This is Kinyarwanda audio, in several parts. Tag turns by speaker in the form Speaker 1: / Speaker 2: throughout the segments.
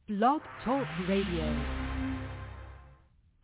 Speaker 1: Blog Talk Radio.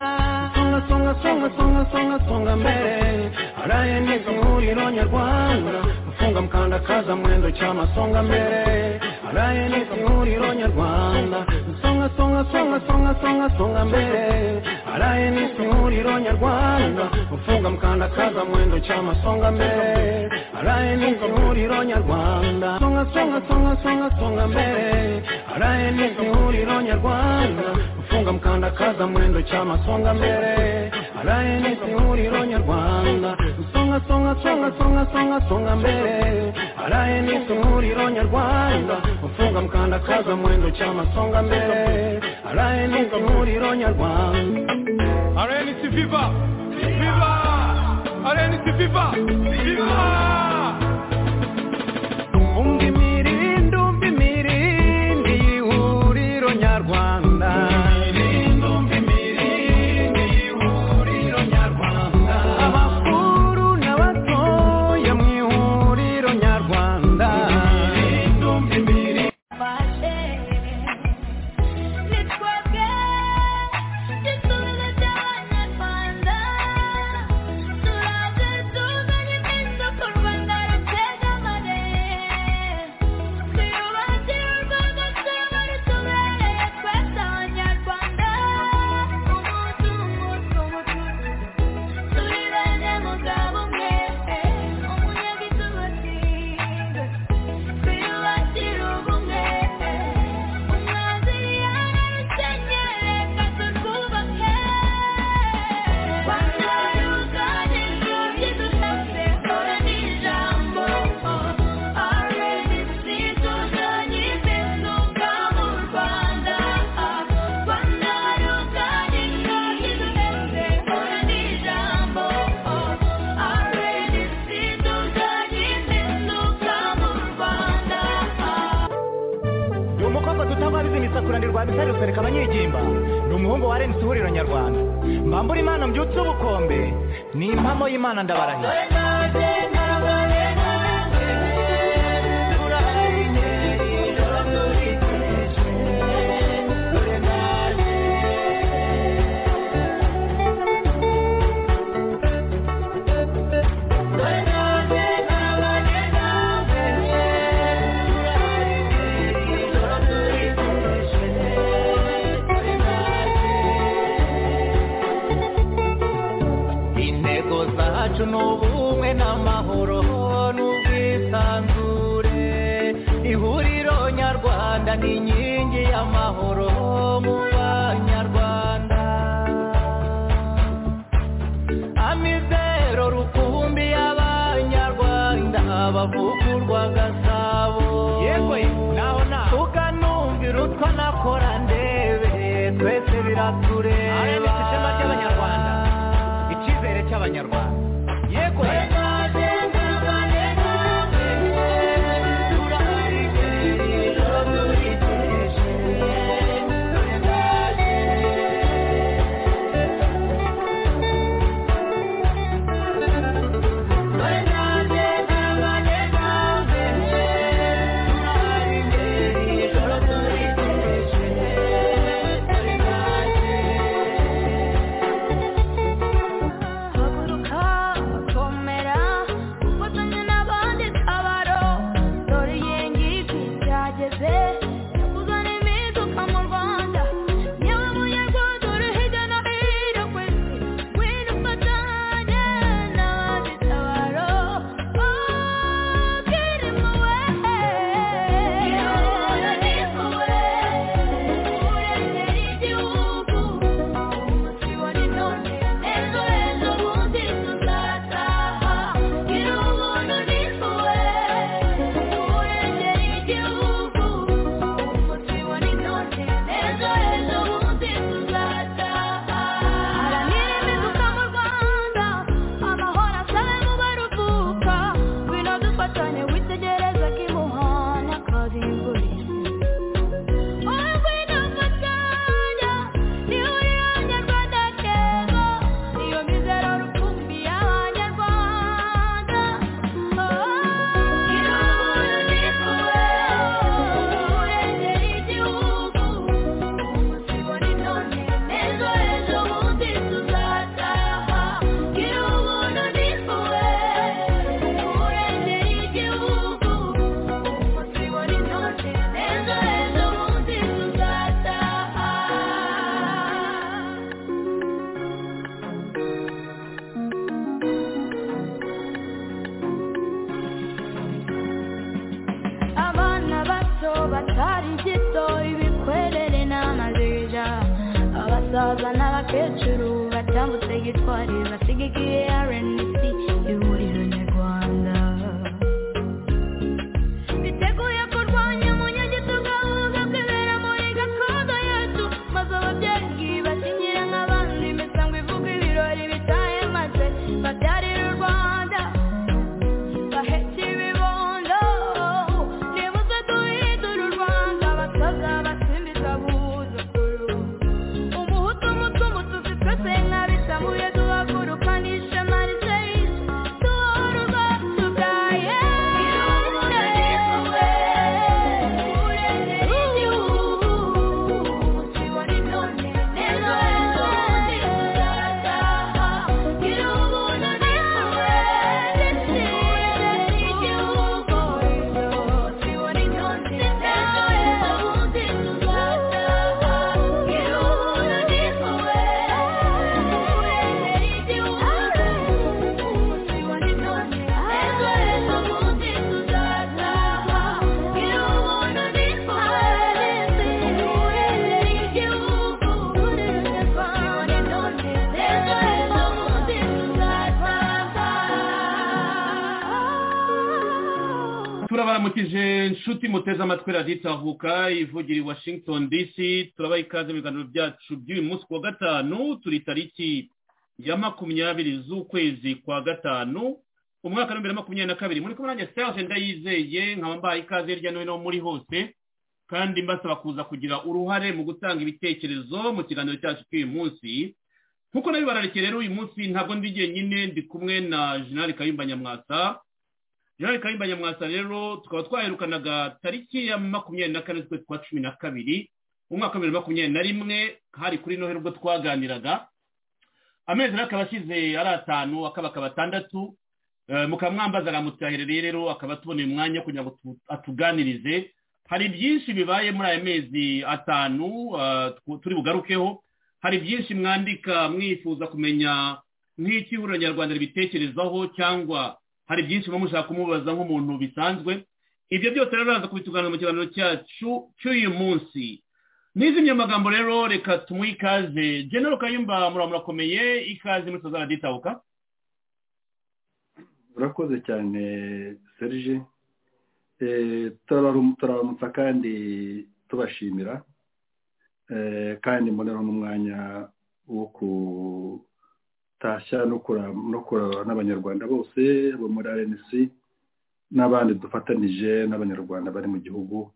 Speaker 2: Songa songa songa songa songa songa mbele araye niko muhuriro nyarwanda gufunga mukandakaza mwendo cyama songa mbere araye niko muhuriro nyarwanda songa songa songa songa songa songa mbere araye niko muhuriro nyarwanda gufunga mukandakaza mwendo cyama songa mbere araye niko muhuriro nyarwanda songa songa songa songa songa mbere araye niko muhuriro nyarwanda gufunga mukandakaza mwendo cyama songa mbere araye niko muhuriro nyarwanda songa songa songa songa songa songa mbere araye niko muhuriro nyarwanda gufunga mukandakaza mwendo cyama songa mbere araye niko muhuriro nyarwanda
Speaker 3: RNC Viva! Viva! RNC Viva! Viva!
Speaker 2: umva imirindi umva imirindi y'ihuriro nyarwanda abakuru n'abatoya mu ihuriro nyarwanda
Speaker 4: ni umukobwa dutangwa bizinesi akuranirwa bisari rusereka abanyegimba ni umuhungu wa renesi ihuriro nyarwanda mbambura imana mbyutse ubukombe ni impamo y'imana ndabarahira
Speaker 2: intego zacu ni ubumwe n'amahoro n'ubwisanzure ihuriro nyarwanda ni inkingi y'amahoro mu banyarwanda amizero rukumbi y'abanyarwanda bavugurwa gasabo yewe naho na ukanumvira utwo nakora ndebe twese biratureba ishema ry'abanyarwanda icyizere cy'abanyarwanda yego
Speaker 4: ibito ibikwerere n'amabija abasaza n'abakecuru batambutse gitwari basigikiye rnc ihuriro nyarwanda biteguye kurwanya umunyagitugu ahubwo kwibera muri gakondo yacu maze ababyeyi bakinyira nk'abandi imisango ivuga ibirori bitahe maze babyarira u rwanda bahetse ibibondo nibuze duhindura u rwanda abasaza basimbiza abuzukuru umuhutu umutumututsi twese nk'abisamuye duhaguruka n'ishema riseyizi duhora urwacu bwa yesu ureze igihugu kibona ibyonyi n'ejo hejo tuzataha gira ubuntu niwe dushyire igihugu kibona ibyonyi n'ejo hejo tuzataha gira ubuntu niwe ureze igihugu kibona ibyonyi n'ejo hejo tuzataha gira ubuntu niwe
Speaker 5: turabaramukije inshuti muteze amatwi radiyo itavuka ivugira i washington dc turabaha ikaze mu biganiro byacu by'uyu munsi ku wa gatanu turi tariki ya makumyabiri z'ukwezi kwa gatanu umwaka w'ibihumbi bibiri na makumyabiri na kabiri muri kumwe nanjye serge ndayizeye nkaba mbaha ikaze hirya no hino muri hose kandi mbasaba kuza kugira uruhare mu gutanga ibitekerezo mu kiganiro cyacu cy'uyu munsi nk'uko nabibararikiye rero uyu munsi ntabwo ndi jyenyine ndi kumwe na jenali kayumba nyamwasa jean kayimba nyamwasa rero tukaba twaherukanaga tariki ya makumyabiri na kane z'ukwezi kwa cumi na kabiri umwaka wa bibiri na makumyabiri na rimwe hari kuri noheli ubwo twaganiraga amezi rero akaba ashize ari atanu akaba akaba atandatu Eh, mukaba mwambaza aramutahirariye rero akaba atuboneye umwanya kugira ngo tu- atuganirize hari byinshi bibaye muri aya mezi atanu eh, tw- turi bugarukeho hari byinshi mwandika mwifuza kumenya nk'iki ihuriro nyarwanda ribitekerezaho cyangwa hari byinshi muba mushaka kumubaza nk'umuntu bisanzwe ibyo byose rero biraza kubituganira mu kiganiro cyacu cy'uyu munsi n'izindi magambo rero reka tumuhe ikaze genero kayumba muramurakomeye ikaze muri sozana ditabuka
Speaker 6: urakoze cyane serge Eh, turabarum- turabaramutsa kandi tubashimira Eh, kandi mboneraho n'umwanya wo kutashya no kura- no kura- n'abanyarwanda bose bo muri rnc n'abandi dufatanije n'abanyarwanda bari mu gihugu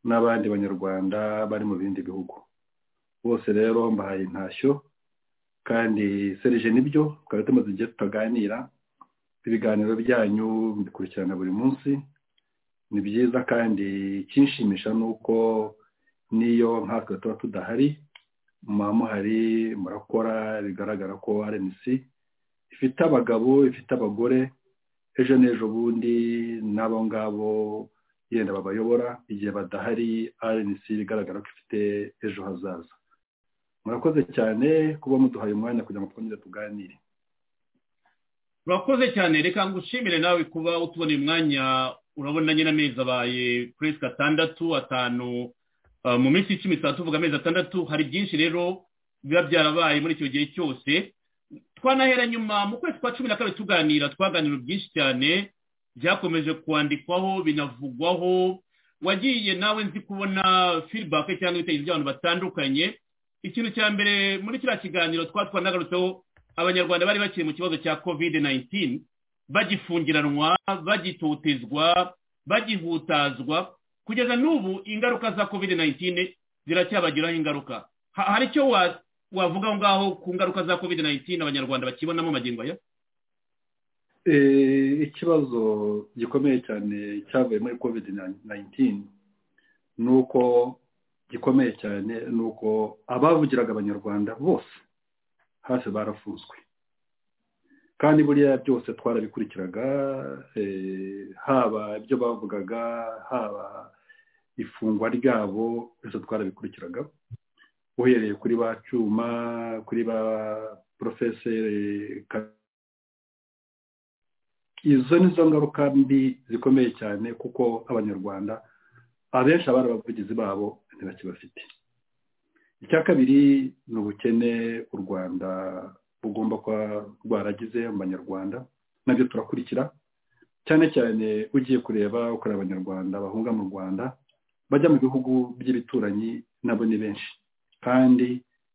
Speaker 6: n'abandi banyarwanda bari mu bindi bihugu bose rero mbahaye intashyo kandi serge nibyo twari tumaze igihe tutaganira ibiganiro byanyu mbikurikirana buri munsi ni byiza kandi ikinshimisha ni uko n'iyo nkatwe tuba tudahari muba muhari murakora bigaragara ko rnc ifite abagabo ifite abagore ejo n'ejo bundi n'abo ngabo yenda babayobora igihe badahari rnc bigaragara ko ifite ejo hazaza murakoze cyane kuba muduhaye umwanya kugira ngo twongere tuganire
Speaker 5: urakoze cyane reka ngushimire nawe kuba utuboneye umwanya urabona nyine amezi abaye puresika atandatu atanu uh, mu minsi icumi tuba tuvuga amezi atandatu hari byinshi rero biba byarabaye muri icyo gihe cyose twanahera nyuma mu kwezi kwa cumi na kabiri tuganira twaganira byinshi cyane byakomeje kwandikwaho binavugwaho wagiye nawe nzi kubona feedback cyangwa ibitekerezo by'abantu batandukanye ikintu cya mbere muri kiriya kiganiro twa twanagarutseho abanyarwanda bari bakiri mu kibazo cya covid 19 bagifungiranwa bagitotezwa bagihutazwa kugeza n'ubu ingaruka za covid 19 ziracyabagiraho ingaruka Ha- hari icyo wa- wavuga aho ngaho ku ngaruka za covid 19 abanyarwanda bakibonamo magingo aya
Speaker 6: Eh, ikibazo gikomeye cyane cyavuye muri covid 19 ni uko gikomeye cyane ni uko abavugiraga abanyarwanda bose hafi barafunzwe kandi buriya byose twarabikurikiraga eh, haba ibyo bavugaga haba ifungwa ryabo byose twarabikurikiraga uhereye kuri ba cyuma kuri ba porofeseri izo ni zo ngaruka mbi zikomeye cyane kuko abanyarwanda abenshi abari abavugizi babo ntibakibafite icya kabiri ni ubukene u rwanda bugomba kuba rwaragize mu banyarwanda nabyo turakurikira cyane cyane ugiye kureba ukorera abanyarwanda bahunga mu rwanda bajya mu bihugu by'ibituranyi nabo ni benshi kandi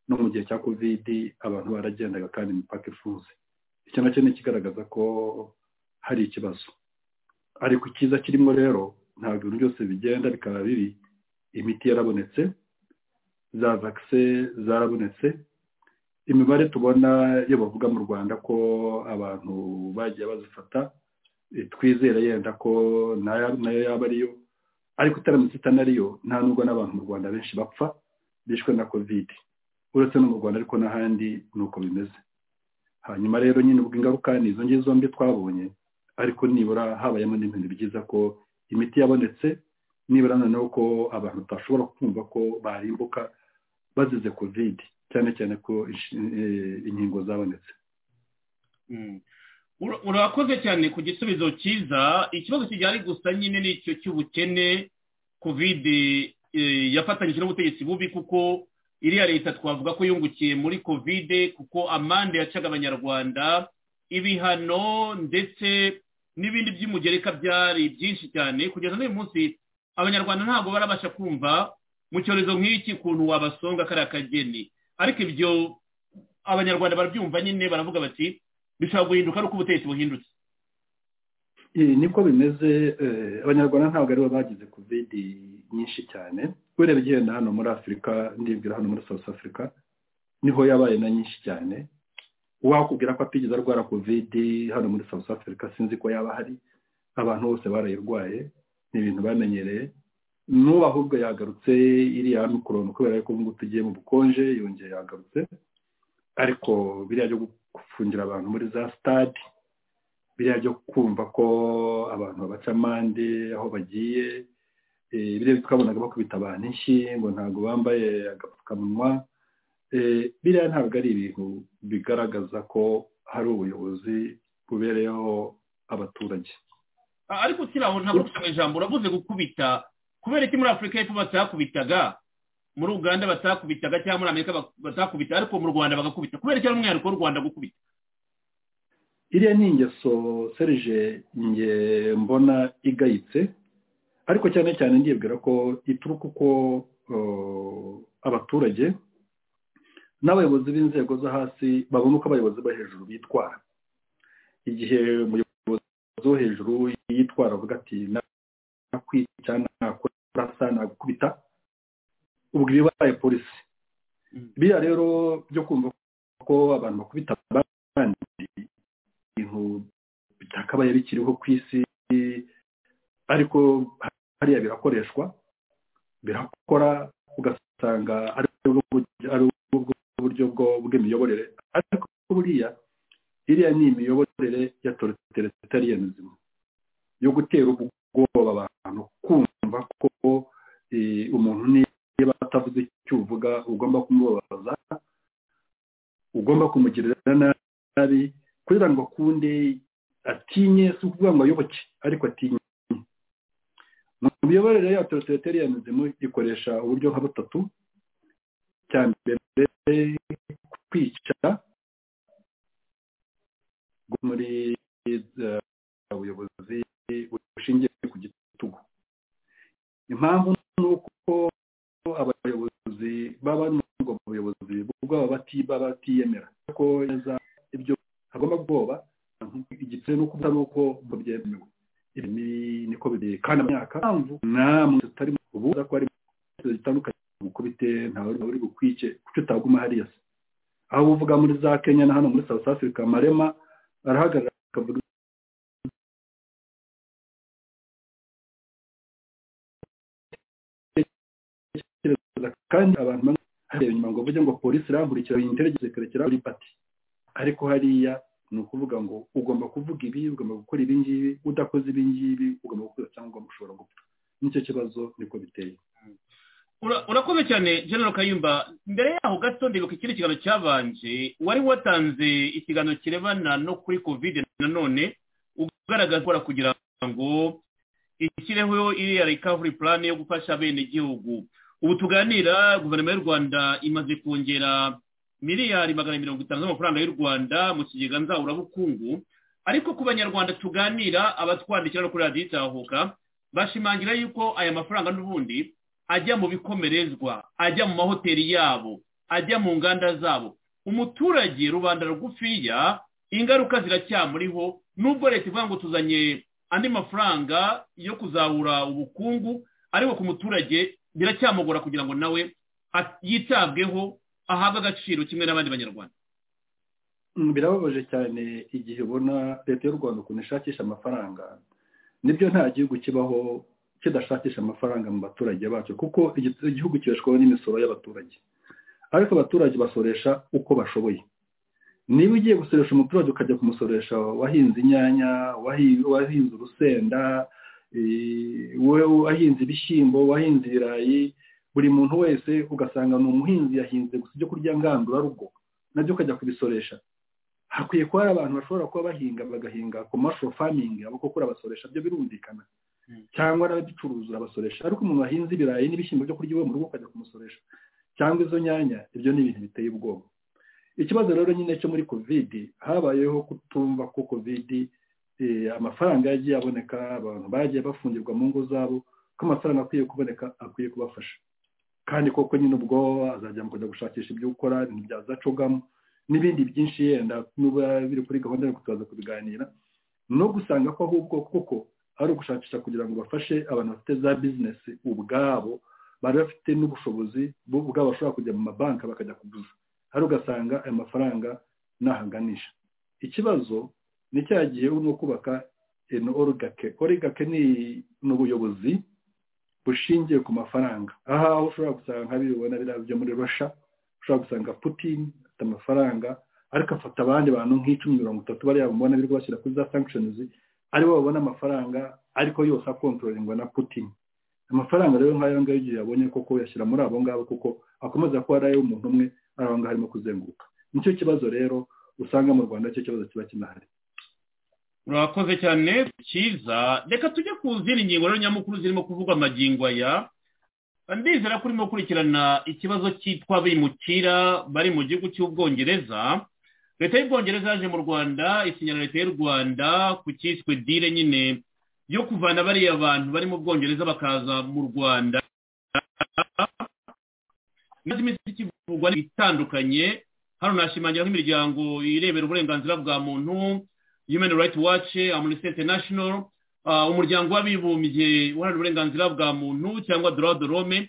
Speaker 6: no mu gihe cya kovidi abantu baragendaga kandi imipaka ifunze icyo nacyo ni ikigaragaza ko hari ikibazo ariko icyiza kirimo rero ntabwo ibintu byose bigenda bikaba bibi imiti yarabonetse za vakise zarabonetse imibare tubona iyo bavuga mu rwanda ko abantu bagiye bazifata eh, twizera yenda ko nayo nayo yaba ariyo ariko itaramutse itanariyo nta nubwo n'abantu mu rwanda benshi bapfa bishwe na kovide uretse no mu rwanda ariko n'ahandi ni uko bimeze hanyuma rero nyine ubwo ingaruka ni izo ngizo mbi twabonye ariko nibura habayemo n'ibintu byiza ko imiti yabonetse nibura noneho ko abantu batashobora kumva ko barimbuka bazize kovide cyane cyane ko inshi- eh, inkingo zabonetse
Speaker 5: Mm. Ura- urakoze cyane ku gisubizo cyiza ikibazo kijyanye gusa nyine nicyo cy'ubukene kovide eh, yafatanyije n'ubutegetsi bubi kuko iriya leta twavuga ko yungukiye muri kovide kuko amande yacaga abanyarwanda ibihano ndetse n'ibindi by'umugereka byari byinshi cyane kugeza n'uyu munsi abanyarwanda ntabwo barabasha kumva mu cyorezo nk'iki ukuntu wabasonga kariya kageni ariko ibyo abanyarwanda barabyumva nyine baravuga bati bishobora guhinduka ari uko ubutegetsi buhindutse
Speaker 6: Eh, niko bimeze eh, abanyarwanda ntabwo aribo bagize kovidi nyinshi cyane ureba igenda hano muri afurika ndibwira hano muri south africa niho yabaye na nyinshi cyane uwakubwira ko atigeze arwara kovidi hano muri south africa sinzi ko yaba hari abantu bose barayirwaye ni ibintu bamenyereye n'ubu ahubwo yagarutse iriya mikoroni kubera ko ubu ngubu tugiye mu bukonje yongeye yagarutse ariko biriya byo gufungira abantu muri za sitade biriya byo kumva ko abantu babaca amande aho bagiye eh, biriya twabonaga bakubita abantu inshyi ngo ntabwo bambaye agapfukamunwa Eh, biriya ntabwo ari ibintu bigaragaza ko hari ubuyobozi bubereyeho abaturage
Speaker 5: A- ariko ukiri aho ntabwo usanga ijambo uravuze gukubita kubera iki muri afurika y'epfo batakubitaga muri uganda batakubitaga cyangwa muri amerika bak- batakubita ariko mu rwanda bagakubita kubera iki ari umwihariko w'u rwanda gukubita
Speaker 6: iriya ni ingeso serije nge mbona igayitse ariko cyane cyane ndibwira ko ituruka uko eh, abaturage n'abayobozi b'inzego zo hasi babona uko abayobozi bo hejuru bitwara igihe umuyobozi wo hejuru yitwara avuga ati nakwica nakurasa nagukubita ubwo ibibaye polisi
Speaker 5: Mm.
Speaker 6: biriya rero byo kumva ko abantu bakubita abandi ibintu bitakabaye bikiriho ku isi ariko hariya birakoreshwa birakora ugasanga ari ubwo buryo- ari ubwo buryo bwo- bw'imiyoborere ariko buriya iriya ni imiyoborere ya torotere itari iya mizima yo gutera ubwoba abantu kumva ko eh, umuntu niba atavuze icyo uvuga ugomba kumubabaza ugomba kumugirira nabi kugira ngo akunde atinye si ukuvuga ngo ayoboke ariko atinye mu miyoborere ya toroteretariyanizemu ikoresha uburyo nka butatu cya mbere kwicara bwo muri eh, ubuyobozi bushingiye ku gitugu impamvu ni uko abayobozi baba bari muri ubwo buyobozi bwaba bati- baba batiyemera ko neza ibyo hagomba kubwoba igitsina ni uko busa nuko ngo byemewe ibi ni- niko biri kandi imyaka mpamvu namwe tutari mu- ubu uza ko ari mu- zitandukanye gukubite ntawe uri- uri bukwice kuki utaguma hariya se aho uvuga muri za kenya na hano muri south africa marema arahagarara akavuga ibitekerezo kandi abantu bamwe bareba inyuma ngo bavuge ngo polisi irankurikira iyi intelligence ikarekera kuri pati ariko hariya ni ukuvuga ngo ugomba kuvuga ibi ugomba gukora ibi ngibi udakoze ibi ngibi ugomba gukora cyangwa ushobora gupfa nicyo kibazo niko biteye
Speaker 5: Ura- urakoze cyane general kayumba mbere yaho gato ndibuka ikindi kiganiro cyabanje wari watanze ikiganiro kirebana no kuri kovide nanone ugaragaza gukora kugira ngo ishyireho iriya recovery plan yo gufasha abenegihugu ubu tuganira guverinoma y'u rwanda imaze kongera miliyari magana mirongo itanu z'amafaranga y'u rwanda mu kigega nzaburabukungu ariko ku banyarwanda tuganira abatwandikira no kuri radiyo itahuka bashimangira yuko aya mafaranga n'ubundi ajya mu bikomerezwa ajya mu mahoteli yabo ajya mu nganda zabo umuturage rubanda rugufiya ingaruka ziracyamuriho nubwo leta ivuga ngo tuzanye andi mafaranga yo kuzahura ubukungu ariko ku muturage biracyamugora kugira ngo nawe a- yitabweho ahabwe agaciro kimwe n'abandi banyarwanda
Speaker 6: Mm, birababaje cyane igihe ubona leta y'u rwanda ukuntu ishakisha amafaranga nibyo nta gihugu kibaho kidashakisha amafaranga mu baturage bacyo kuko igi- igihugu kibeshwaho n'imisoro y'abaturage ariko abaturage basoresha uko bashoboye niba ugiye gusoresha umuturage ukajya kumusoresha wahinze inyanya wahi- wahinze urusenda eh, wa- wahinze ibishyimbo wahinze ibirayi buri muntu wese ugasanga ni umuhinzi yahinze gusa ibyo kurya ngandurarugo nabyo ukajya kubisoresha hakwiye kuba hari abantu bashobora kuba bahinga bagahinga commercial farming abo kuko urabasoresha byo birumvikana
Speaker 5: Mm.
Speaker 6: cyangwa n'ababicuruza urabasoresha ariko umuntu wahinze ibirayi n'ibishyimbo byo kurya iwe mu rugo ukajya kumusoresha cyangwa izo nyanya ibyo ni ibintu biteye ubwoba ikibazo rero nyine cyo muri covid habayeho kutumva ko covid eh, amafaranga yagiye aboneka abantu bagiye bafungirwa mu ngo zabo ko amafaranga akwiye kuboneka akwiye kubafasha kandi koko nyine ubwo azajya mu kujya gushakisha ibyo ukora ibintu byazacogamo n'ibindi byinshi yenda n'uba biri kuri gahunda ariko turaza kubiganira no gusanga ko ahubwo koko ari ugushakisha kugira ngo bafashe abantu bafite za bizinesi ubwabo bari bafite n'ubushobozi bo ubwabo bashobora kujya mu mabanki bakajya kuguza hari ugasanga ayo mafaranga ntahanganisha ikibazo ni cya gihe urimo kubaka eno origake origake ni ni ubuyobozi bushingiye ku mafaranga aha aho ushobora gusanga nka bibona biriya byo muri rusha ushobora gusanga putin afite amafaranga ariko afata abandi bantu nk'icumi mirongo itatu bariya bamubona birirwa bashyira kuri za sanctions aribo babona amafaranga ariko yose akontororengwa na putin amafaranga rero nk'ayo ngayo igihe yabonye koko yashyira muri abo ngabo kuko akomeza kuba ari ay'umuntu umwe ari aho ngaho arimo kuzenguruka nicyo kibazo rero usanga mu rwanda cyo kibazo kiba kinahari
Speaker 5: murakoze cyane cyiza reka tujye ku zindi ngingo rero nyamukuru zirimo kuvugwa amagingo aya ndizera ko urimo gukurikirana ikibazo cyitwa abimukira bari mu gihugu cy'ubwongereza leta y'ubwongereza yaje mu rwanda isinyira leta y'u rwanda ku cyiswe dile nyine yo kuvana bariya bantu bari mu bwongereza bakaza mu rwanda imaze iminsi ikivugwa itandukanye hano nashimangira ko imiryango irebera uburenganzira bwa muntu human rights watch amnesty international uh, umuryango w'abibumbye uharanira uburenganzira bwa muntu cyangwa droit de l'homme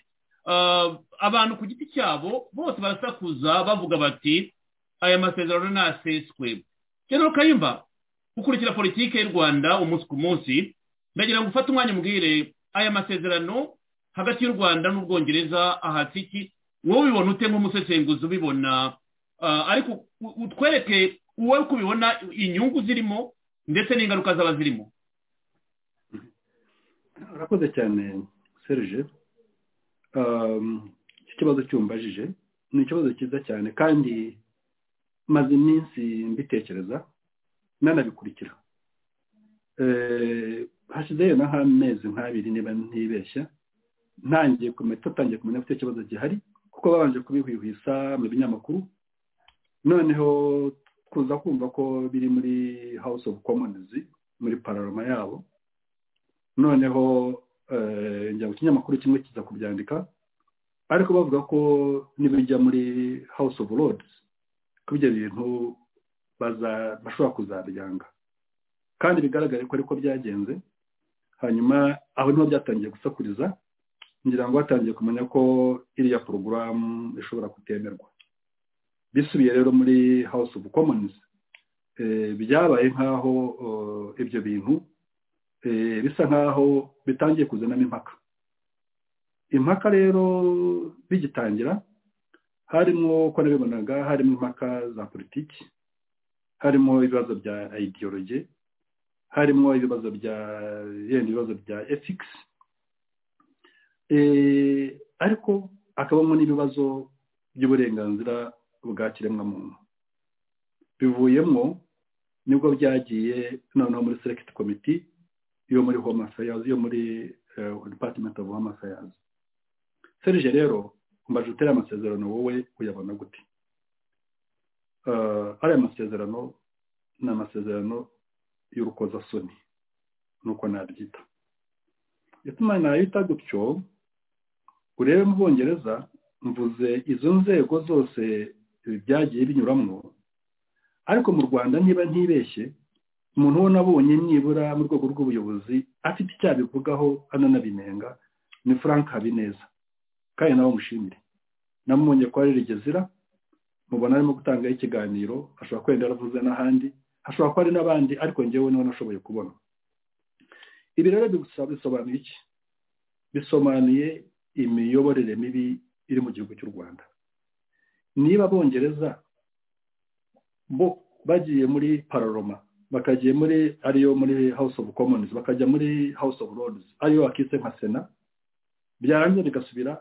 Speaker 5: uh, abantu ku giti cyabo bose barasakuza bavuga bati aya masezerano naseswe general kayumba ukurikira politike y'u rwanda umunsi ku munsi ndagira ngo ufate umwanya umbwire aya masezerano hagati y'u rwanda n'ubwongereza ahatse iki wowe ubibona ute nk'umusesenguzi ubibona Ah, ariko u- utwereke wowe uko ubibona inyungu zirimo ndetse n'ingaruka zaba zirimo
Speaker 6: urakoze cyane serge Um, iki kibazo cyumbajije ni ikibazo cyiza cyane kandi maze iminsi mbitekereza nanabikurikira Eh, hashizeyo na nk'amezi nk'abiri niba ntibeshya ntangiye kumenya tutangiye kumenya ko icyo kibazo gihari kuko babanje kubihwihwisa mu binyamakuru noneho kuza kumva ko biri muri house of commons muri pararoma yabo noneho eh, njya mu kinyamakuru kimwe kiza kubyandika ariko bavuga ko nibijya muri house of lords ko ibyo bintu baza- bashobora kuzabyanga kandi bigaragare ko ariko byagenze hanyuma aho niho byatangiye gusakuriza ngira ngo batangiye kumenya ko iriya porogaramu ishobora kutemerwa bisubiye rero muri house of commons eh, byabaye nk'aho eh, ibyo bintu eh, bisa nk'aho bitangiye kuzanamo impaka impaka rero bigitangira harimo uko nabibonaga harimo impaka za politiki harimo ibibazo bya ideology harimo ibibazo bya yenda ibibazo bya ethics Eh, ariko akabamo n'ibibazo by'uburenganzira bwa kiremwamuntu bivuyemo nibwo byagiye noneho muri select komite yo muri home affairs yo muri eh, department of home affairs serge rero mbaje utera amasezerano wowe uyabona gute Eh, ariya masezerano ni amasezerano y'urukozasoni nuko nabyita ituma nayita gutyo urebe mu bwongereza mvuze izo nzego zose eh, byagiye binyuramo ariko mu rwanda niba ntibeshye umuntu wo nabonye nibura mu rwego rw'ubuyobozi afite icyo abivugaho ananabinenga ni frank habineza kandi nawe mushimire namubonye ko ari rigezira mubona arimo gutangaho ikiganiro ashobora kwenda yaravuze n'ahandi hashobora kuba ari n'abandi ariko ngewe niwe nashoboye kubona ibi rero bigusaba- bisobanuye iki bisobanuye imiyoborere mibi iri mu gihugu cy'u rwanda niba abongereza bo bagiye muri pararoma bakagiye muri ariyo muri house of commons bakajya muri house of lords ariyo bakise nka sena byarangiza bigasubira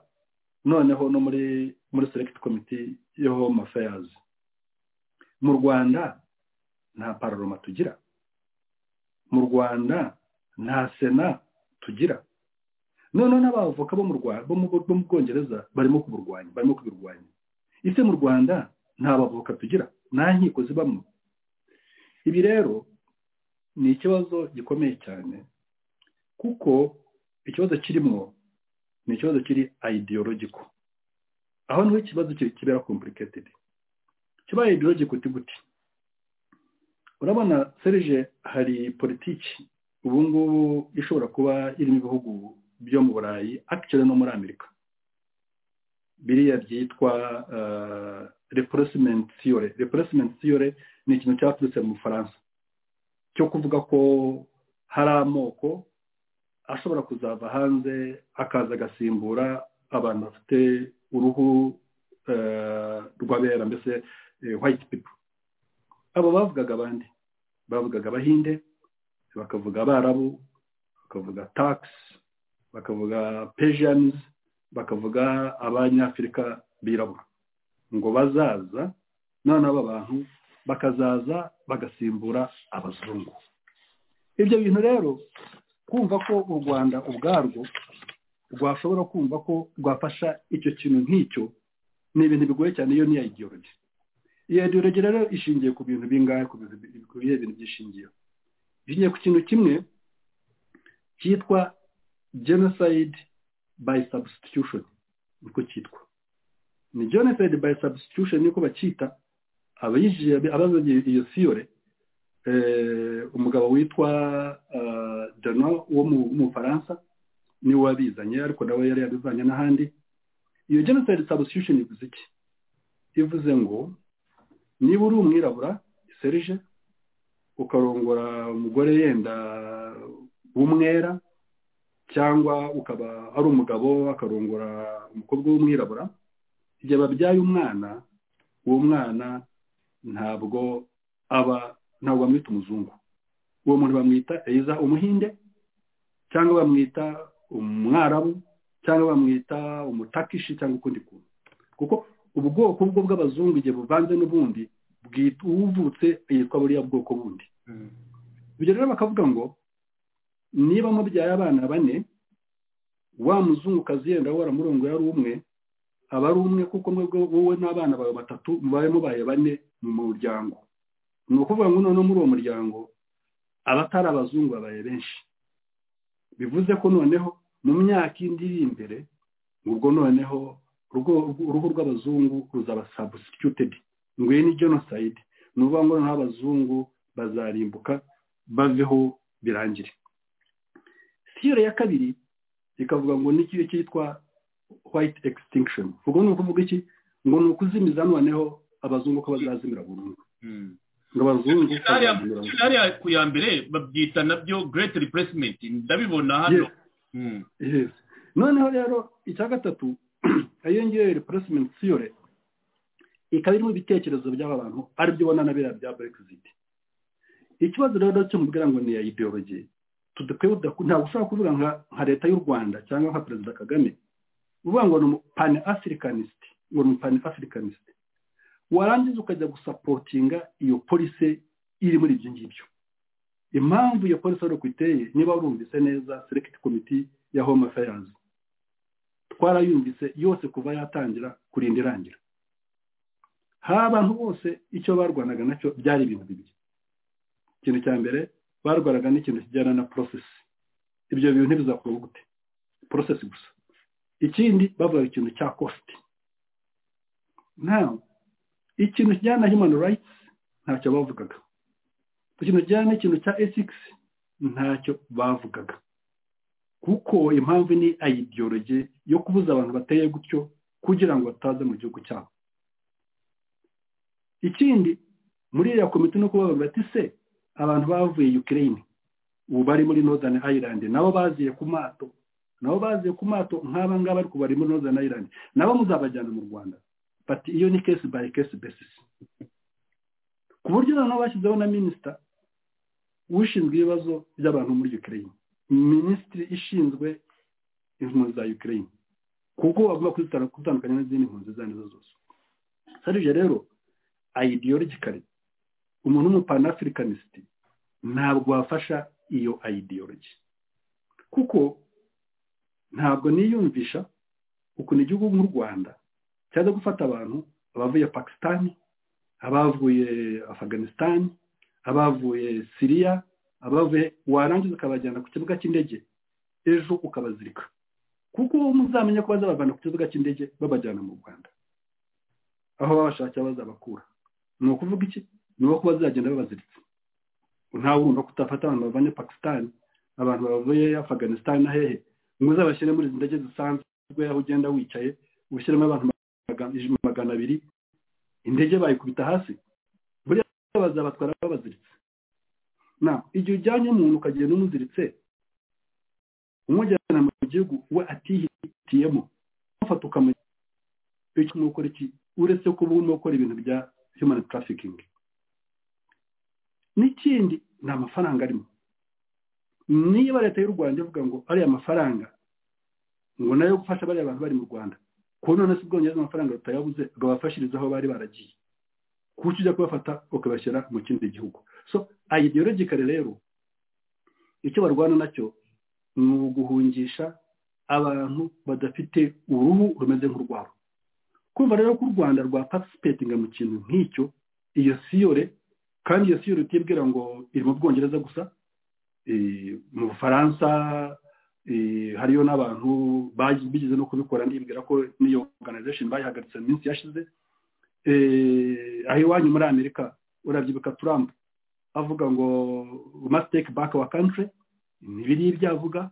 Speaker 6: noneho no muri muri select committee yo home affairs mu rwanda nta pararoma tugira mu rwanda nta sena tugira noneho n'abavoka bo mu Rwa- bo mu bo mu bwongereza barimo kuburwanya barimo kubirwanya ese mu rwanda nta bavoka tugira nta nkiko zibamo ibi rero ni ikibazo gikomeye cyane kuko ikibazo kirimo ni ikibazo kiri ideological aho niho ikibazo ki- kibera complicated kiba ideological uti gute urabona serije hari politiki ubu ngubu ishobora kuba irimo ibihugu byo mu burayi actually no muri amerika biriya byitwa uh, replacement theory replacement theory ni ikintu cyaturutse mu bufaransa cyo kuvuga ko hari amoko ashobora kuzava hanze akaza agasimbura abantu bafite uruhu eh, rw'abera mbese eh, white people abo bavugaga abandi bavugaga abahinde bakavuga abarabu bakavuga tax bakavuga persians bakavuga abanyafurika birabura ngo bazaza noneho aba bantu bakazaza bagasimbura abazungu ibyo bintu rero kumva ko u rwanda ubwarwo rwashobora kumva ko rwafasha icyo kintu nk'icyo ni ibintu bigoye cyane iyo niya ideology iyo ideology rero ishingiye ku bintu bingahe ku bintu bi- ku bihe bintu byishingiyeho ishingiye ku kintu kimwe cyitwa genocide by substitution niko cyitwa ni genocide by substitution niko bacyita abayijije abazanye iyo siyore eh, umugabo witwa ah, Dano wo mu- mu Faransa niwe wabizanye ariko nawe yari yabizanye n'ahandi iyo genocide substitution ivuze iki ivuze ngo niba uri umwirabura serije ukarongora umugore yenda w'umwera cyangwa ukaba ari umugabo akarongora umukobwa w'umwirabura igihe babyaye umwana uwo mwana ntabwo aba ntabwo bamwita umuzungu uwo muntu bamwita eiza umuhinde cyangwa bamwita umwarabu cyangwa bamwita umutakishi cyangwa ukundi kuntu kuko ubwoko bwo bw'abazungu igihe buvanze n'ubundi bwita uwuvutse yitwa buriya bwoko bundi ibyo rero bakavuga ngo niba mubyaye abana bane wa muzungukazi yenda waramurongoye ari umwe aba ari umwe kuko mwebwe wowe n'abana bawe batatu mubaye mubaye bane mu muryango ni ukuvuga ngo noneho muri uwo muryango abatari abazungu babaye benshi bivuze ko noneho mu myaka indi iri imbere ubwo noneho urwo- uruhu rw'abazungu ruzaba substituted nguye ni genocide ni ukuvuga ngo noneho abazungu bazarimbuka baveho birangire siyore ya kabiri ikavuga ngo ni ikihe cyitwa white extinction ubwo ni ukuvuga iki ngo ni ukuzimiza noneho abazungu ko bazazimira burundu ngo abazungu bazazimira burundu
Speaker 5: hariya ku ya mbere babyita nabyo great replacement ndabibona hano
Speaker 6: Yes.
Speaker 5: Mm.
Speaker 6: Yes. noneho rero icya gatatu iyo ngiyo replacement theory ikaba irimo ibitekerezo by'aba bantu ari byo ubona na biriya bya brexit ikibazo rero cyo mubwira ngo ni iya ideology tudakwiye kudaku- ntabwo ushobora kuvuga nka nka leta y'u rwanda cyangwa nka perezida kagame uvuga ngo ni pan africanist ngo ni pan africanist warangiza ukajya gusapotinga iyo polisi iri muri ibyo ngibyo impamvu iyo polisi ari uko iteye niba warumvise neza selekiti komiti ya home affairs twarayumvise yose kuva yatangira kurinda irangira hari abantu bose icyo barwanaga nacyo byari ibintu bibiri ikintu cya mbere barwanaga n'ikintu kijyana na porosesi ibyo bintu ntibizakorwa gute porosesi gusa ikindi bavuga ikintu cya kositi nawe ikintu kijyana na human rights ntacyo bavugaga ku kintu kijyana n'ikintu cya esikisi ntacyo bavugaga kuko impamvu ni ayidiyoroge yo kubuza abantu bateye gutyo kugira ngo bataza mu gihugu cyabo ikindi muri iriya komite no kubavuga bati se abantu bavuye ukirayini ubu bari muri northern ireland nabo baziye ku mato nabo baziye ku mato nk'aba ngaba ariko bari muri northern ireland nabo muzabajyana mu rwanda bati iyo ni case by case basis ku buryo noneho bashyizeho na minisita ushinzwe ibibazo by'abantu muri ukraine minisitiri ishinzwe impunzi za ukraine kuko bavuga kuzitandukanya n'izindi mpunzi izo ari zo zose sarije rero ideologically umuntu w'umupanafricanist ntabwo wafasha iyo ideology kuko ntabwo niyumvisha ukuntu igihugu nk'u rwanda cyaza gufata abantu abavuye pakisitani abavuye afaganisitani abavuye siriya abavuye warangiza ukabajyana ku kibuga cy'indege ejo ukabazirika kuko muzamenya ko bazabavana ku kibuga cy'indege babajyana mu rwanda aho babashakira bazabakura ni ukuvuga iki ni uko bazagenda babaziritse ntawe wumva kutafata abantu bavanye pakisitani abantu bavuye afaganisitani na hehe ngo uzabashyire muri izi ndege zisanzwe aho ugenda wicaye ushyiremo abantu magana abiri indege bayikubita hasi buriya bazabatwara babaziritse na igihe ujyanye umuntu ukagenda umuziritse umujyana mu gihugu we atihitiyemo ufata ukamujyana icyo urimo gukora iki uretse kuba urimo gukora ibintu bya human trafficking n'ikindi ni amafaranga arimo niba leta y'u rwanda ivuga ngo ariya mafaranga ngo nayo gufasha bariya bantu bari mu rwanda kuba none se ubwongereza amafaranga batayabuze babafashiriza aho bari baragiye kuko ujya kubafata ukabashyira mu kindi gihugu so ideologically rero icyo barwana nacyo ni uguhungisha abantu badafite uruhu rumeze nk'urwabo kumva rero ko u rwanda rwa participating mu kintu nk'icyo iyo siyore kandi iyo siyore utibwira ngo iri mu bwongereza gusa mu bufaransa hariyo n'abantu bigeze no kubikora nibwira ko n'iyo organization bayihagaritse mu minsi yashize aho iwanyu muri amerika urabyibuka trump avuga ngo must back our country ntibiriye ibyo avuga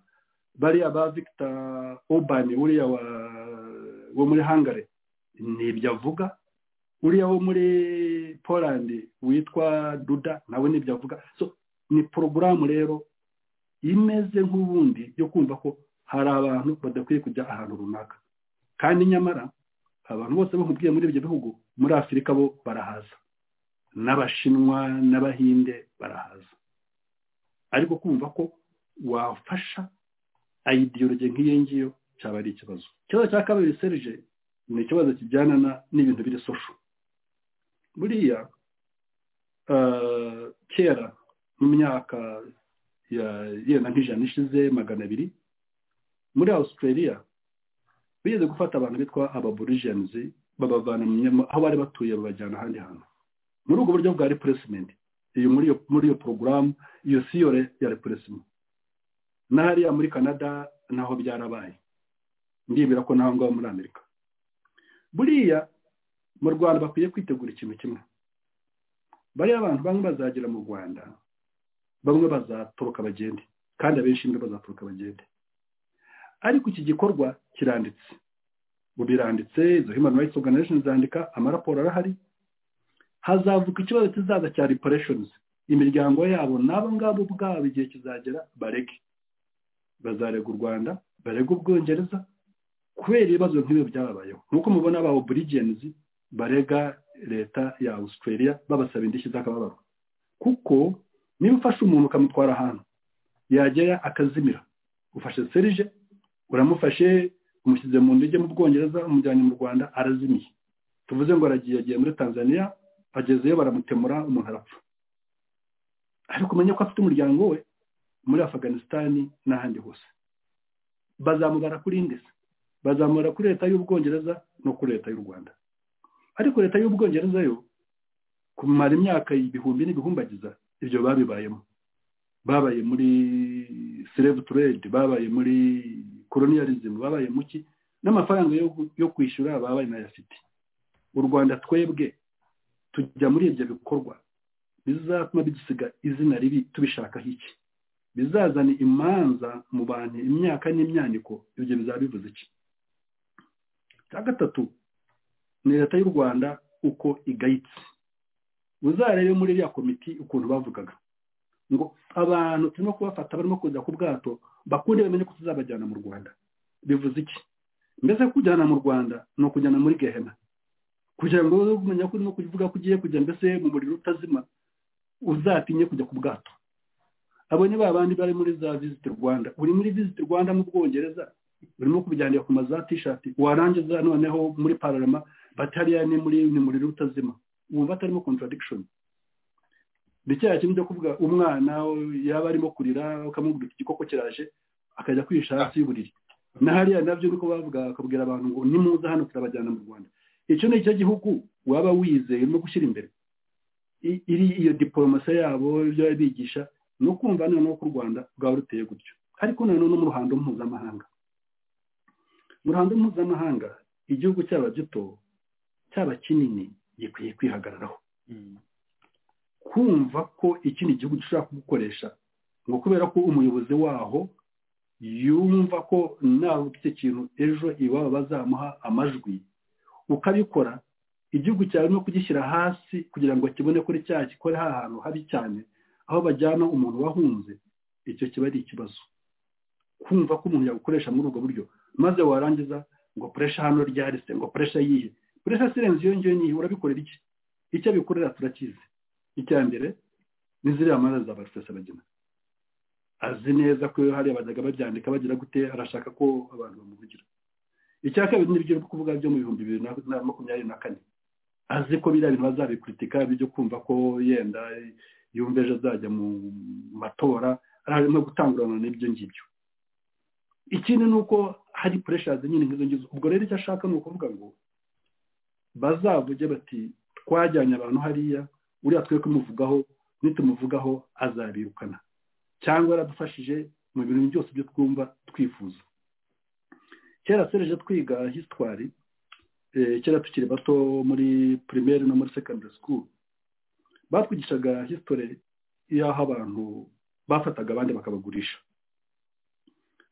Speaker 6: bariya ba victor urban uriya wo muri hangare n'ibyo avuga uriya wo muri poland witwa duda nawe n'ibyo avuga so ni porogaramu rero imeze nk'ubundi yo kumva ko hari abantu badakwiye kujya ahantu runaka kandi nyamara abantu bose bakubwiye muri ibyo bihugu muri afurika bo barahaza n'abashinwa n'abahinde barahaza ariko kumva ko wafasha ideology nk'iyo ngiyo cyaba ari ikibazo ikibazo cya kabiri serije ni ikibazo kijyana n'ibintu biri sosho buriya kera mu myaka yenda nk'ijana ishize magana abiri muri australia bigeze gufata abantu bitwa ababorijenizi babavana aho bari batuye babajyana ahandi hantu muri ubwo buryo bwa repuresimenti iyo muri iyo porogaramu iyo siyore ya repuresimenti n'ahariya muri canada naho byarabaye ndibwira ko naho ngaho muri amerika buriya mu rwanda bakwiye kwitegura ikintu kimwe bariya abantu bamwe bazagera mu rwanda bamwe bazatoroka bagende kandi abenshi mbe bazatoroka bagende ariko iki gikorwa kiranditse ubu biranditse izo human rights organization zandika amaraporo arahari hazavuka ikibazo kizaza cya reparations imiryango yabo n'abo ngabo ubwabo igihe kizagera barege bazarega u rwanda barega ubwongereza kubera ibibazo nk'ibi byababayeho nk'uko mubona aba oburigenz barega leta ya australia babasaba indishyi z'akababaro kuko niba ufashe umuntu ukamutwara ahantu yagera akazimira ufashe serije uramufashe umushyize mu ndege mu bwongereza umujyanye mu rwanda arazimiye tuvuze ngo aragiye yagiye muri tanzania agezeyo baramutemura umuntu arapfa ariko umenye ko afite umuryango we muri afaganisitani n'ahandi hose bazamubara kuri inde se bazamubara kuri leta y'ubwongereza no kuri leta y'u rwanda ariko leta y'ubwongereza yo kumara imyaka ibihumbi n'ibihumbagiza ibyo babibayemo babaye muri serebu turedi babaye muri koloniyarizimu babaye mu ki n'amafaranga yo yo kwishyura babaye n'ayafite u rwanda twebwe tujya muri ibyo bikorwa bizatuma bidusiga izina ribi tubishakaho iki bizazana imanza mu bantu imyaka n'imyaniko ibyo bizaba bivuze iki cya gatatu ni leta y'u rwanda uko igayitse uzarebe muri iriya komiti ukuntu bavugaga ngo abantu turimo kubafata barimo kuza ku bwato bakunde bamenye ko tuzabajyana mu rwanda bivuze iki mbese kujyana mu rwanda ni ukujyana muri gehena kugira ngo wowe umenya ko urimo kuvuga ko ugiye kujya mbese mu muriro utazima uzatinye kujya ku bwato abo ni ba bandi bari muri za visiti rwanda uri muri visiti rwanda mu bwongereza urimo kubiganira ku maza tishati warangiza noneho muri pararama batariya ni muri ni muriro utazima ubu batarimo contradikishoni ni cyaha kimwe cyo kuvuga umwana yaba arimo kurira ukamubwira igikoko kiraje akajya kwihisha hasi y'uburiri na hariya nabyo ni uko bavuga bakabwira abantu ngo nimuza hano turabajyana mu rwanda icyo ni cyo gihugu waba wizeye urimo gushyira imbere I- iri iyo diporomasi yabo ibyo baba bigisha ni ukumva noneho ko u rwanda rwaba ruteye gutyo ariko noneho no mu ruhando mpuzamahanga mu ruhando mpuzamahanga igihugu cyaba gito cyaba kinini gikwiye kwihagararaho kumva ko ikindi gihugu gishobora kugukoresha ngo kubera ko umuyobozi waho yumva ko nawe ufite ikintu ejo iwabo bazamuha amajwi ukabikora igihugu cyawe no kugishyira hasi kugira ngo kibone kuri cya gikore ha hantu habi cyane aho bajyana umuntu wahunze icyo kiba ari ikibazo kumva ko umuntu yagukoresha muri ubwo buryo maze warangiza ngo puresha hano ryarise ngo puresha yihe puresha sirenze iyo ngiyo nihe urabikorera iki icyo abikorera turakizi icya mbere ni ziriya manza za barusesabagina azi neza ko hariya bajyaga babyandika bagira gute arashaka ko abantu bamuvugira icya kabiri ni ibyo uri kuvuga byo mu bihumbi bibiri na- na makumyabiri na kane azi ko biriya bintu bazabikuritika bijya kumva ko yenda yumva ejo azajya mu matora arimo gutangurana n'ibyo ngibyo ikindi ni uko hari pureshazi nyine nk'izo ngizo ubwo rero icyo ashaka ni ukuvuga ngo bazavuge bati twajyanye abantu hariya uriya twe kumuvugaho nitumuvugaho azabirukana cyangwa yaradufashije mu bintu byose byo twumva twifuza kera sereje twiga hisitwari kera tukiri bato muri pirimeri no muri sekondari sikuru batwigishaga hisitore y'aho abantu bafataga abandi bakabagurisha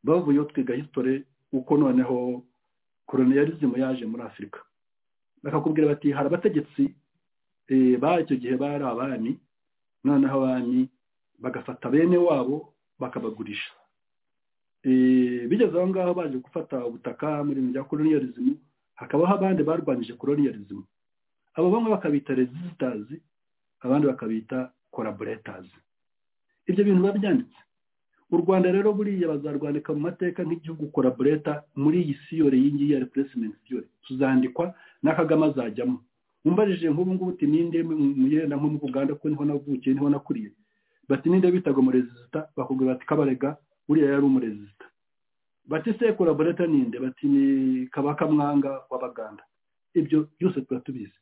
Speaker 6: bavuyeho twiga hisitore uko noneho koroniyarizimu yaje muri afurika bakakubwira bati hari abategetsi eh, ba icyo gihe bari abami noneho abami bagafata bene wabo bakabagurisha Eh, bigeze aho ngaho baje gufata ubutaka muri ibintu bya koloniyarizimu hakabaho abandi barwanyije koloniyarizimu abo bamwe bakabita rezisitazi abandi bakabita koraboretazi ibyo bintu biba byanditse u rwanda rero buriya bazarwandika mu mateka nk'igihugu koraboreta muri iyi siyore iyi ngiyi ya repuresimenti siyore tuzandikwa na kagame azajyamo umbarije nk'ubu ngubu uti ninde muyenda nko mu uganda ko niho navukiye niho nakuriye bati ninde bitaga umurezisita bakubwira bati kabarega uriya yari umurezisita bati se koraboreta ninde bati ni kabaka mwanga w'abaganda ibyo byose tuba tubizi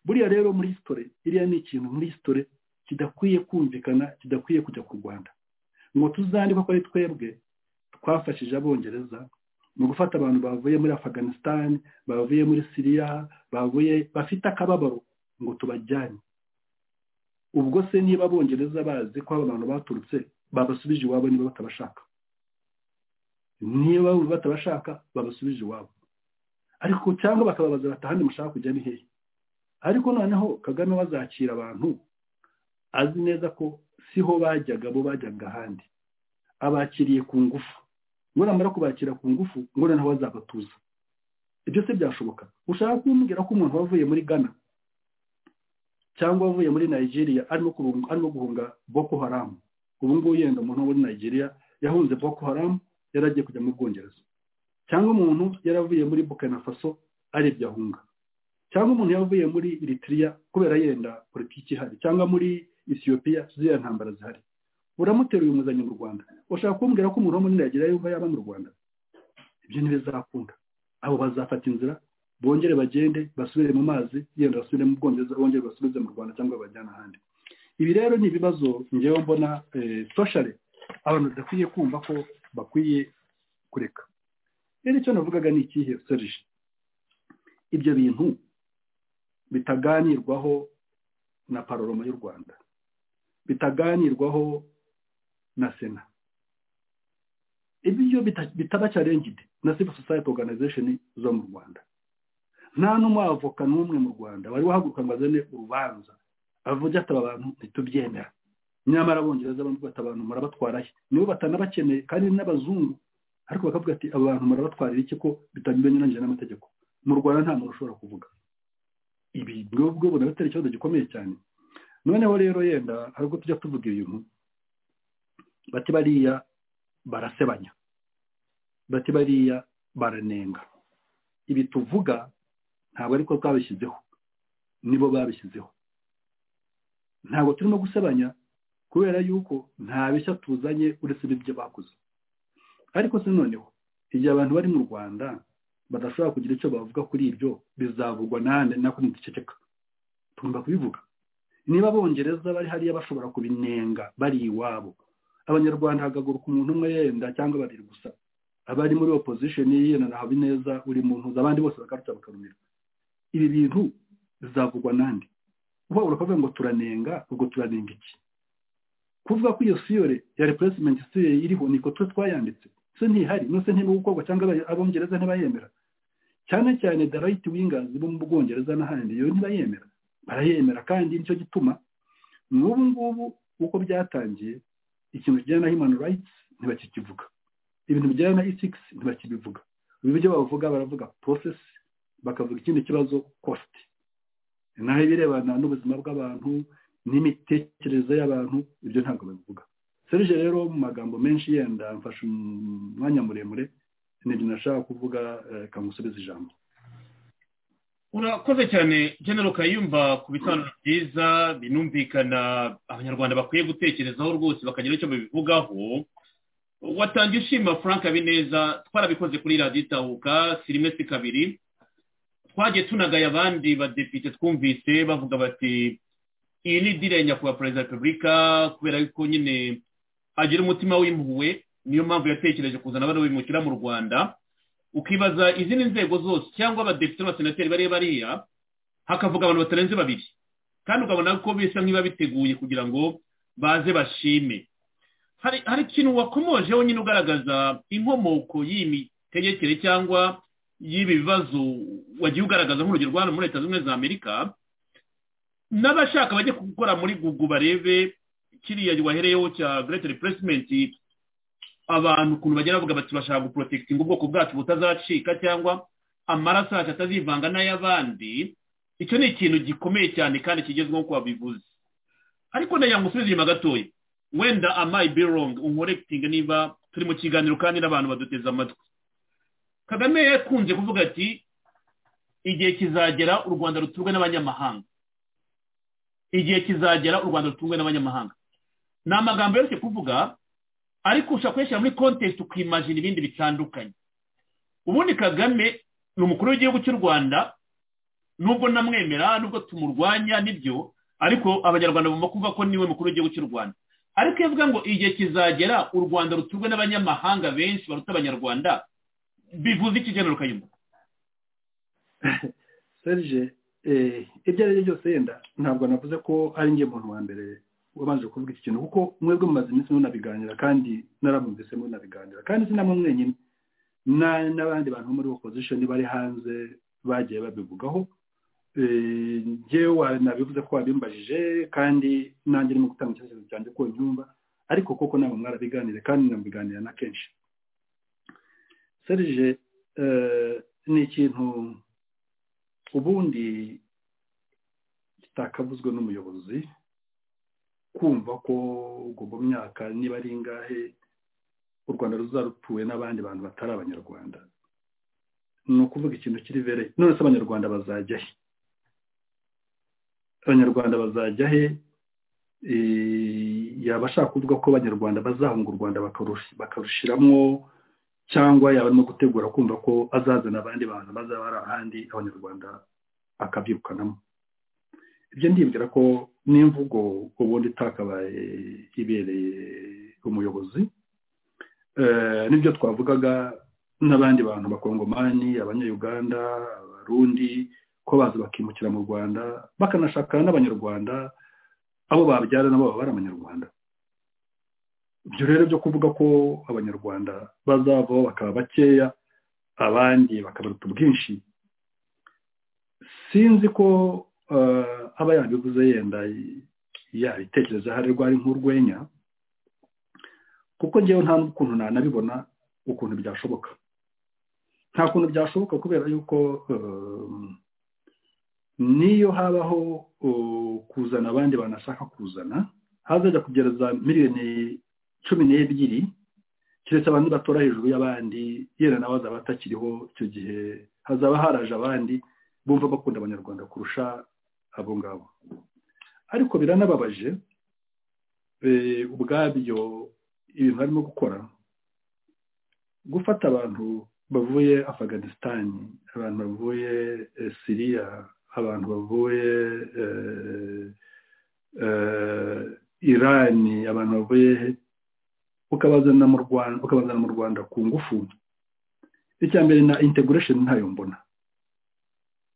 Speaker 6: buriya rero muri hisitore iriya ni ikintu muri hisitore kidakwiye kumvikana kidakwiye kujya ku rwanda ngo tuzandikwa ko ari twebwe twafashije abongereza mu gufata abantu bavuye muri afaganisitani bavuye muri siriya bavuye bafite akababaro ngo tubajyane ubwo se niba abongereza bazi ko aba abantu baturutse babasubije iwabo niba batabashaka niba bumva batabashaka babasubije iwabo ariko cyangwa bakababaza bati ahandi mushaka kujya ni hehe ariko noneho kagame bazakira abantu azi neza ko siho bajyaga bo bajyaga ahandi abakiriye ku ngufu ngo namara kubakira ku ngufu ngo noneho bazabatuza ibyo se byashoboka ushaka kumbwira ko umuntu wavuye muri ghana cyangwa wavuye muri nigeria arimo kubunga- arimo guhunga boko haram ubu ngubu yenda umuntu wo muri nigeria yahunze boko haram yari agiye kujya mu bwongereza cyangwa umuntu yaravuye muri burkina faso ari ibyo ahunga cyangwa umuntu yavuye muri eritrea kubera yenda politiki ihari cyangwa muri isiyopiya ziriya ntambara zihari uramuteruye umuzanye mu rwanda ushaka kumbwira ko umuriro munini yagira yumva yaba mu rwanda ibyo ntibizakunda abo bazafata inzira bongere bagende basubire mu mazi yenda basubire mu bwongereza bongere basubize mu rwanda cyangwa bajyane ahandi ibi rero ni ibibazo ngewe mbona soshare abantu badakwiye kumva ko bakwiye kureka rero icyo navugaga ni ikihe serije ibyo bintu bitaganirwaho na paroroma y'u rwanda bitaganirwaho na sena ibyo bita- bitaba cyarengide na civil society organization zo mu rwanda nta n'umwavoka n'umwe mu rwanda wari wahaguruka ngo azane urubanza avuge ati aba bantu ntitubyemera nyamara abongereza bamwe bata abantu murabatwarahe nibo batanabakeneye kandi n'abazungu ariko bakavuga ati aba bantu murabatwarira iki ko bitanyuranyije n'amategeko mu rwanda nta muntu ushobora kuvuga ibi bwobwo bunaba atari ikibazo gikomeye cyane noneho rero yenda hari ubwo tujya tuvuga ibintu bati bariya barasebanya bati bariya baranenga ibi tuvuga ntabwo ariko twabishyizeho nibo babishyizeho ntabwo turimo gusebanya kubera yuko nta bishya tuzanye uretse n'ibyo bakoze ariko se noneho igihe abantu bari mu rwanda badashobora kugira icyo bavuga kuri ibyo bizavugwa n'ahandi nako ntidiceceka tugomba kubivuga niba abongereza bari hariya bashobora kubinenga bari iwabo abanyarwanda hagaguruka umuntu umwe yenda cyangwa babiri gusa abari muri opposition yiyena na habineza uri mu mpuzu abandi bose bakarutsa bakarumira ibi bintu bizavugwa nande uba urakavuga ngo turanenga ubwo turanenga iki kuvuga ko iyo siyore ya replacement siyore iriho niko twe twayanditse se ntihari nose ntiba gukorwa cyangwa aba- abongereza ntibayemera cyane cyane the right wingers bo mu bwongereza n'ahandi iyo ntibayemera barayemera kandi nicyo gituma n'ubu ngubu uko byatangiye ikintu kijyana na human rights ntibakikivuga ibintu bijyana na ethics ntibakibivuga ibyo bavuga baravuga process bakavuga ikindi kibazo cost naho ibirebana n'ubuzima bw'abantu n'imitekerereze y'abantu ibyo ntabwo babivuga serije rero mu magambo menshi yenda mfashe umwanya muremure nibyo nashaka kuvuga eh, kamusubiza ijambo
Speaker 5: urakoze cyane genero kayumba ku bisobanuro byiza binumvikana abanyarwanda bakwiye gutekerezaho rwose bakagira icyo babivugaho watangiye ushima frank habineza twarabikoze kuri radiyo itahuka si rimwe si kabiri twagiye tunagaye abandi badepite twumvise bavuga bati iyi ni idire ya nyakubahwa perezida wa repubulika kubera yuko nyine agira umutima w'impuhwe niyo mpamvu yatekereje kuzana abana bimukira mu rwanda ukibaza izindi nzego zose cyangwa abadepite n'abasenateri bari bariya hakavuga abantu batarenze babiri kandi ukabona ko bisa nk'ibiba biteguye kugira ngo baze bashime hari hari ikintu wakomojeho nyine ugaragaza inkomoko y'iyi mitegekere cyangwa y'ibi bibazo wagiye ugaragaza nk'urugero rwa hano muri leta zunze ubumwe za amerika n'abashaka bajye gukora muri gugu barebe kiriya wahereyeho cya great replacement abantu ukuntu bagera bavuga bati bashaka guporotekitinga ubwoko bwacu butazacika cyangwa amaraso yacu atazivanga n'ay'abandi icyo ni ikintu gikomeye cyane kandi kigezweho ko wabivuze ariko ndagira ngo usubize inyuma gatoya wenda amayi birong unkorekitinga niba turi mu kiganiro kandi n'abantu baduteze amatwi kagame yakunze kuvuga ati igihe kizagera u rwanda ruturwe n'abanyamahanga igihe kizagera u rwanda ruturwe n'abanyamahanga ni amagambo yoroshye kuvuga ariko ushobora kuyashyira muri kontesite ukimajina ibindi bitandukanye ubundi kagame ni umukuru w'igihugu cy'u rwanda nubwo namwemera nubwo tumurwanya nibyo ariko abanyarwanda bagomba kumva ko niwe mukuru w'igihugu cy'u rwanda ariko iyo avuga ngo igihe kizagera u rwanda ruturwe n'abanyamahanga benshi baruta abanyarwanda bivuze iki genero kayumba
Speaker 6: serije eh, ibyo ari byo byose yenda ntabwo navuze ko ari njye muntu wa mbere wabanje kuvuga iki kintu kuko mwebwe mumaze iminsi munabiganira kandi naramwumvise munabiganira kandi sinamwe mwenyine na- n'abandi bantu bo muri opposition bari hanze bagiye babivugaho Eh, njyewe nabivuze ko wabimbajije kandi nanjye urimo gutanga icyerekezo cyanjye ko nyumva ariko koko ntabwo mwarabiganire kandi namubiganira na kenshi serije eh, ni ikintu ubundi kitakavuzwe n'umuyobozi kumva ko ubwo mu myaka niba ari ingahe u rwanda ruzarutuwe n'abandi bantu batari abanyarwanda ni ukuvuga ikintu kiri vere none se abanyarwanda bazajya he abanyarwanda bazajya he eh, yaba ashaka kuvuga ko abanyarwanda bazahunga u rwanda bakarushi- bakarushyiramo cyangwa yaba arimo gutegura kumva ko azazana abandi bantu bazaba ari ahandi abanyarwanda akabyirukanamo ibyo ndibwira ko n'imvugo ubundi itakabaye ibereye umuyobozi Eh, n'ibyo twavugaga n'abandi bantu bakongomani abanyayuganda abarundi ko baza bakimukira mu rwanda bakanashakana n'abanyarwanda abo babyara nabo baba ari abanyarwanda ibyo rero byo kuvuga ko abanyarwanda bazavaho bakaba bakeya abandi bakabaruta ubwinshi sinzi ko eh, aba yabivuze yenda yabitekereza hari rwari nk'urwenya kuko ngewe nta n'ukuntu nanabibona ukuntu byashoboka nta kuntu byashoboka kubera yuko um, niyo habaho uh, kuzana abandi banashaka kuzana hazajya kugera za miliyoni cumi n'ebyiri keretse abantu batora hejuru y'abandi yenda nawe azaba atakiriho icyo gihe hazaba haraje abandi bumva bakunda abanyarwanda kurusha abo ngabo ariko biranababaje eh, ubwabyo ibintu barimo gukora gufata abantu bavuye afganistan abantu bavuye eh, siriya abantu bavuye eh, eh, irani abantu bavuye he? ukabazana mu rwanda ukabazana mu rwanda ku ngufu icya mbere na integration ntayo mbona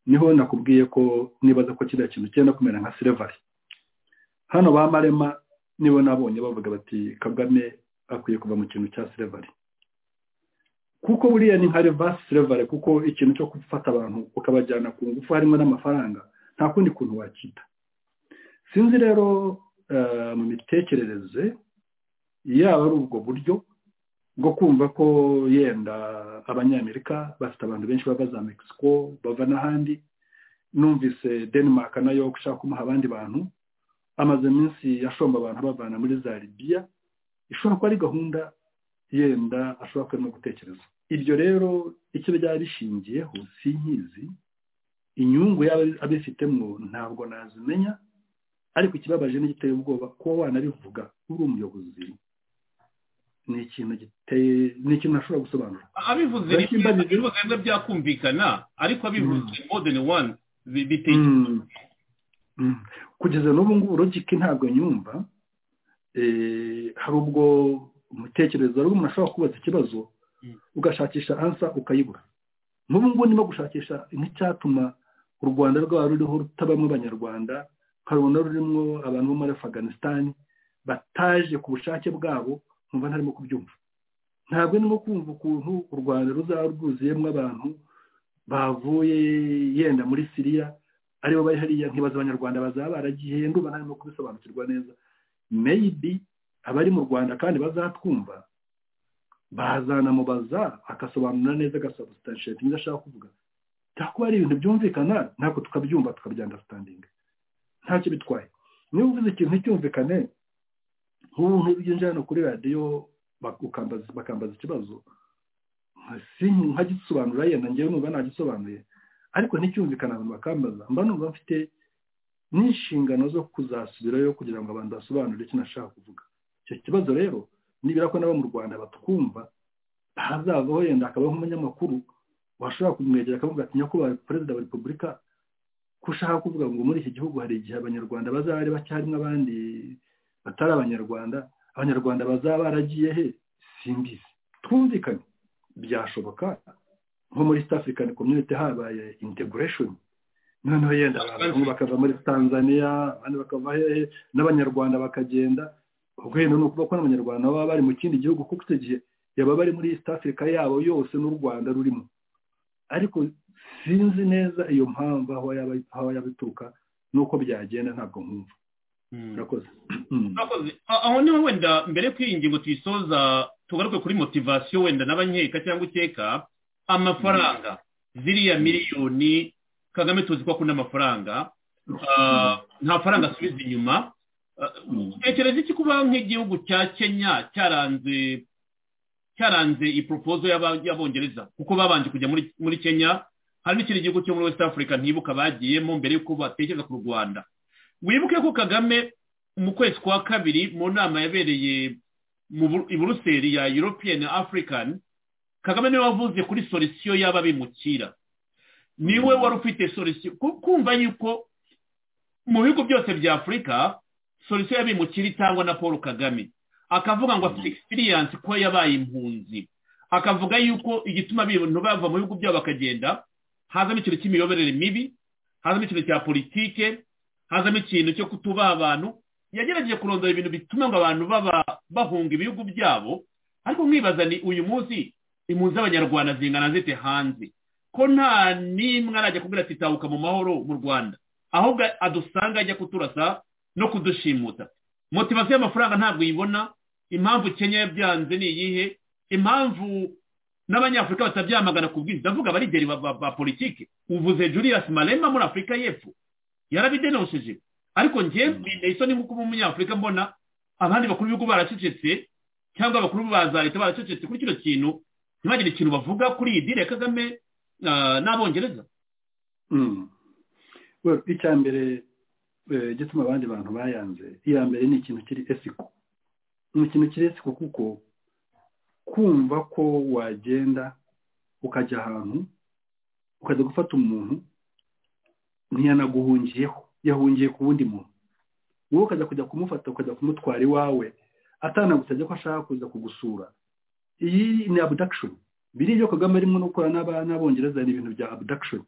Speaker 6: niho nakubwiye ko nibaza ko kiriya kintu cyenda kumera nka silver hano ba marema nibo nabonye bavuga bati kagame akwiye kuva mu kintu cya silver kuko buriya ni nka reverse silver kuko ikintu cyo gufata abantu ukabajyana ku ngufu harimo n'amafaranga nta kundi kuntu wakita sinzi rero eh, mu mitekerereze yaba ari ubwo buryo bwo kumva ko yenda abanyamerika bafite abantu benshi bava za mexico bava n'ahandi numvise denmark nayo gushaka kumuha abandi bantu amaze iminsi ashomba abantu abavana muri za libiya ishobora kuba ari gahunda yenda ashobora kuba arimo gutekereza iryo rero icyo byaba bishingiyeho sinkizi inyungu yaba abifitemo ntabwo nazimenya ariko ikibabaje n'igiteye ubwoba kuba wanabivuga uri umuyobozi ni ikintu giteye ni ikintu ntashobora gusobanura
Speaker 5: abivuze
Speaker 6: Benshi
Speaker 5: rimwe
Speaker 6: mbajije-
Speaker 5: bivuze rimwe byakumvikana ariko abivuze more than one bi- bitekeye
Speaker 6: Mm. Mm. kugeza n'ubu ngubu logike ntabwo nyumva Eh, hari ubwo umutekerereza hari umuntu ashobora kubaza ikibazo
Speaker 5: Mm.
Speaker 6: ugashakisha ansa ukayibura n'ubu ngubu ndimo gushakisha nk'icyatuma u rwanda rwaba ruriho rutabamo abanyarwanda nkarubona rurimo abantu bo muri afganistan bataje ku bushake bwabo nkumva ntarimo kubyumva ntabwo ndimo kumva ukuntu u rwanda ruzaba rwuzuyemo abantu bavuye yenda muri siriya aribo bari hariya nkibaza abanyarwanda bazaba baragiye ndumva ntarimo kubisobanukirwa neza meyibi abari mu rwanda kandi bazatwumva bazanamubaza agasobanura neza agasabusitanshiyetingi ibyo ashaka kuvuga byakuba ari ibintu byumvikana ntabwo tukabyumva tukabyandasitandinga ntacyo bitwaye niba uvuze ikintu nticyumvikane nk'ubuntu byinjira hano kuri radiyo bak- ukambaza- bakambaza ikibazo si- nkagisobanura yenda ngewe numva nagisobanuye ariko nticyumvikana abantu bakambaza mba numva mfite n'inshingano zo kuzasubirayo kugira ngo abantu basobanure icyo nashaka kuvuga icyo kibazo rero nibura ko nabo mu rwanda batwumva hazavaho yenda akabaho umunyamakuru washobora kumwegera akavuga ati nyakubahwa perezida wa repubulika ko ushaka kuvuga ngo muri iki gihugu hari igihe abanyarwanda bazaba bacyarimo abandi batari abanyarwanda abanyarwanda bazaba baragiye he simbizi twumvikane byashoboka nko muri east african community habaye integration noneho yenda abantu bamwe bakava muri tanzania abandi bakava hehe n'abanyarwanda bakagenda ubwo yenda ni ukuvuga ko n'abanyarwanda baba bari mu kindi gihugu kuko icyo gihe yaba bari muri east africa yabo yose n'u rwanda rurimo ariko sinzi neza iyo mpamvu aho yaba aho yaba ituruka n'uko byagenda ntabwo nkumva
Speaker 5: Mm.
Speaker 6: murakoze Mm.
Speaker 5: Murakoze. A- aho niho wenda mbere y'uko iyi ngingo tuyisoza tugaruke kuri motivasiyo wenda n'abanyeka cyangwa ukeka amafaranga ziriya miliyoni kagame tuzi ko akunda amafaranga Ah, nta faranga asubiza inyuma Ah,
Speaker 6: Mm.
Speaker 5: utekereza iki kuba nk'igihugu cya kenya cyaranze cyaranze iyi proposal y'aba- y'abongereza kuko babanje kujya muri muri kenya hari n'ikindi gihugu cyo muri west africa ntibuka bagiyemo mbere y'uko batekereza ku rwanda wibuke ko kagame mu kwezi kwa kabiri mu nama yabereye mu Bu- i buruseli ya european african kagame niwe wavuze kuri solisiyo y'aba bimukira niwe wari ufite solisiyo ku- kumva yuko mu bihugu byose bya afurika solisiyo y'abimukira itangwa na paul kagame akavuga ngo afite experience ko yabaye impunzi akavuga yuko igituma abantu bava mu bihugu byabo bakagenda hazamo ikintu cy'imiyoborere mibi hazamo ikintu cya politike hazamo ikintu cyo kutubaha abantu yagerageje kurondora ibintu bituma ngo abantu baba bahunga ibihugu byabo ariko mwibaza ni uyu munsi impunzi z'abanyarwanda zingana zite hanze ko nta n'imwe arajya kubwira ati tahuka mu mahoro mu rwanda ahubwo adusanga ajya kuturasa no kudushimuta motivasiyo y'amafaranga ntabwo uyibona impamvu kenya yabyanze ni iyihe impamvu n'abanyafurika batabyamagana ku bwinshi ndavuga abarigeri ba- ba ba politiki uvuze julius malema muri afurika y'epfo yarabidenosheje ariko njye mbine isoni nk'uko uba umunyafurika mbona abandi bakuru b'ibihugu baracecetse cyangwa abakuru ba za leta baracecetse kuri kino kintu ntibagire ikintu bavuga kuri iyi dile ya kagame ah, n'abongereza
Speaker 6: Mm. Well, icya mbere eh, igituma abandi bantu bayanze iya mbere ni ikintu kiri esiko ni ikintu kiri esiko kuko kumva ko wagenda ukajya ahantu ukajya gufata umuntu ntiyanaguhungiyeho yahungiye ku wundi muntu wowe ukajya kujya kumufata ukajya kumutwara iwawe atanagusabye ko ashaka kuza kugusura iyi ni abduction biriya ibyo kagame arimo no gukora n'aba- n'abongereza ni ibintu bya abduction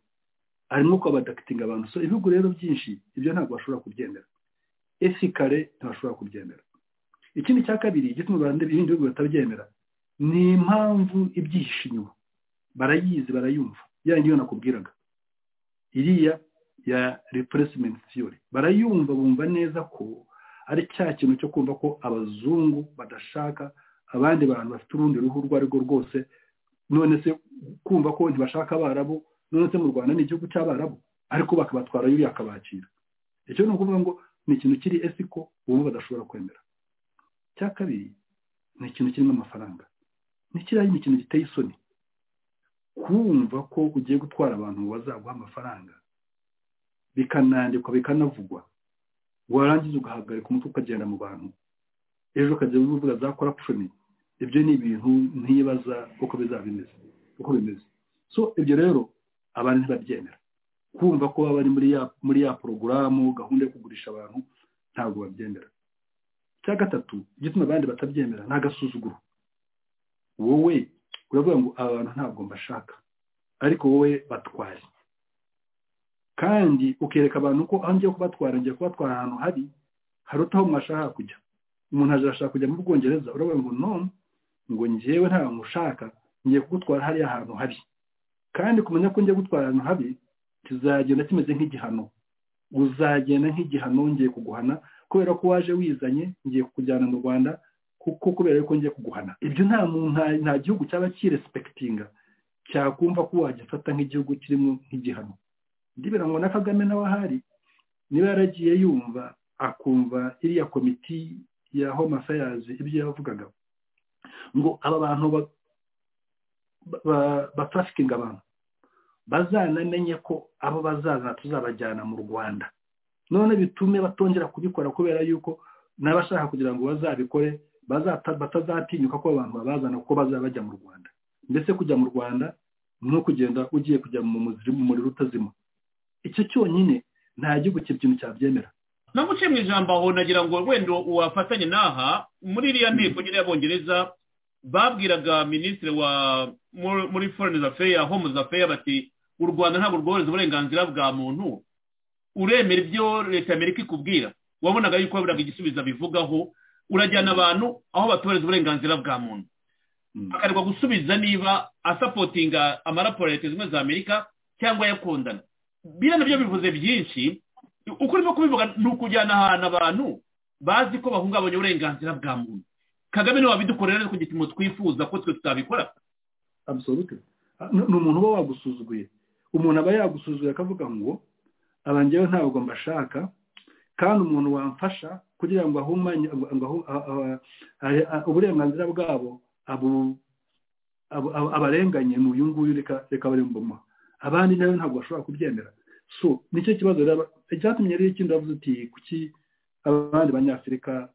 Speaker 6: harimo kubadakitinga abantu so ibihugu rero byinshi ibyo ntabwo bashobora kubyemera esikare ntibashobora kubyemera ikindi cya kabiri igituma abantu ibindi bihugu batabyemera ni impamvu ibyihishe inyuma barayizi barayumva ya yindi yo nakubwiraga iriya ya replacement theory barayumva bumva neza ko ari cya kintu cyo kumva ko abazungu badashaka abandi bantu bafite urundi ruhu urwo ari rwo rwose none se kumva ko ntibashaka abarabu none se mu rwanda ni igihugu cy'abarabu ariko bakabatwara yuriya akabakira icyo ni ukuvuga ngo ni ikintu kiri esiko ubu badashobora kwemera cya kabiri ni ikintu kirimo amafaranga ni kiriya ni ikintu giteye isoni kumva ko ugiye gutwara abantu bazaguha amafaranga bikanandikwa bikanavugwa warangiza ugahagarika umutwe ukagenda mu bantu ejo ukajya uvuga za korapshoni ibyo ni ibintu ntibaza uko bizaba bimeze uko bimeze so ibyo rero abantu ntibabyemera kumva ko baba bari muri ya muri ya porogaramu gahunda yo kugurisha abantu ntabwo babyemera icya gatatu igituma abandi batabyemera ni agasuzuguro wowe uravuga ngo aba bantu ntabwo mbashaka ariko wowe batware kandi ukereka abantu ko aho ngiye kubatwara ngiye kubatwara ahantu hari haruta aho mwashaka kujya umuntu aje arashaka kujya mu bwongereza uravuga ngo no ngo njyewe nta mushaka ngiye kugutwara hariya ahantu habi kandi kumenya ko ngiye gutwara ahantu habi kizagenda kimeze nk'igihano uzagenda nk'igihano ngiye kuguhana kubera ko waje wizanye ngiye kukujyana mu rwanda kuko kubera yuko ngiye kuguhana ibyo nta muntu nta- nta gihugu cyaba kiresipekitinga cyakumva ko wagifata nk'igihugu kirimo nk'igihano ndibera ngo na kagame nawe ahari niba yaragiye yumva akumva iriya komiti ya home affairs ibyo yavugaga ngo aba bantu ba- ba- batarafikinga abantu bazanamenye ko abo bazazana tuzabajyana mu rwanda none bitume batongera kubikora kubera yuko n'abashaka kugira ngo bazabikore bazata- batazatinyuka ko abantu babazana kuko bazaba bajya mu rwanda mbese kujya mu rwanda ni nko kugenda ugiye kujya mu muzimu umuriro utazima icyo cyonyine nta gihugu kintu cyabyemera
Speaker 5: namuciye mu ijambo aho nagira ngo wenda wafatanye n'aha muri iriya nteko nyine y'abongereza babwiraga minisitiri wa muri- muri foreign affairs home affairs bati u rwanda ntabwo rworohereza uburenganzira bwa muntu uremera ibyo leta ya amerika ikubwira wabonaga yuko baburaga igisubizo bivugaho urajyana abantu aho batubahiriza uburenganzira bwa muntu
Speaker 6: Mm.
Speaker 5: akarekwa gusubiza niba asapotinga amaraporo ya leta zimwe za amerika cyangwa ayakundana biriya nabyo bivuze byinshi uko urimo kubivuga ni ukujyana ahantu abantu bazi ko bahungabanya uburenganzira bwa muntu kagame niwe wabidukorera ariko ku gipimo twifuza ko twe tutabikora
Speaker 6: absolute Ah, ni ni umuntu uba wagusuzuguye umuntu aba yagusuzuguye akavuga ngo aba njyewe ntabwo mbashaka kandi umuntu wamfasha kugira ngo ahumanye ngo- ngo ahu- a- a- a- a- uburenganzira bwabo abu- abu- abu- abarenganye ni uyu nguyu reka reka bari mbumuha abandi nawe ntabwo bashobora kubyemera so nicyo kibazo rero aba- icyatumye rero ikindi avuze uti kuki abandi banyafurika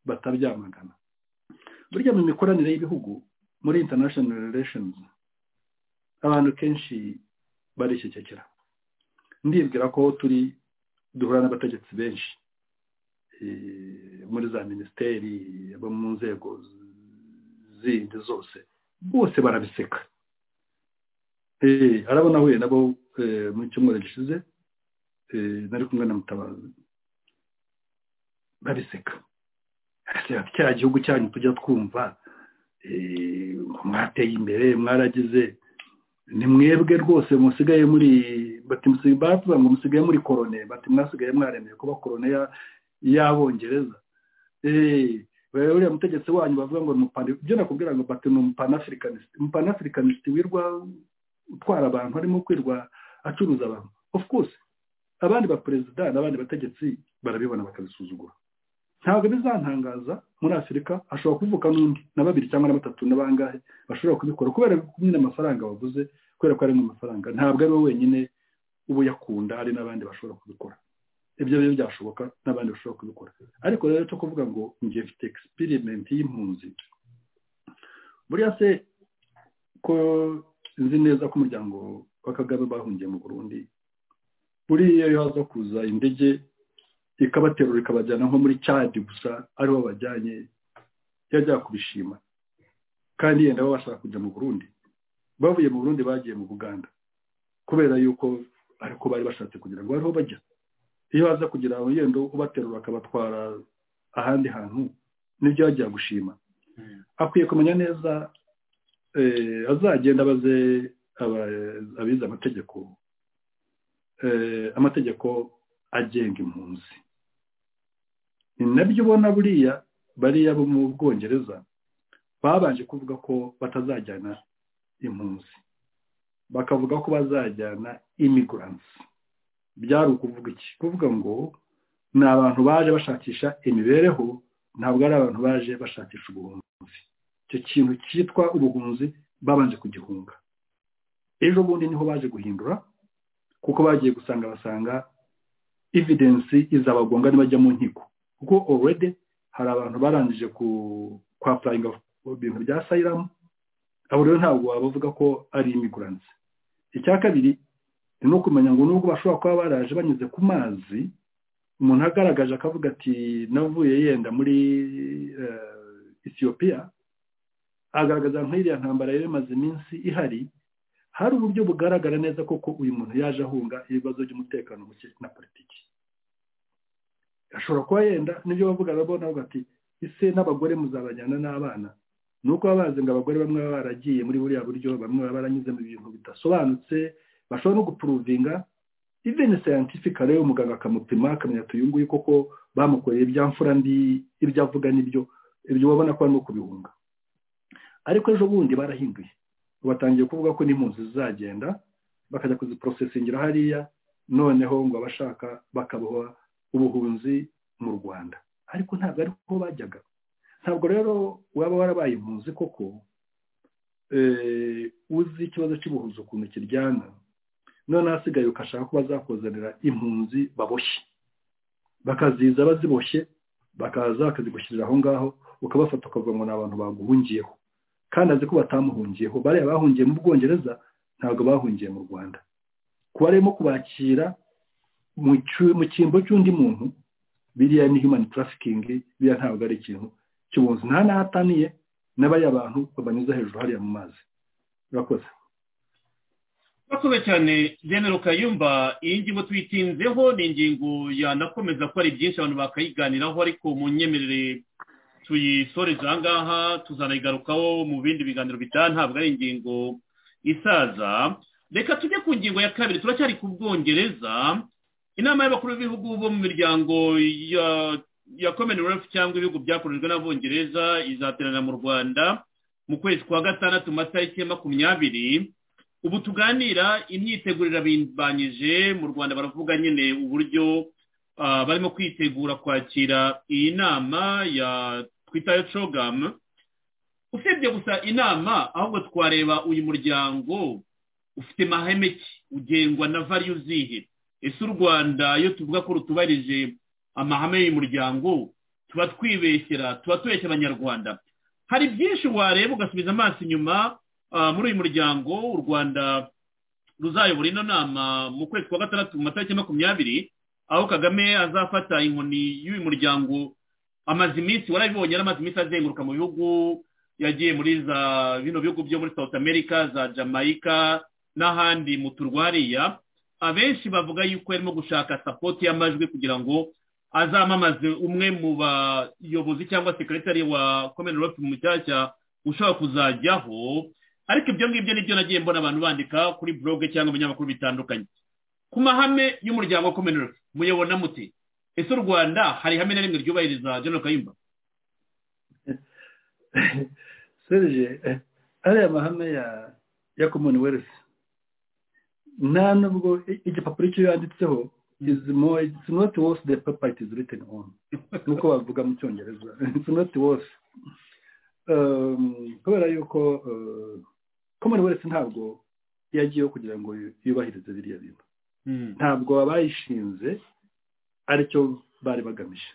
Speaker 6: batabyamagana burya mu mikoranire y'ibihugu muri international relations abantu kenshi barishyikekera ndibwira ko turi duhura n'abategetsi benshi eh, muri za minisiteri abo mu nzego zindi zose bose barabiseka Eh, arabo nahuye nabo eh, mu cyumweru gishize eh, nari kumwe na mutabazi babiseka Araseka, cya gihugu cyanyu tujya twumva eh, mwateye imbere mwaragize ni mwebwe rwose musigaye muri bati musigaye bavuga ngo musigaye muri korone bati mwasigaye mwaremeye kuba korone ya- y'abongereza Eh, we- uriya mutegetsi wanyu bavuga ngo ni umupana- ibyo nakubwira ngo bati ni umupanaafricanist umupanaafricanist wirwa utwara abantu harimo kwirwa acuruza abantu of course abandi baperezida n'abandi bategetsi barabibona bakabisuzugura ntabwo bizantangaza muri afurika hashobora kuvuka n'undi na babiri cyangwa na batatu na bangahe bashobora kubikora kubera kumwe n'amafaranga waguze kubera ko ari mu mafaranga ntabwo ari wowe wenyine uba uyakunda hari n'abandi bashobora kubikora ibyo rero byashoboka n'abandi bashobora kubikora ariko rero cyo kuvuga ngo njye mfite experiment y'impunzi buriya se ko nzi neza ko umuryango wa kagame bahungiye mu burundi buriya iyo haza kuza indege ikabaterura ikabajyana nko muri cadi gusa ariho bajyanye yajya kubishima kandi yenda baba bashaka kujya mu burundi bavuye mu burundi bagiye mu buganda kubera yuko ariko bari bashatse kugira ngo bariho bajya iyo baza kugira ngo yenda ubaterura akabatwara ahandi hantu nibyo bajya gushima akwiye kumenya neza eh, azagenda abaze aba- abize amategeko eh, amategeko agenga impunzi ni nabyo ubona buriya bariya bo mu bwongereza babanje kuvuga ko batazajyana impunzi bakavuga ko bazajyana imigransi byari ukuvuga iki kuvuga ngo ni abantu baje bashakisha imibereho ntabwo ari abantu baje bashakisha ubuhunzi icyo kintu cyitwa ubuhunzi babanje kugihunga ejo bundi niho baje guhindura kuko bagiye gusanga basanga evidensi izabagonga nibajya mu nkiko kuko already hari abantu barangije ku kwa purayinga mu bintu bya sayiramu abo rero ntabwo wabavuga ko ari imigurantsi icya kabiri ni ukumenya ngo nubwo bashobora kuba baraje banyuze ku mazi umuntu agaragaje akavuga ati navuye yenda muri eh, Ethiopia agaragaza nk'iriya ntambara yari imaze iminsi ihari hari uburyo bugaragara neza koko uyu muntu yaje ahunga ibibazo by'umutekano muke na politiki ashobora kuba yenda nibyo bavuga nabo navuga ati ese n'abagore muzabajyana n'abana ni uko baba bazi ngo abagore bamwe baba baragiye muri buriya buryo bamwe baba baranyuze mu bintu bidasobanutse bashobora no gupuruvinga even scientific rero umuganga akamupima akamenya ati uyu nguyu koko bamukoreye ibyamfura ndi ibyo avuga nibyo ibyo babona ko barimo kubihunga ariko ejo bundi barahinduye batangiye kuvuga ko n'impunzi zizagenda bakajya kuziporosesingira hariya noneho ngo abashaka bakabaha ubuhunzi mu rwanda ariko ntabwo ariho bajyaga ntabwo rero waba warabaye impunzi koko eh, uzi ikibazo cy'ubuhunzi ukuntu kiryana none hasigaye ukashaka ko bazakuzanira impunzi baboshye bakaziza baziboshye bakaza bakazigushyirira aho ngaho ukabafata ukavuga ngo ni abantu baguhungiyeho kandi azi ko batamuhungiyeho bariya bahungiye mu bwongereza ntabwo bahungiye mu rwanda kuba arimo kubakira mu cyu- mu cyimbo cy'undi muntu biriya ni human trafficking biriya ntabwo ari ikintu cy'ubunzi nta n'ahataniye n'abariya bantu babanyuza hejuru hariya mu mazi urakoze
Speaker 5: urakoze cyane genero kayumba iyi ngingo tuyitinzeho ni ingingo yanakomeza ko ari byinshi abantu bakayiganiraho ariko mu nyemerere tuyisoreje aha ngaha tuzanayigarukaho mu bindi biganiro bitaha ntabwo ari ingingo isaza reka tujye ku ngingo ya kabiri turacyari ku bwongereza inama y'abakuru b'ibihugu bo mu miryango ya ya commonwealth cyangwa ibihugu byakorejwe n'abongereza izaterana mu rwanda mu kwezi kwa gatandatu mu matariki ya makumyabiri ubu tuganira imyiteguro irabambanyije mu rwanda baravuga nyine uburyo ah, barimo kwitegura kwakira iyi nama ya twitayo cogamu usibye gusa inama ahubwo twareba uyu muryango ufite mahame ki ugengwa na variyu zihe ese u rwanda iyo tuvuga ko rutubarije amahame y'umuryango tuba twibeshyera tuba tubeshya abanyarwanda hari byinshi wareba ugasubiza amaso inyuma ah, muri uyu muryango u rwanda ruzayobora ino nama mu kwezi kwa gatandatu mu matariki makumyabiri aho kagame azafata inkoni y'uyu muryango amaze iminsi warabibonye yari amaze iminsi azenguruka mu bihugu yagiye muri za bino bihugu byo muri south america za jamaica n'ahandi mu turwariya abenshi bavuga yuko yarimo gushaka sapoti y'amajwi kugira ngo azamamaze umwe mu bayobozi cyangwa sekiretari wa komini ropi mu mushyashya ushobora kuzajyaho ariko ibyo ngibyo nibyo nagiye mbona abantu bandika kuri blog cyangwa ibinyamakuru bitandukanye ku mahame y'umuryango wa komini ropi muyobona muti ese u rwanda hari ihame na rimwe ryubahiriza general kayumba
Speaker 6: serge eh, ariya mahame ya ya commonwealth nta nubwo i- igipapuro icyo yanditseho is more it's not worth the paper it is written on nuko bavuga mu cyongereza it's not worth Um, kubera yuko uh, commonwealth ntabwo yagiyeho kugira ngo yubahirize biriya bintu
Speaker 5: Hmm.
Speaker 6: ntabwo abayishinze aricyo bari bagamije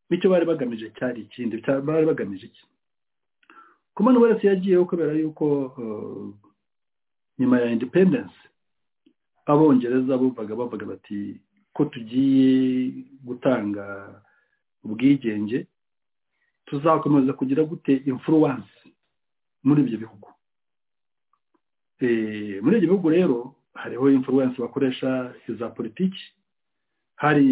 Speaker 6: nicyo bari bagamije cyari ikindi cya- bari bagamije iki commonwealth yagiyeho kubera yuko uh, nyuma ya independence abongereza bumvaga bavuga bati ko tugiye gutanga ubwigenge tuzakomeza kugira gute influence muri ibyo bihugu Eh, muri ibyo bihugu rero hariho influence bakoresha iza politiki hari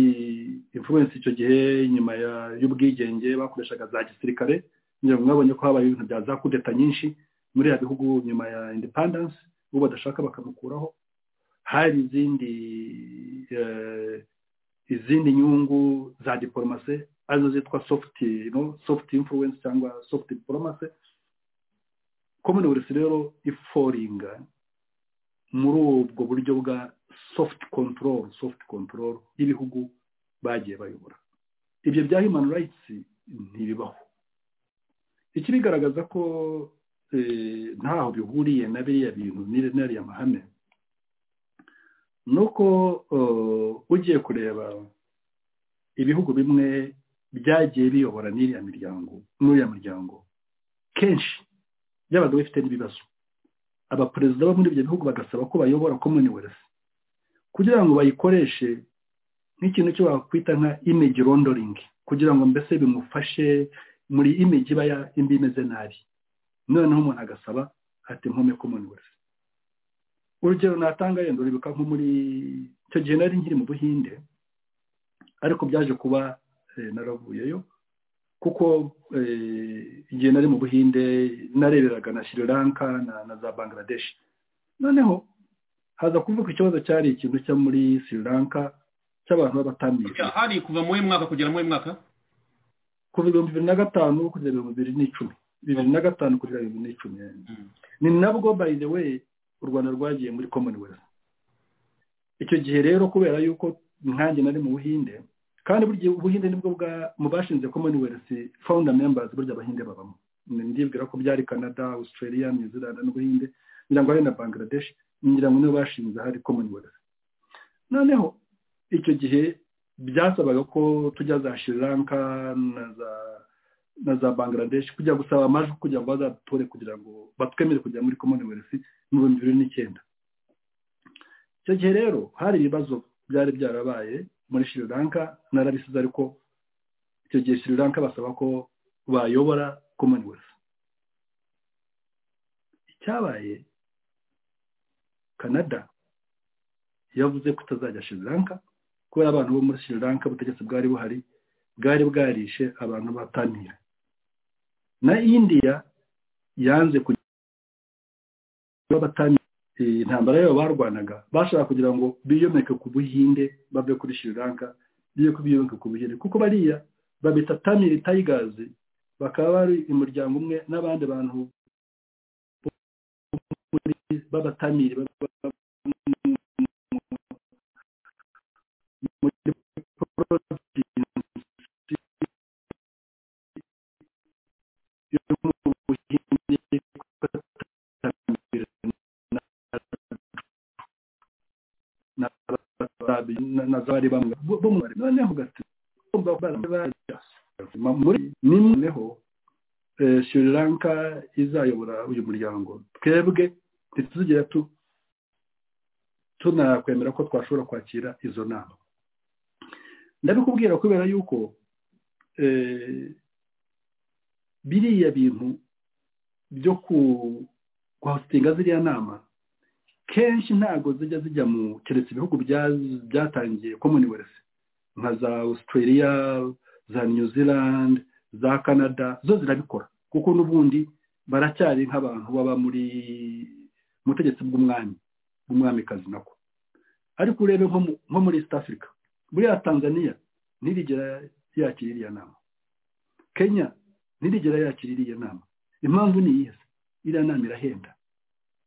Speaker 6: influence icyo gihe nyuma ya- y'ubwigenge bakoreshaga za gisirikare ngira ngo mwabonye ko habaye ibintu bya za kudeta nyinshi muri ya bihugu nyuma ya independence uwo badashaka bakamukuraho hari izindi eh, izindi nyungu za diporomase arizo zitwa soft no soft influence cyangwa soft diporomase commonwealth rero iforinga muri ubwo buryo bwa soft control soft control y'ibihugu bagiye bayobora ibyo bya human rights ntibibaho ikibigaragaza ko eh, ntaho bihuriye na biriya bintu n'iri- n'ariya mahame ni uko eh, ugiye kureba ibihugu bimwe byagiye biyobora n'iriya miryango n'uriya muryango kenshi byabaga bifite n'ibibazo abaperezida bo muri ibyo bihugu bagasaba ko bayobora commonwealth kugira ngo bayikoreshe nk'ikintu cyo wakwita nka image rondoringi kugira ngo mbese bimufashe muri image iba ya- imbi imeze nabi noneho umuntu agasaba ati nkome commonwealth urugero natanga yenda uribuka nko muri icyo gihe nari nkiri mu buhinde ariko byaje kuba eh, naravuyeyo kuko eh, igihe nari mu buhinde nareberaga na sri lanka na, na za bangladesh noneho haza kuvuka ikibazo cyari ikintu cyo muri sri lanka cy'abantu b'abatamizi
Speaker 5: hari kuva mu mwaka kugera mu mwaka
Speaker 6: kuva ibihumbi bibiri na gatanu kugera ibihumbi bibiri n'icumi bibiri na gatanu kugera bibiri n'icumi
Speaker 5: Mm.
Speaker 6: ni nabwo by the way u rwanda rwagiye muri commonwealth icyo gihe rero kubera yuko nkanjye nari mu buhinde kandi buri gihe ubuhinde nibwo bwa mu bashinze commonwealth founder members burya abahinde babamo Ni- ndibwira ko byari canada australia new zealand n'ubuhinde ngira ngo hari na bangladesh ngira ngo nibo bashinze hari commonwealth noneho icyo gihe byasabaga ko tujya za sri lanka na za na za bangladesh kujya gusaba amajwi kugira ngo bazatore kugira ngo batwemere kujya muri commonwealth mu bihumbi bibiri n'icyenda icyo gihe rero hari ibibazo byari byarabaye muri sri lanka narabisize ariko icyo gihe sri lanka basaba ko bayobora commonwealth icyabaye canada yavuze ko itazajya sri lanka kubera abantu bo muri sri lanka ubutegetsi bwari buhari bwari bwarishe abantu batamira na indiya yanze kugira batamira intambara yabo barwanaga bashaka kugira ngo biyomeke ku buhinde bave kuri sri lanka biye ku biyomeke ku buhinde kuko bariya babita tamil tigers bakaba bari umuryango umwe n'abandi bantu b'abatamiri baba- muri provinsi yo mu Buhinde batamira na- na- radio na- na za bari bamwe bo bo mu bari noneho gati kumva bari bajya muri nimweho eh, Sri Lanka izayobora uyu muryango twebwe ntituzigera tu tunakwemera ko twashobora kwakira izo nama ndabikubwira kubera yuko eh, biriya bintu byo ku kwasitinga ziriya nama kenshi ntabwo zijya zijya mu keretse ibihugu bya- byatangiye commonwealth nka za australia za new zealand za canada zo zirabikora kuko n'ubundi baracyari nk'abantu baba muri mu butegetsi bw'umwami bw'umwamikazi nako ariko urebe nko mu- nko muri east africa buriya tanzania ntirigera yakira iriya nama kenya ntirigera yakira iriya nama impamvu ni iyihe se? iriya nama irahenda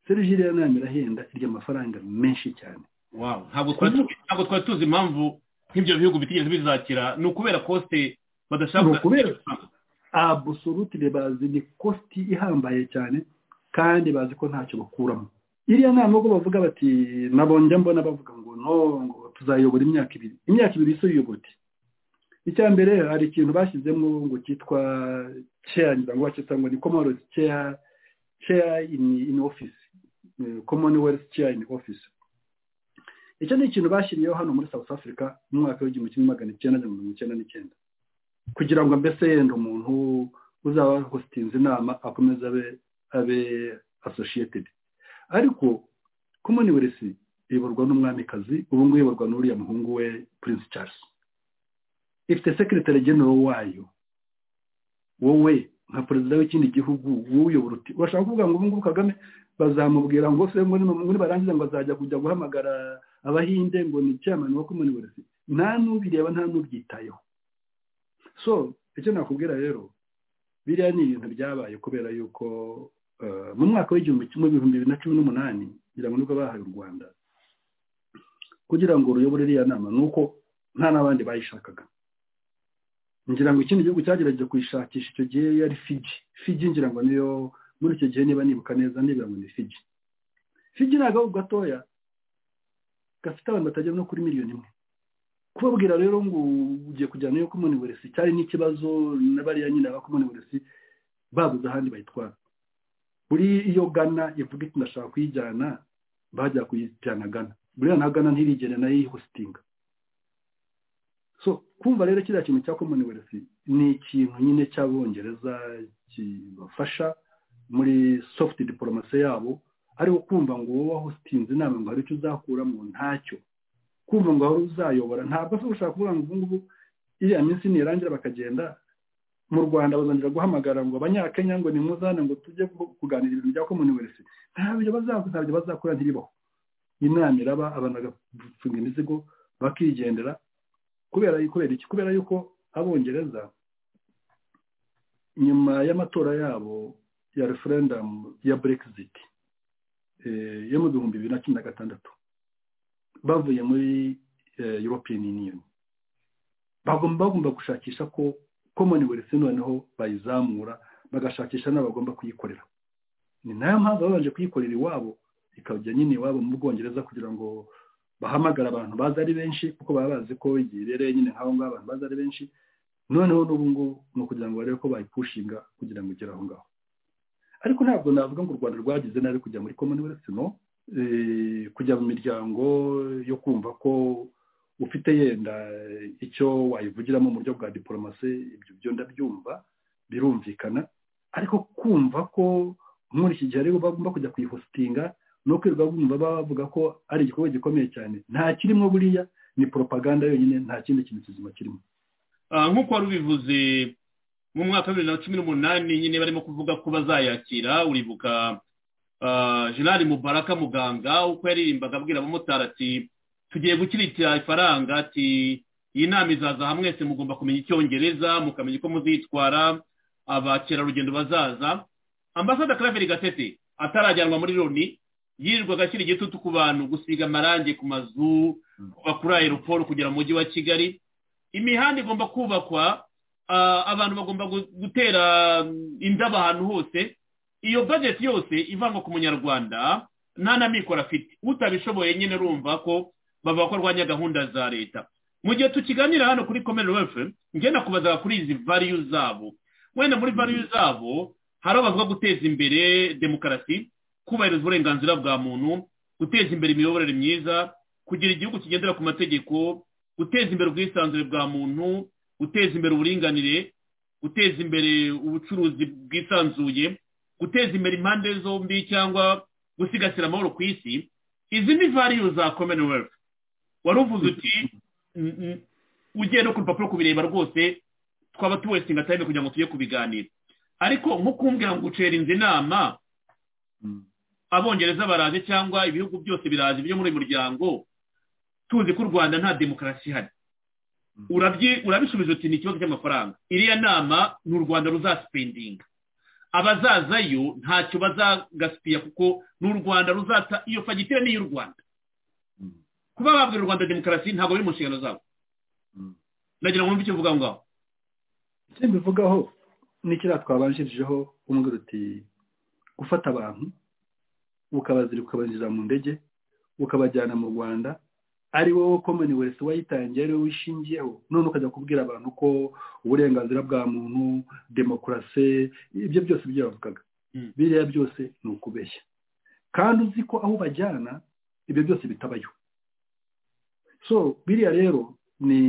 Speaker 6: serivisi iriya nama irahenda irya amafaranga menshi cyane
Speaker 5: Wow, ntabwo twari tuzi- ntabwo twari tuzi impamvu nk'ibyo bihugu bitigeze bizakira ni ukubera kosite badashaka
Speaker 6: Ni ukubera- abusolutire bazi ni kositi ihambaye cyane kandi bazi ko ntacyo bakuramo iriya nama ubwo bavuga bati nabonjya mbona bavuga ngo no ngo tuzayobora imyaka ibiri imyaka ibiri isi uyobote icya mbere hari ikintu bashyizemo ngo cyitwa ceya ngira ngo bacyita ngo ni komorosi ceya ceya ini ini ofisi commonwealth ceya ini ofisi icyo ni ikintu bashyiriyeho hano muri south africa mu mwaka w'igihumbi kimwe magana icyenda na mirongo icyenda n'icyenda kugira ngo mbese yenda umuntu uzaba hositinze inama akomeze abe abe associated ariko commonwealth iyoborwa n'umwamikazi ubu ngubu iyoborwa n'uriya muhungu we prince charles ifite secretary general wayo wowe nka perezida w'ikindi gihugu wowe uyobora uti urashaka kuvuga ngo ubu ngubu kagame bazamubwira ngo se ngo ni- ngo nibarangiza ngo azajya kujya guhamagara abahinde ngo ni chairman wa commonwealth nta n'ubireba nta n'ubyitayeho so icyo nakubwira rero biriya ni ibintu byabaye kubera yuko eh, mu mwaka w'igihumbi kimwe ibihumbi bibiri na cumi n'umunani kugira ngo nibwo bahaye u rwanda kugira ngo ruyobore iriya nama ni uko nta n'abandi bayishakaga ngira ngo ikindi gihugu cyagerageje kuyishakisha icyo gihe yari fiji fiji ngira ngo niyo muri icyo gihe niba nibuka neza nibira ngo ni fiji fiji ni agahugu gatoya gafite abantu batagera no kuri miliyoni imwe kubabwira rero ngo ugiye kujyana iyo commonwealth cyari n'ikibazo na bariya nyine aba commonwealth babuze ahandi bayitwara buri iyo gana ivuga iti ndashaka kuyijyana bajya kuyijyana gana buriya na gana ntirigere nayo yihositinga so kumva rero kiriya kintu cya commonwealth ni ikintu nyine cy'abongereza kibafasha muri soft dipolomasi yabo ariko kumva ngo wowe wahositinze inama ngo hari icyo uzakuramo ntacyo kumva ngo wari uzayobora ntabwo se ushaka kuvuga ngo ubu ngubu iriya minsi nirangira bakagenda mu rwanda bazongera guhamagara ngo abanyakenya ngo ni muzane ngo tujye ku- kuganira ibintu bya commonwealth ntabyo bazakora ntabyo bazakora ntiribaho inama iraba abantu bagafunga imizigo bakigendera kubera kubera iki kubera yuko abongereza nyuma y'amatora yabo ya referendum ya brexit eh, yo mu bihumbi bibiri na cumi na gatandatu bavuye muri eh, european union bagomba bagomba gushakisha ko commonwealth noneho bayizamura bagashakisha n'abagomba kuyikorera ni nayo mpamvu babanje kuyikorera iwabo ikajya nyine iwabo mu bwongereza kugira ngo bahamagare abantu baza ari benshi kuko baba bazi ko igihe ibereye nyine nk'aho ngaho abantu baza ari benshi noneho n'ubu ngubu ni ukugira ngo barebe ko bayipushinga kugira ngo igere aho ngaho ariko ntabwo navuga ngo u rwanda rwagize nabi kujya muri commonwealth no eh, kujya mu miryango yo kumva ko ufite yenda icyo wayivugiramo mu buryo bwa diporomasi ibyo byo ndabyumva birumvikana ariko kumva ko muri iki gihe aribo bagomba kujya kuyihositinga no kwirirwa bumva bavuga ko ari igikorwa gikomeye cyane nta kirimo buriya ni poropaganda yonyine nta kindi kintu kizima kirimo
Speaker 5: Ah, nk'uko wari ubivuze mu mwaka wa bibiri na cumi n'umunani nyine barimo kuvuga ko bazayakira uribuka ah, General Mubaraka Muganga uko yaririmbaga abwira abamotari ati tugiye gukiritira ifaranga ati iyi nama izaza hamwe mwese mugomba kumenya icyongereza mukamenya uko muzitwara abakerarugendo bazaza ambasada Claver Gatete atarajyanwa muri Loni yirirwaga ashyira igitutu ku bantu gusiga amarangi ku mazu kuva kuri aeroport kugera mu mujyi wa Kigali imihanda igomba kubakwa ah, abantu bagomba gu- gutera mm, indabo ahantu hose iyo budget yose ivangwa ku munyarwanda nta na mikoro afite utabishoboye nyine urumva ko bavuga ko arwanya gahunda za leta mu gihe tukiganira hano kuri komere wefe njye nakubazaga kuri izi variyu zabo wenda muri variyu zabo hari aho bavuga guteza imbere demokarasi kubahiriza uburenganzira bwa muntu guteza imbere imiyoborere myiza kugira igihugu kigendera ku mategeko guteza imbere ubwisanzure bwa muntu guteza imbere uburinganire guteza imbere ubucuruzi bwisanzuye guteza imbere impande zombi cyangwa gusigasira amahoro ku isi izi ni variyu za commonwealth wari uvuze uti "Mm, mm, ugiye no ku rupapuro kubireba rwose twaba tuwesinga time kugira ngo tujye kubiganira ariko nko kumbwira ngo ucerinze inama
Speaker 6: Mm.
Speaker 5: abongereza baraje cyangwa ibihugu byose biraje byo muri uyu muryango tuzi ko u rwanda nta demokarasi ihari Urabyi- urabisubiza uti ni ikibazo cy'amafaranga iriya nama ni u rwanda ruzasipendinga abazazayo ntacyo bazagasipiya kuko ni u rwanda ruzata iyo fagitire ni iy'u rwanda
Speaker 6: Mm.
Speaker 5: kuba babwira u rwanda demokarasi ntabwo biri mu nshingano zabo
Speaker 6: Mm.
Speaker 5: nagira ngo wumve icyo mvuga aho ngaho
Speaker 6: icyo mbivugaho ni kiriya twabanjirijeho umbwira uti gufata abantu ukabazirika ukabinjiza mu ndege ukabajyana mu rwanda ari wowe commonwealth wayitangiye ari wowe wishingiyeho none ukajya kubwira abantu ko uburenganzira bwa muntu demokarasi ibyo byose ibyo yavugaga
Speaker 5: Mm.
Speaker 6: biriya byose ni ukubeshya kandi uzi ko aho ubajyana ibyo byose bitabayo so biriya rero ni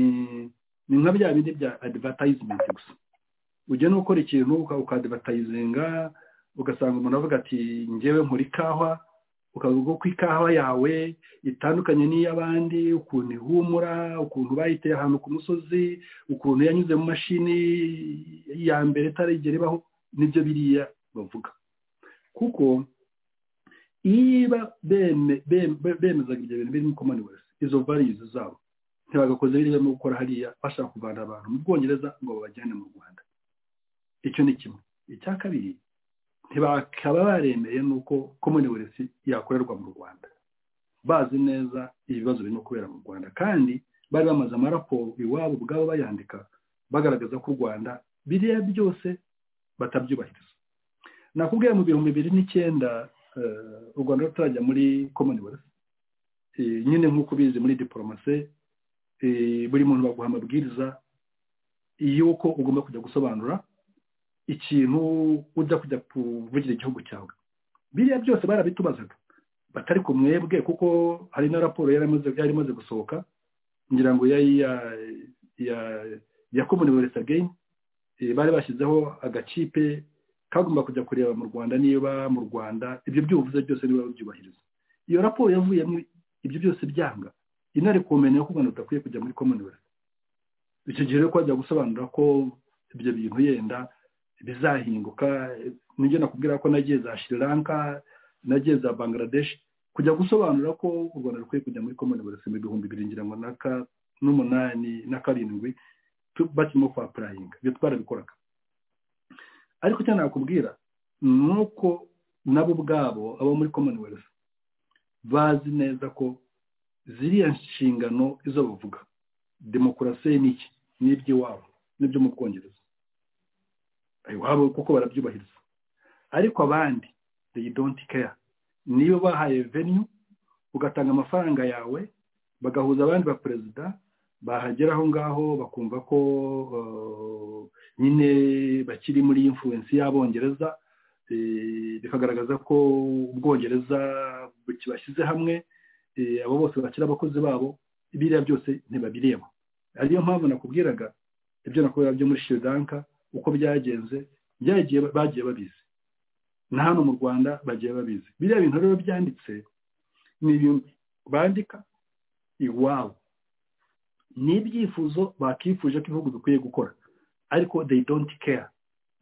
Speaker 6: ni nka bya bindi bya advertisement gusa ugenda ukora ikintu uka- ukadivatayizinga ugasanga umuntu avuga ati ngewe nkora ikawa ukavuga ko ikawa yawe itandukanye n'iy'abandi ukuntu ihumura ukuntu bayiteye ahantu ku musozi ukuntu yanyuze mu mashini ya mbere itarigera ibaho nibyo biriya bavuga kuko niba beme- bem- be- bemezaga ibyo bintu birimo commonwealth izo values zabo ntibagakoze biriya no gukora hariya bashaka kuvana abantu mu bwongereza ngo babajyane mu rwanda icyo ni kimwe icya kabiri ntibakaba baremeye nuko commonwealth yakorerwa mu rwanda bazi neza ibibazo birimo kubera mu rwanda kandi bari bamaze amaraporo iwabo ubwabo bayandika bagaragaza ko u rwanda biriya byose batabyubahiriza nakubwiye mu bihumbi bibiri n'icyenda eh, u rwanda rutarajya muri commonwealth Eh, nyine nk'uko ubizi muri diporomasi buri muntu baguha amabwiriza y'uko ugomba kujya gusobanura ikintu ujya kujya kuvugira igihugu cyawe biriya byose barabitubazaga batari ku mwebwe kuko hari na raporo yari imaze- yari imaze gusohoka ngira ngo yari iya ya ya commonwealth again Eh, bari bashyizeho agakipe kagomba kujya kureba mu rwanda niba mu rwanda ibyo byuvuze byose niba babyubahiriza iyo raporo yavuyemo ibyo byose byanga inari kumenya ko u Rwanda rudakwiye kujya muri commonwealth icyo gihe rero ko bajya gusobanura ko ibyo bintu yenda bizahinduka nibyo nakubwira ko nagiye za Sri Lanka nagiye za Bangladesh kujya gusobanura ko u Rwanda rukwiye kujya muri commonwealth mu bihumbi bibiri ngira ngo naka n'umunani na karindwi tu- bakirimo kwa purayinga ibyo twarabikoraga ariko icyo nakubwira ni uko nabo ubwabo abo muri commonwealth bazi neza ko ziriya nshingano izo bavuga demokarasi ni iki ni iby'iwabo n'ibyo mu bwongereza iwabo kuko barabyubahiriza ariko abandi they don't care niyo bahaye venue ugatanga amafaranga yawe bagahuza abandi ba perezida bahagera aho ngaho bakumva ko eh, nyine bakiri muri influence y'abongereza eh, bikagaragaza ko ubwongereza kibashyize hamwe eh, abo bose bakira abakozi babo biriya byose ntibabireba ariyo mpamvu nakubwiraga ibyo nakubwira byo muri Sri Lanka uko byagenze byagiye bagiye babizi na hano mu rwanda bagiye babizi biriya bintu rero byanditse ni ibintu bandika iwabo ni ibyifuzo bakifuje ko ibihugu bikwiye gukora ariko they don't care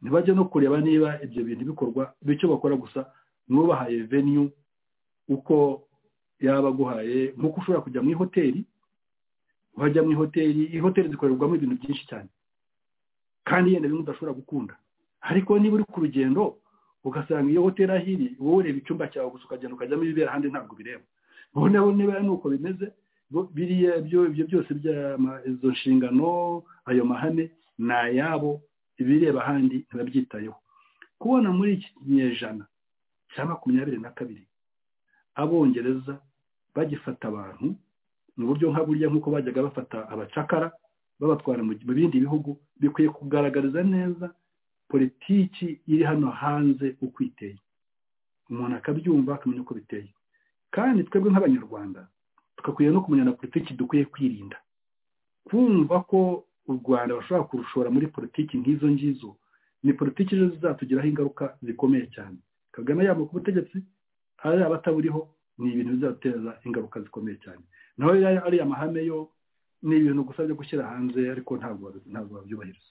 Speaker 6: ntibajya no kureba niba ibyo bintu bikorwa bityo bakora gusa nubahaye venue uko yaba aguhaye nk'uko ushobora kujya mu ihoteli wajya mu ihoteli ihoteli zikorerwamo ibintu byinshi cyane kandi yenda bimwe udashobora gukunda ariko niba uri ku rugendo ugasanga iyo hoteli aho iri wowe ureba icyumba cyawe gusa ukagenda ukajyamo ibibera ahandi ntabwo bireba noneho niba ari uko bimeze bo- biriya byo ibyo byose by'ama- izo nshingano ayo mahame ni ayabo ibireba ahandi ntibabyitayeho kubona muri iki kinyejana cya makumyabiri na kabiri abongereza bagifata abantu ni uburyo nka burya nk'uko bajyaga bafata abacakara babatwara mu mu bindi bihugu bikwiye kugaragariza neza politiki iri hano hanze uko iteye umuntu akabyumva akamenya uko biteye kandi twebwe nk'abanyarwanda tugakwiye no kumenya na politiki dukwiye kwirinda kumva ko u rwanda bashobora kurushora muri politiki nk'izo ngizo ni politiki ejo zizatugiraho ingaruka zikomeye cyane kagame yaba ku butegetsi hari abataburiho ni ibintu bizateza ingaruka zikomeye cyane naho yari ariya mahame yo ni ibintu gusa byo gushyira hanze ariko ntabwo babi- ntabwo babyubahiriza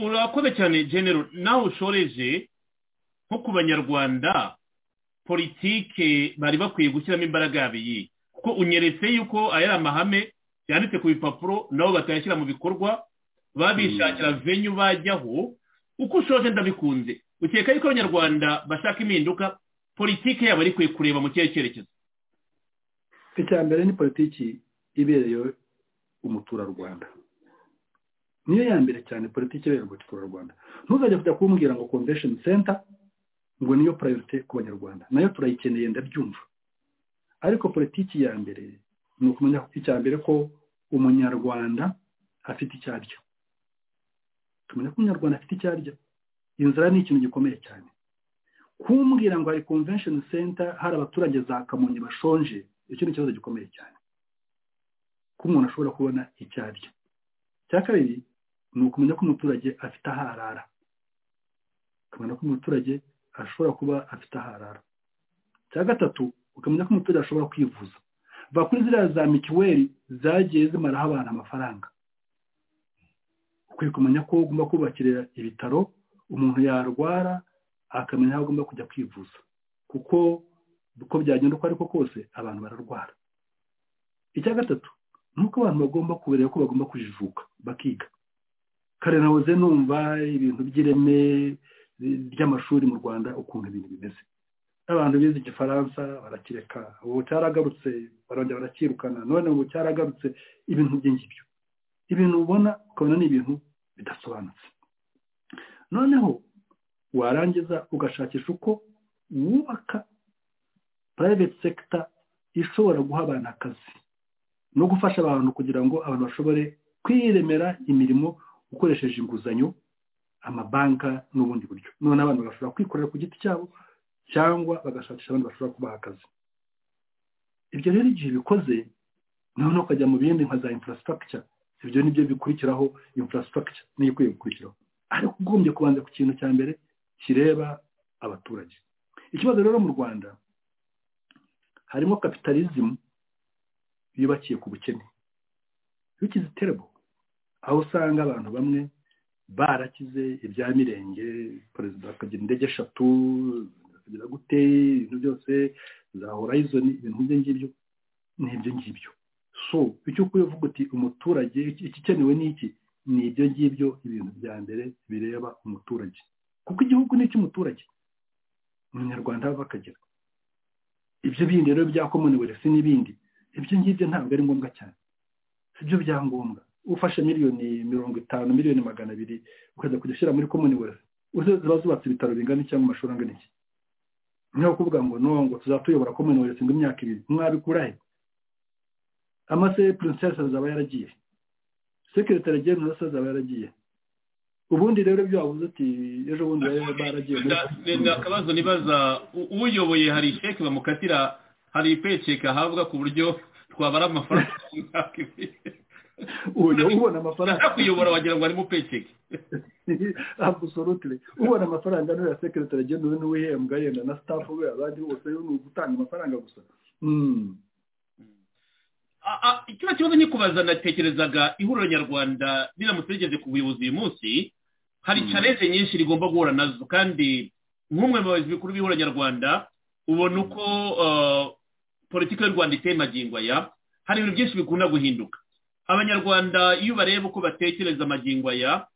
Speaker 5: urakoze cyane genero nawe ushoreje nko ku banyarwanda politike bari bakwiye gushyiramo imbaraga yabo iyi kuko unyeretse yuko aya ari amahame yanditse ku bipapuro nabo batayashyira mu bikorwa babishakira venyu bajyaho uko ushoje ndabikunze ukeka yuko abanyarwanda bashaka impinduka politike yabo ari kwe kureba mu kihe cyerekezo
Speaker 6: icya mbere ni politiki ibereye umuturarwanda niyo ya mbere cyane politiki ibereye umuturarwanda ntuzajya kujya kumbwira ngo convention center ngo niyo priority ku banyarwanda nayo turayikeneye ndabyumva ariko politiki ya mbere ni ukumenya icya mbere ko umunyarwanda afite icyo arya tumenya ko umunyarwanda afite icyo arya inzara ni ikintu gikomeye cyane kumbwira ngo hari convention center hari abaturage za kamonyi bashonje icyo ni ikibazo gikomeye cyane ko umuntu ashobora kubona icyo arya icya kabiri ni ukumenya ko umuturage afite aho arara ukamenya ko umuturage ashobora kuba afite aho arara icya gatatu ukamenya ko umuturage ashobora kwivuza va kuri ziriya za mituweli zagiye zimaraho abantu amafaranga ukwiye kumenya ko ugomba kubakira ibitaro umuntu yarwara akamenya aho agomba kujya kwivuza kuko uko byagenda uko ariko kose abantu bararwara icya gatatu ni uko abantu bagomba kubereka ko bagomba kujijuka bakiga kare nahoze numva ibintu by'ireme ry'amashuri mu rwanda ukuntu ibintu bimeze abantu bize igifaransa barakireka ubu cyaragarutse barongera baracyirukana none ubu cyaragarutse ibintu by'ingibyo ibintu ubona ukabona ni ibintu bidasobanutse noneho warangiza ugashakisha uko wubaka private sector ishobora guha abantu akazi no gufasha abantu kugira ngo abantu bashobore kwiremera imirimo ukoresheje inguzanyo amabanka n'ubundi buryo none abantu bashobora kwikorera ku giti cyabo cyangwa bagashakisha abandi bashobora kubaha akazi ibyo rero igihe bikoze noneho ukajya mu bindi nka za infrastructure ibyo ni byo bikurikiraho infrastructure niyo ikwiye gukurikiraho ariko ugombye kubanza ku kintu cya mbere kireba abaturage ikibazo rero mu rwanda harimo kapitalizimu yubakiye ku bukene which is terrible aho usanga abantu bamwe barakize ibya mirenge perezida akagira indege eshatu akagira gute ibintu byose za horizon ibintu nk'ibyo ngibyo ni ibyo ngibyo so icyo ukwiye uvuga uti umuturage iki- igikenewe ni iki ni ibyo ngibyo ibintu bya mbere bireba umuturage kuko igihugu ni icy'umuturage umunyarwanda ava akagera ibyo bindi rero bya commonwealth n'ibindi ibyo ngibyo ntabwo ari ngombwa cyane si byo byangombwa ufashe miliyoni mirongo itanu miliyoni magana abiri ukajya kujya ushyira muri commonwealth uze ziba zubatse ibitaro bingana iki cyangwa amashuri angana iki niho kuvuga ngo no ngo tuzatuyobora commonwealth ngo imyaka ibiri mwabikura he amase princess azaba yaragiye secretary general se azaba yaragiye ubundi rero ibyo wavuze uti ejo bundi bari baragiye muri
Speaker 5: Nda- nda akabazo nibaza u- uyoboye hari sheke bamukatira hari ipeceke ahabwa ku buryo twabara amafaranga mu mwaka ibiri
Speaker 6: ubu ubona amafaranga
Speaker 5: ushaka kuyobora wagira ngo harimo peceke
Speaker 6: absolutely ubona amafaranga niwe ya secretary general niwe uhembwa yenda na staff we abandi bose ni ugutanga amafaranga gusa Mm.
Speaker 5: A- a- kino kibazo nikubaza natekerezaga ihuriro nyarwanda riramutse rigeze ku buyobozi uyu munsi hari
Speaker 6: Mm.
Speaker 5: challenge nyinshi rigomba guhura nazo kandi nk'umwe mu bayobozi bikuru b'ihuriro nyarwanda ubona uko uh, politiki y'u rwanda iteye magingo aya hari ibintu byinshi bikunda guhinduka abanyarwanda iyo bareba uko batekereza amagingo aya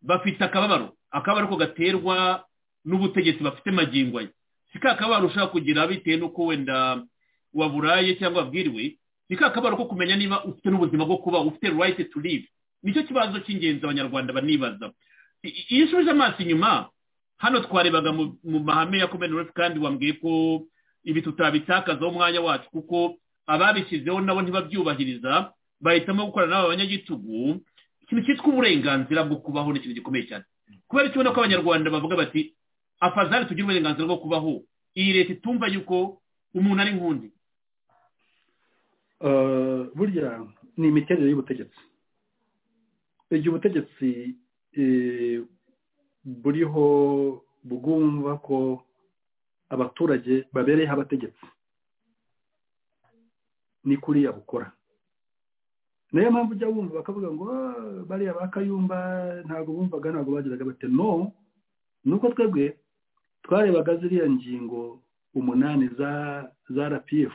Speaker 5: bafite akababaro akababaro ko gaterwa n'ubutegetsi bafite magingo aya si ka kababaro ushobora kugira bitewe n'uko wenda waburaye cyangwa wabwiriwe ni ka kabaro ko kumenya niba ufite n'ubuzima bwo kuba ufite right to live nicyo kibazo cy'ingenzi abanyarwanda banibaza I- i- iyo usubije amaso inyuma hano twarebaga mu mu mahame ya commonwealth kandi wambwiye ko ibi tutabitakazaho umwanya wacu kuko ababishyizeho nabo ntibabyubahiriza bahitamo gukorana n'aba banyagitugu ikintu cyitwa uburenganzira bwo kubaho ni ikintu gikomeye cyane kubera icyo ubona ko abanyarwanda bavuga bati afazari tugire uburenganzira bwo kubaho iyi leta itumva yuko umuntu ari nk'undi
Speaker 6: Eh, burya ni imiterere y'ubutegetsi igihe ubutegetsi eh, buriho bwumva ko abaturage babereyeho abategetsi ni kuriya bukora niyo mpamvu ujya wumva bakavuga ngo "Ah, bariya ba kayumba ntabwo bumvaga ntabwo bagiraga bate no ni uko twebwe twarebaga ziriya ngingo umunani za za rpf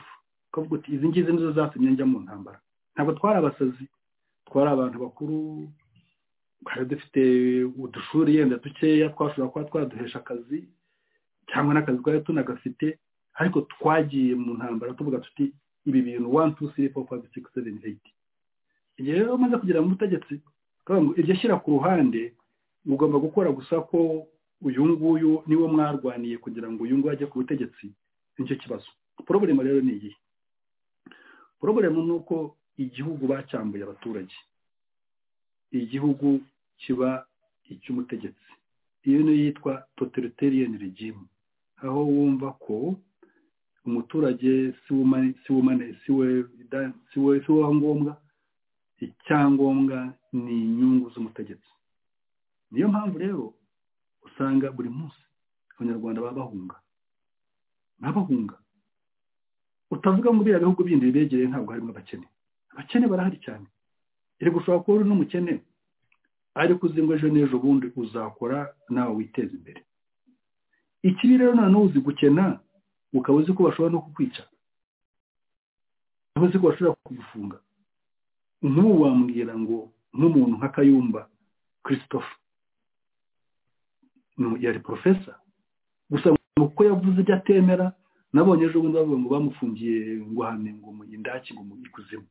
Speaker 6: twavuga uti izi ngizi nizo zatumye njya mu ntambara ntabwo twari abasazi twari abantu bakuru twari dufite udushuri yenda dukeya twashobora kuba twaduhesha akazi cyangwa n'akazi twari tunagafite ariko twagiye mu ntambara tuvuga tuti ibi bintu wani tu siri foru fayive sikisi seveni eyiti igihe rero umaze kugera mu butegetsi twavuga ngo iryo shyira ku ruhande ugomba gukora gusa ko uyu nguyu niwo mwarwaniye kugira ngo uyu nguyu ajye ku butegetsi nicyo kibazo poroburema rero ni iyihe poroburema ni uko igihugu bacyambuye abaturage igihugu kiba icy'umutegetsi iyo niyo yitwa totalitarian regime aho wumva ko umuturage si we umane- si we umane- si we- da- si we si we ngombwa icyangombwa ni inyungu z'umutegetsi niyo mpamvu rero usanga buri munsi abanyarwanda baba bahunga baba bahunga utavuga ngo biriya bihugu bindi bibegereye ntabwo harimo abakene abakene barahari cyane iri gushobora kuba uri n'umukene ariko uzi ngo ejo n'ejo bundi uzakora nawe witeza imbere ikibi rero noneho uzi gukena ukaba uzi ko bashobora no kukwica ukaba uzi ko bashobora kugufunga nk'ubu wambwira ngo nk'umuntu nka kayumba christophe ni- yari porofesa gusa ngo kuko yavuze ibyo atemera nabonye ejo bundi bavuga ngo bamufungiye ngo hame ngo mu indaki ngo mu ikuzimu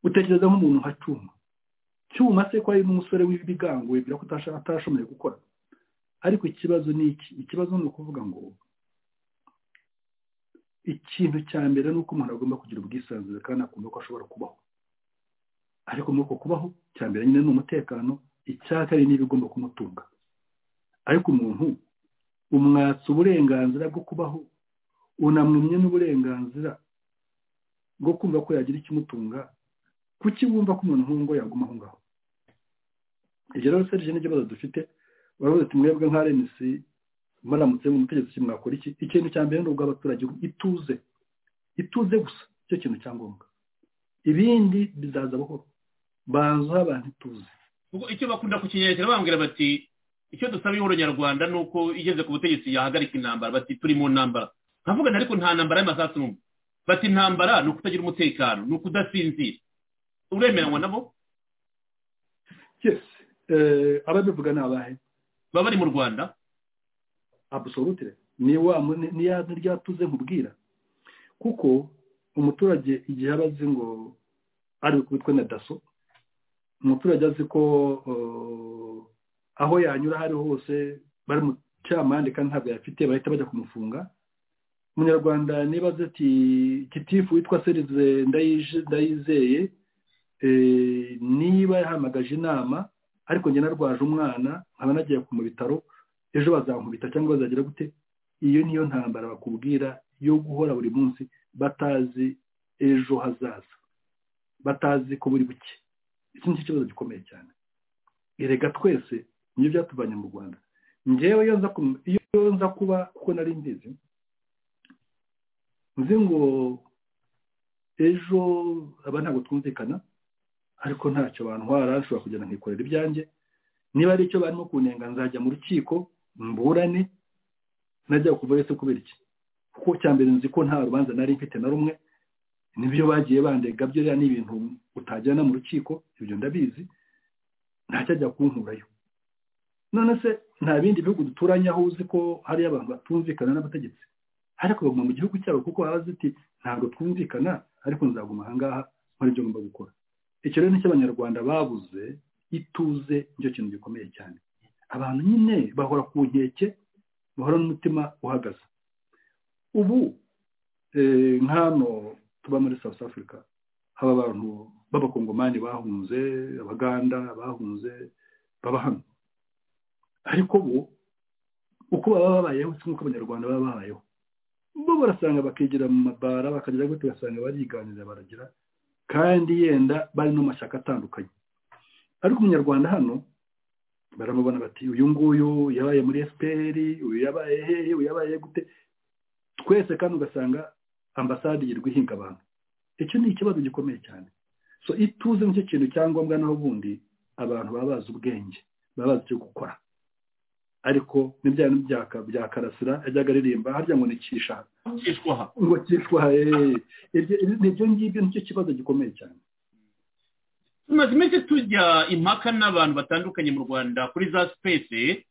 Speaker 6: utekereza nk'umuntu nka cyuma cyuma se ko ari n'umusore w'ibigango wibwira ko atasha- atashoboye gukora ariko ikibazo ni iki ikibazo ni ukuvuga ngo ikintu cya mbere ni uko umuntu agomba kugira ubwisanzure kandi akumva ko ashobora kubaho ariko muri uko kubaho cya mbere nyine ni umutekano icya kabiri ni ibigomba kumutunga ariko umuntu umwatsa uburenganzira bwo kubaho unamwumye n'uburenganzira bwo kumva ko yagira ikimutunga kuki wumva ko umuntu nk'uwo ngo yaguma aho ngaho ibyo rero serije n'ikibazo dufite baravuze ati mwebwe nka rnc muramutse mu mutegetsi mwakora iki ikintu cya mbere ni ubw'abaturage ituze ituze gusa icyo kintu cya ngombwa ibindi bizaza buhoro banza aho abantu ituze
Speaker 5: Ubwo icyo bakunda kukinyerera bambwira bati icyo dusaba ihoro nyarwanda ni uko igeze ku butegetsi yahagarika intambara bati turi mu ntambara nkavuga nti ariko nta ntambara y'amasasu n'umwe bati intambara ni ukutagira umutekano ni ukudasinzira uremeranywa nabo
Speaker 6: yes eh, ababivuga ni abahe
Speaker 5: baba bari mu rwanda
Speaker 6: absolutire ni wa mu- ni- ni ya ryatuze nkubwira kuko umuturage igihe aba azi ngo ari kubitwa na daso umuturage azi ko eh, aho yanyura hariho hose bari mu cyamande kandi ntabwo yafite bahita bajya kumufunga umunyarwanda niba azi ati kitifu witwa serize ndayije- ndayizeye eh, niba yahamagaje inama ariko njye narwaje umwana nkaba nagiye ku mu bitaro ejo bazankubita cyangwa bazagira gute iyo niyo ntambara bakubwira yo guhora buri munsi batazi ejo hazaza batazi ko buri buke iki nicyo kibazo gikomeye cyane erega twese nibyo byatuvanye mu rwanda ngewe iyo nza kum- iyo nza kuba kuko nari mbizi nzi ngo ejo aba ntabwo twumvikana ariko ntacyo bantwara nshobora kugenda nkikorera ibyanjye niba ari icyo barimo kunenga nzajya mu rukiko mburane najya kuva ese kubera iki kuko cya mbere nzi ko nta rubanza nari mfite na rumwe nibyo bagiye bandega byo rero ni ibintu utagirana mu rukiko ibyo ndabizi ntacyajya kunkurayo none se nta bindi bihugu duturanye aho uzi ko hariyo abantu batumvikana n'abategetsi ariko baguma mu gihugu cyabo kuko baba bazi ati ntabwo twumvikana ariko nzaguma ahangaha nkora ibyo ngomba gukora icyo rero nicyo abanyarwanda babuze ituze nicyo kintu gikomeye cyane abantu nyine bahora ku nkeke bahora n'umutima uhagaze ubu eh, nk'hano tuba muri south africa haba abantu b'abakongomani bahunze abaganda bahunze baba hano ariko bo uko baba babayeho si nk'uko abanyarwanda baba babayeho bo barasanga bakigira mu mabara bakagira gute basanga bariganirira baragira kandi yenda bari no mu mashyaka atandukanye ariko umunyarwanda hano baramubona bati uyu nguyu yabaye muri fpr uyu yabaye hehe uyu yabaye gute twese kandi ugasanga ambasade yirirwa ihinga abantu icyo ni ikibazo gikomeye cyane so ituze nicyo kintu cyangombwa naho ubundi abantu baba bazi ubwenge baba bazi icyo gukora ariko n'ibya bya karasira yajyaga aririmba harya ngo ni kishaka
Speaker 5: kishwa aha
Speaker 6: ngo kishwa hehe ibyo ngibyo nicyo kibazo gikomeye cyane
Speaker 5: tumaze iminsi tujya impaka n'abantu batandukanye mu rwanda kuri za sipesi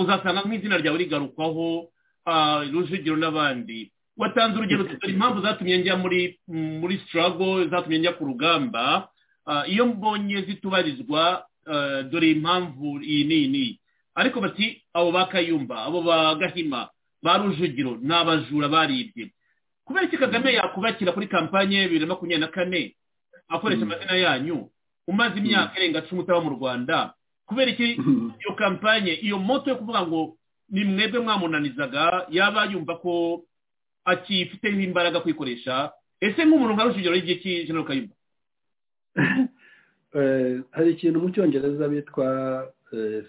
Speaker 5: uzasanga nk'izina ryawe rigarukwaho ah, rujugiro n'abandi watanze urugero tutari impamvu zatumye njya muri muri sitarago zatumye njya ku rugamba Ah, iyo mbonye zitubarizwa ah, dore impamvu iyi n'iyi n'iyi ariko bati abo ba kayumba abo ba gahima ba rujugiro ni abajura baribye kubera iki kagame yakubakira kuri kampanye ya bibiri na makumyabiri na kane akoresha amazina yanyu umaze imyaka irenga cumi utaba mu rwanda kubera iki
Speaker 6: Mhm.
Speaker 5: iyo kampanye iyo moto yo kuvuga ngo ni mwebwe mwamunanizaga yaba yumva ko akifiteho imbaraga kwikoresha ese nk'umuntu nka rujugiro y'ibyo iki jenero kayumba
Speaker 6: Eh, hari ikintu mu cyongereza bitwa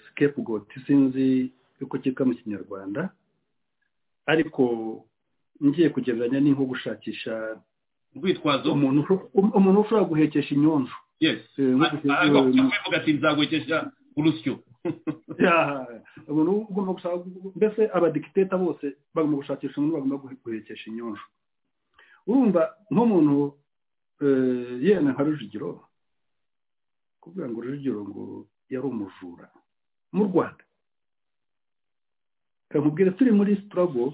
Speaker 6: scapegoat sinzi uko cyitwa mu kinyarwanda ariko ngiye kugereranya ni nko gushakisha
Speaker 5: urwitwazo
Speaker 6: umuntu umuntu ushobora guhekesha inyonjo
Speaker 5: yes
Speaker 6: Eh, nko gushaka-
Speaker 5: kuvuga ati nzagwekesha urusyo
Speaker 6: Yeah. umuntu ugomba gushaka mbese abadikiteta bose bagomba gushakisha umuntu bagomba guhe- guhekesha inyonjo urumva nk'umuntu eh, yenda nka rujugiro kuvuga ngo rujugiro ngo yari umujura mu rwanda kamubwira turi muri sitarago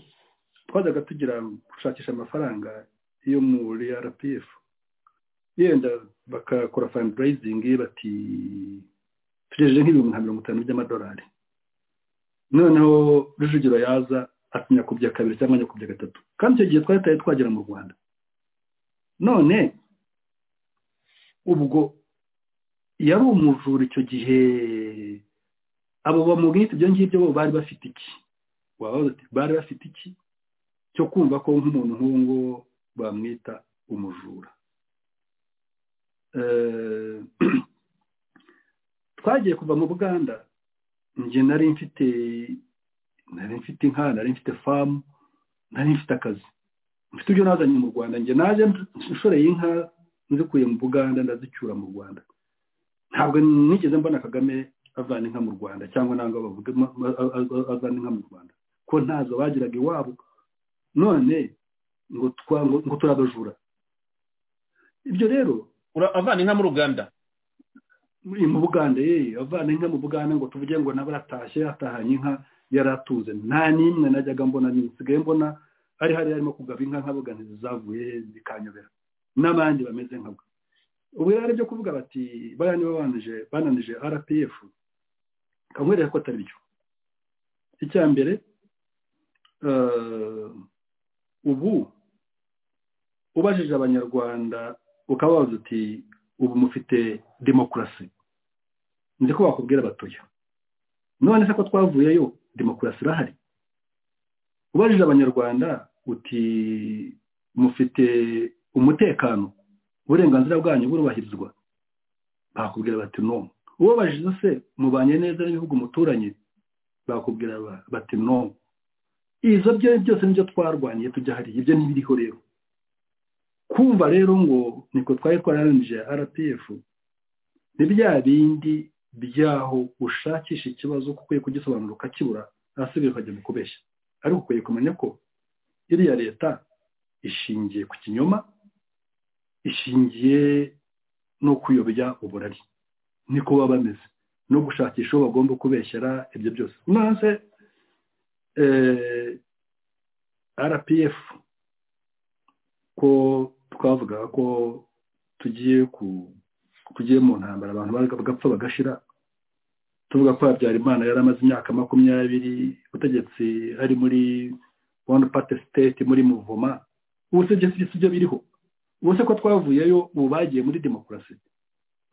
Speaker 6: twajyaga tugira gushakisha amafaranga yo muri rpf yenda bakakora fandirayizingi bati tugejeje nk'ibihumbi nka mirongo itanu by'amadolari noneho rujugiro yaza atinyakubye kabiri cyangwa nyakubye gatatu kandi icyo gihe twari tutari twagera mu rwanda none ubwo yari umujura icyo gihe abo bamugwita ibyo ngibyo bo bari bafite iki wababaza uti bari bafite iki cyo kumva ko nk'umuntu nk'uwo nguwo bamwita umujura Eh, twagiye kuva mu buganda njye nari mfite nari mfite inka nari mfite famu nari mfite akazi mfite ibyo nazanye mu rwanda njye naje nshoreye inka nzikuye mu buganda ndazicyura mu rwanda ntabwo nigeze mbona kagame avana inka mu rwanda cyangwa ntabwo bavuga ma- ma- a- a- avana inka mu rwanda ko ntazo bagiraga iwabo none ngo twa ngo ngo turabajura ibyo rero
Speaker 5: Ura- avana inka mu ruganda
Speaker 6: muri mu buganda ye avana inka mu buganda ngo tuvuge ngo nawe aratashye atahanye inka yari atuze nta n'imwe najyaga mbona nsigaye mbona ari hari arimo kugaba inka nkabuga ntizizavuye zikanyobera n'abandi bameze nka bwe ubu rero byo kuvuga bati bariya nibo bananije bananije rpf kamwereka ko atari byo icya mbere eh, ubu ubajije abanyarwanda ukababaza uti ubu mufite demokarasi nzi ko wakubwira abatoya none se ko twavuyeyo demokarasi irahari ubajije abanyarwanda uti mufite umutekano uburenganzira bwanyu burubahirizwa bakubwira bati no ubabajije se mubanye neza n'ibihugu muturanye bakubwira ba- bati no izo byo byose nibyo twarwaniye tujya hariya ibyo ntibiriho rero kumva rero ngo niko twari twararanije rpf ni bya bindi byaho ushakisha ikibazo kuko ukwiye kugisobanura ukakibura ahasigaye ukajya mu kubeshya ariko ukwiye kumenya ko iriya leta ishingiye ku kinyoma ishingiye no kuyobya uburari niko baba bameze no gushakisha uwo bagomba kubeshyera ibyo byose maze eh, rpf ko twavugaga ko tugiye ku tugiye mu ntambara abantu baga- bagapfa bagashira tuvuga ko habyarimana yari amaze imyaka makumyabiri ubutegetsi ari muri one party state muri muvoma ubu sibyo sibyo sibyo biriho ubuse ko twavuyeyo ubu bagiye muri demokarasi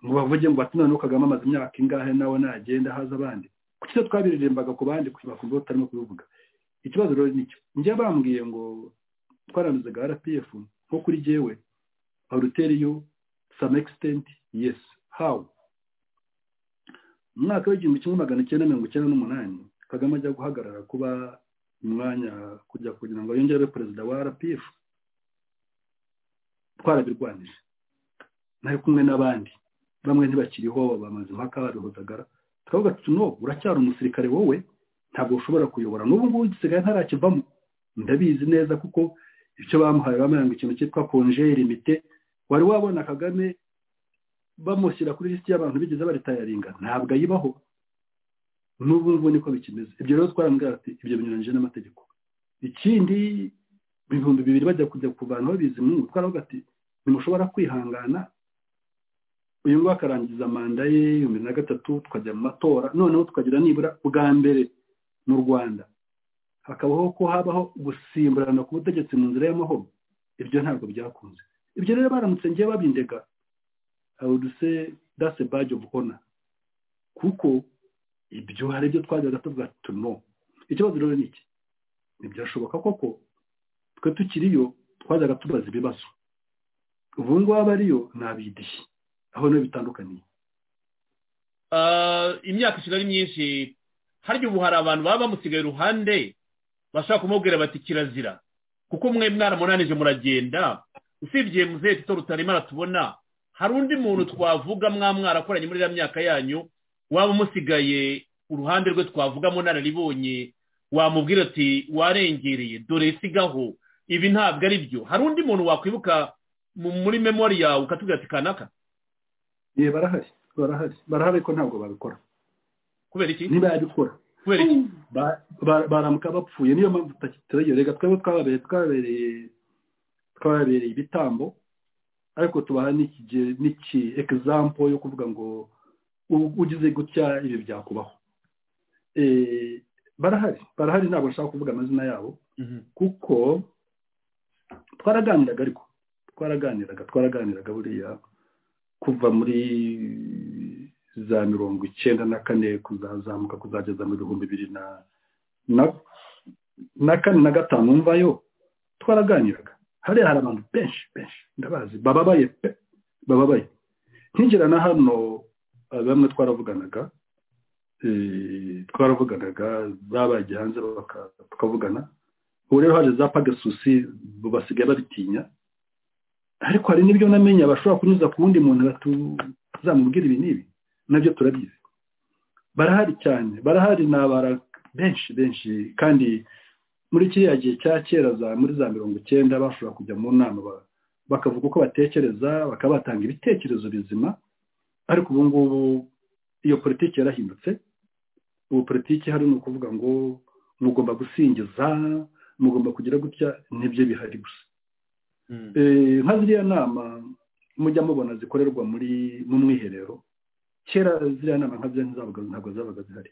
Speaker 6: ngo bavuge ngo bati noneho kagame amaze imyaka ingahe nawe nagenda haza abandi kuki se twabiririmbaga ku bandi bakumva batarimo kubivuga ikibazo rero nicyo njye bambwiye ngo twaramizaga rpf nko kuri jyewe aruteriyo some extent yes how mu mwaka w'igihumbi kimwe magana cyenda mirongo icyenda n'umunani kagame ajya guhagarara kuba umwanya kujya kugira ngo yongere abe perezida wa rpf twarabirwanije nari kumwe n'abandi bamwe ntibakiriho bamaze impaka babihozagara turavuga tuti no uracyari umusirikare wowe ntabwo ushobora kuyobora n'ubu ngubu igisigaye ntarakivamo ndabizi neza kuko icyo bamuhaye bamenya ngo ikintu cyitwa konje limite wari wabona kagame bamushyira kuri lisiti y'abantu bigeze baritayaringa ntabwo ayibaho n'ubu ngubu niko bikimeze ibyo rero twarambwira ati ibyo binyuranyije n'amategeko ikindi ibihumbi bibiri bajya kujya kuvanaho bizimwungu twaravuga ati ntimushobora kwihangana uyu nguyu akarangiza manda ye ibihumbi bibiri na gatatu tukajya mu matora noneho tukagira nibura bwa mbere mu rwanda hakabaho ko habaho gusimburana ku butegetsi mu nzira y'amahoro ibyo ntabwo byakunze ibyo rero baramutse ngiye babindega awuduse dase baji ofu ona kuko ibyo hari ibyo twajyaga tuvuga tuno ikibazo rero ni iki ntibyashoboka koko twe tukiriyo twajyaga tubaza ibibazo ubu ngubu abariyo ntabidishye aho niho bitandukaniye
Speaker 5: Ah, imyaka ishira ari myinshi harya ubu hari abantu baba bamusigaye iruhande bashaka kumubwira bati kirazira kuko mwe mwaramunanije muragenda usibye muzehe tito rutarima aratubona hari undi muntu twavuga mwa mwarakoranye muri iriya myaka yanyu waba umusigaye uruhande rwe twavuga munararibonye wamubwira ati warengereye dore sigaho ibi ntabwo ari byo hari undi muntu wakwibuka mu- muri memori yawe ukatubwira ati kanaka
Speaker 6: ye barahari barahari barahari ko ntabwo babikora
Speaker 5: kubera iki
Speaker 6: ntibabikora
Speaker 5: kubera iki
Speaker 6: Ba- ba- baramuka bapfuye niyo mpamvu tutakitirayo reka twebwe twababereye twababereye twababereye ibitambo ariko tubaha n'iki- n'iki egizampo yo kuvuga ngo u- ugize gutya ibi byakubaho Eh, barahari barahari ntabwo nshaka kuvuga amazina yabo
Speaker 5: Mhm.
Speaker 6: kuko twaraganiraga ariko twaraganiraga twaraganiraga buriya kuva muri za mirongo icyenda na kane kuzazamuka kuzageza mu bihumbi bibiri na na- na kane na gatanu mvayo twaraganiraga hariya hari abantu benshi benshi ndabazi bababaye pe bababaye nkinjira na hano eh, bamwe twaravuganaga eh, twaravuganaga babagiye hanze baka- tukavugana ubu rero haje za pagasusi basigaye babitinya ariko hari n'ibyo namenye bashobora kunyuza ku wundi muntu batuzamubwira ibi n'ibi nabyo turabizi barahari cyane barahari ni abara benshi benshi kandi muri kiriya gihe cya kera za muri za mirongo icyenda bashobora kujya mu nama ba- bakavuga uko batekereza bakaba batanga ibitekerezo bizima ariko ubu ngubu iyo politiki yarahindutse ubu politiki hari ni ukuvuga ngo mugomba gusingiza mugomba kugira gutya nibyo bihari gusa
Speaker 5: Mm.
Speaker 6: Eh, nka ziriya nama mujya mubona zikorerwa muri mu mwiherero kera ziriya nama nka byo ntizabaga ntabwo zabaga zihari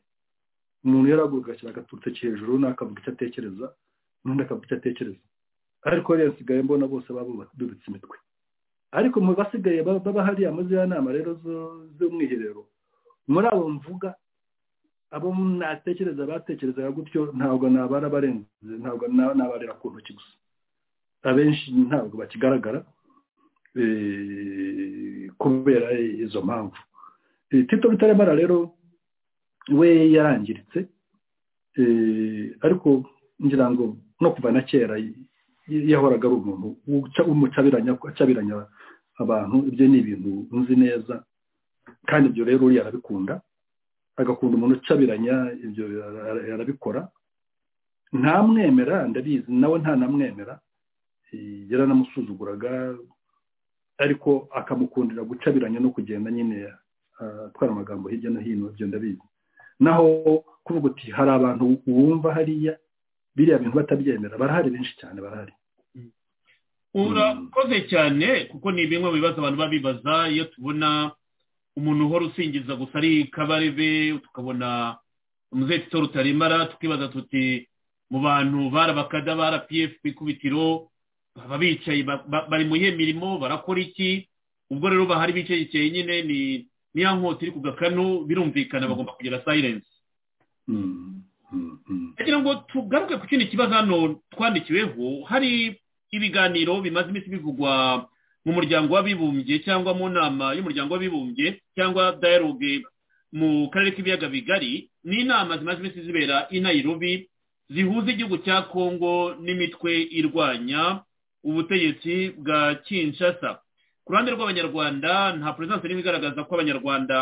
Speaker 6: umuntu yaraguruka agashyira agaturutoki hejuru n'akavuga icyo atekereza n'undi akavuga icyo atekereza ariko rero nsigaye mbona bose baba badubitse imitwe ariko mu basigaye ba- baba hariya muri ziriya nama rero zo- z'umwiherero muri abo mvuga abo natekereza batekerezaga gutyo ntabwo nabara barenze ntabwo na- nabarira ku ntoki gusa abenshi ntabwo bakigaragara eh, kubera izo mpamvu Eh, tito bitaremara rero we yarangiritse eh, ariko ngira ngo no kuva na kera y- yahoraga ari umuntu uca- w'umucabiranya acabiranya abantu ibyo ni ibintu nzi neza kandi ibyo rero uriya arabikunda agakunda umuntu ucabiranya ibyo ara- ara- arabikora ntamwemera ndabizi nawe ntanamwemera Eh, yaranamusuzuguraga ariko akamukundira gucabiranya no kugenda nyine ah, atwara amagambo hirya no hino ibyo ndabizi naho kuvuga uti hari abantu wumva hariya biriya bintu batabyemera barahari benshi cyane barahari
Speaker 5: urakoze cyane kuko ni bimwe mu bibazo abantu baba bibaza iyo tubona umuntu uhora usingiza gusa ari kabarebe tukabona umuzehe tito rutaremara tukibaza tuti mu bantu bari abakada ba rpf ku ikubitiro baba bicaye ba- ba- bari mu yihe mirimo barakora iki ubwo rero bahari bicayekeye nyine ni ni ya nkota iri ku gakanu birumvikana bagomba kugira sayilensi
Speaker 6: Mm, mm, mm.
Speaker 5: ndagira ngo tugaruke ku kindi kibazo hano twandikiweho hari ibiganiro bimaze iminsi bivugwa mu muryango w'abibumbye cyangwa mu nama y'umuryango w'abibumbye cyangwa dialogue mu karere k'ibiyaga bigari ni inama zimaze iminsi zibera i nairobi zihuza igihugu cya kongo n'imitwe irwanya ubutegetsi bwa kinshasa ku ruhande rw'abanyarwanda nta perezidansi n'imwe igaragaza ko abanyarwanda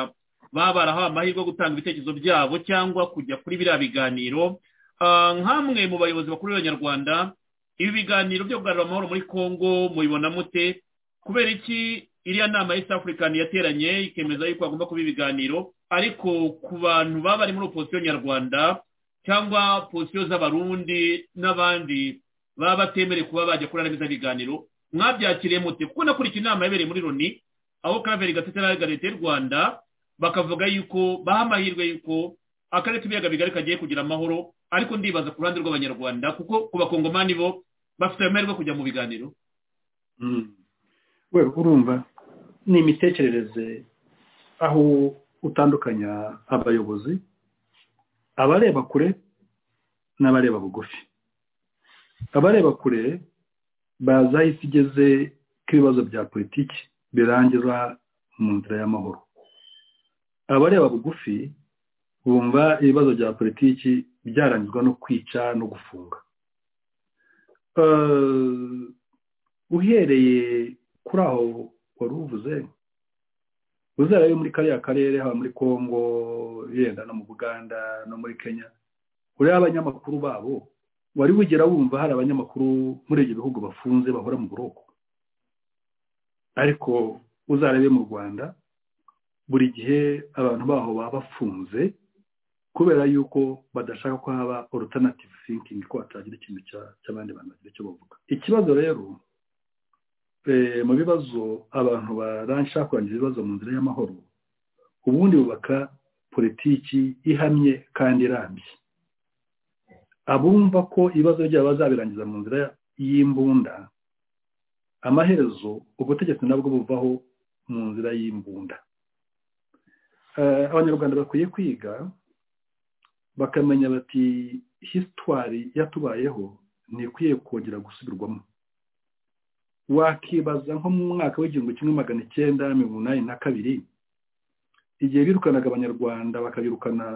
Speaker 5: baba barahawe amahirwe yo gutanga ibitekerezo byabo cyangwa kujya kuri biriya biganiro Ah, nk'amwe mu bayobozi bakuru b'abanyarwanda ibi biganiro byo kugarura amahoro muri congo mubibona mute kubera iki iriya nama ya east african yateranye ikemeza yuko hagomba kuba ibiganiro ariko ku bantu baba bari muri opozisiyo nyarwanda cyangwa pozisiyo z'abarundi n'abandi baba batemerewe kuba bajya kuri ariya biganiro mwabyakiriye mute kuko nakurikiye inama yabereye muri loni aho kaveri gatete na leta y'u rwanda bakavuga yuko baha amahirwe yuko akarere k'ibiyaga bigari kagiye kugira amahoro ariko ndibaza ku ruhande rw'abanyarwanda kuko ku bakongomani bo bafite amahirwe yo kujya mu biganiro
Speaker 6: Mm. we urumva ni imitekerereze aho utandukanya abayobozi abareba kure n'abareba bugufi abareba kure bazi aho isi igeze ko ibibazo bya politiki birangira mu nzira y'amahoro abareba bugufi bumva ibibazo bya politiki byarangizwa no kwica no gufunga Eh, uhereye kuri aho wari uvuze uzarayo muri kariya karere haba muri congo yenda no mu buganda no muri kenya ureba abanyamakuru babo wari wigera wumva hari abanyamakuru muri ibyo bihugu bafunze bahora mu buroko ariko uzarebe mu rwanda buri gihe abantu baho baba bafunze kubera yuko badashaka ko haba alternative thinking ko hatagira ikintu cya- cy'abandi bantu bagira icyo bavuga ikibazo rero eh, mu bibazo abantu baransha kurangiza ibibazo mu nzira y'amahoro ubundi bubaka politiki ihamye kandi irambye abumva ko ibibazo byabo bazabirangiza mu nzira y'imbunda amaherezo ubutegetsi nabwo buvaho mu nzira y'imbunda Eh, abanyarwanda bakwiye kwiga bakamenya bati hisitwari yatubayeho ntikwiye kongera gusubirwamo wakibaza nko mu mwaka w'igihumbi kimwe magana icyenda mirongo inani na kabiri igihe birukanaga abanyarwanda bakabirukana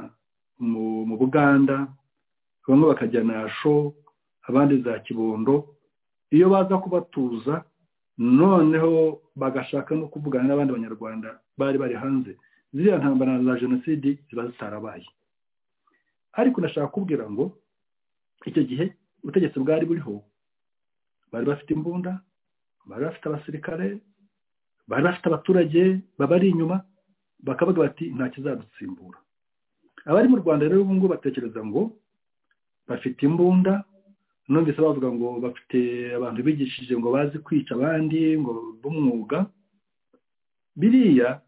Speaker 6: mu mu buganda bamwe bakajya nasho abandi za kibondo iyo baza kubatuza noneho bagashaka no kuvugana n'abandi banyarwanda bari bari hanze ziriya ntambara za jenoside ziba zitarabaye ariko nashaka kubwira ngo icyo gihe ubutegetsi bwari buriho bari bafite imbunda bari bafite abasirikare bari bafite abaturage babari inyuma bakavuga bati nta kizadusimbura abari mu rwanda rero ubu ngubu batekereza ngo bafite imbunda numvise bavuga ngo bafite abantu bigishije ngo bazi kwica abandi ngo b'umwuga biriya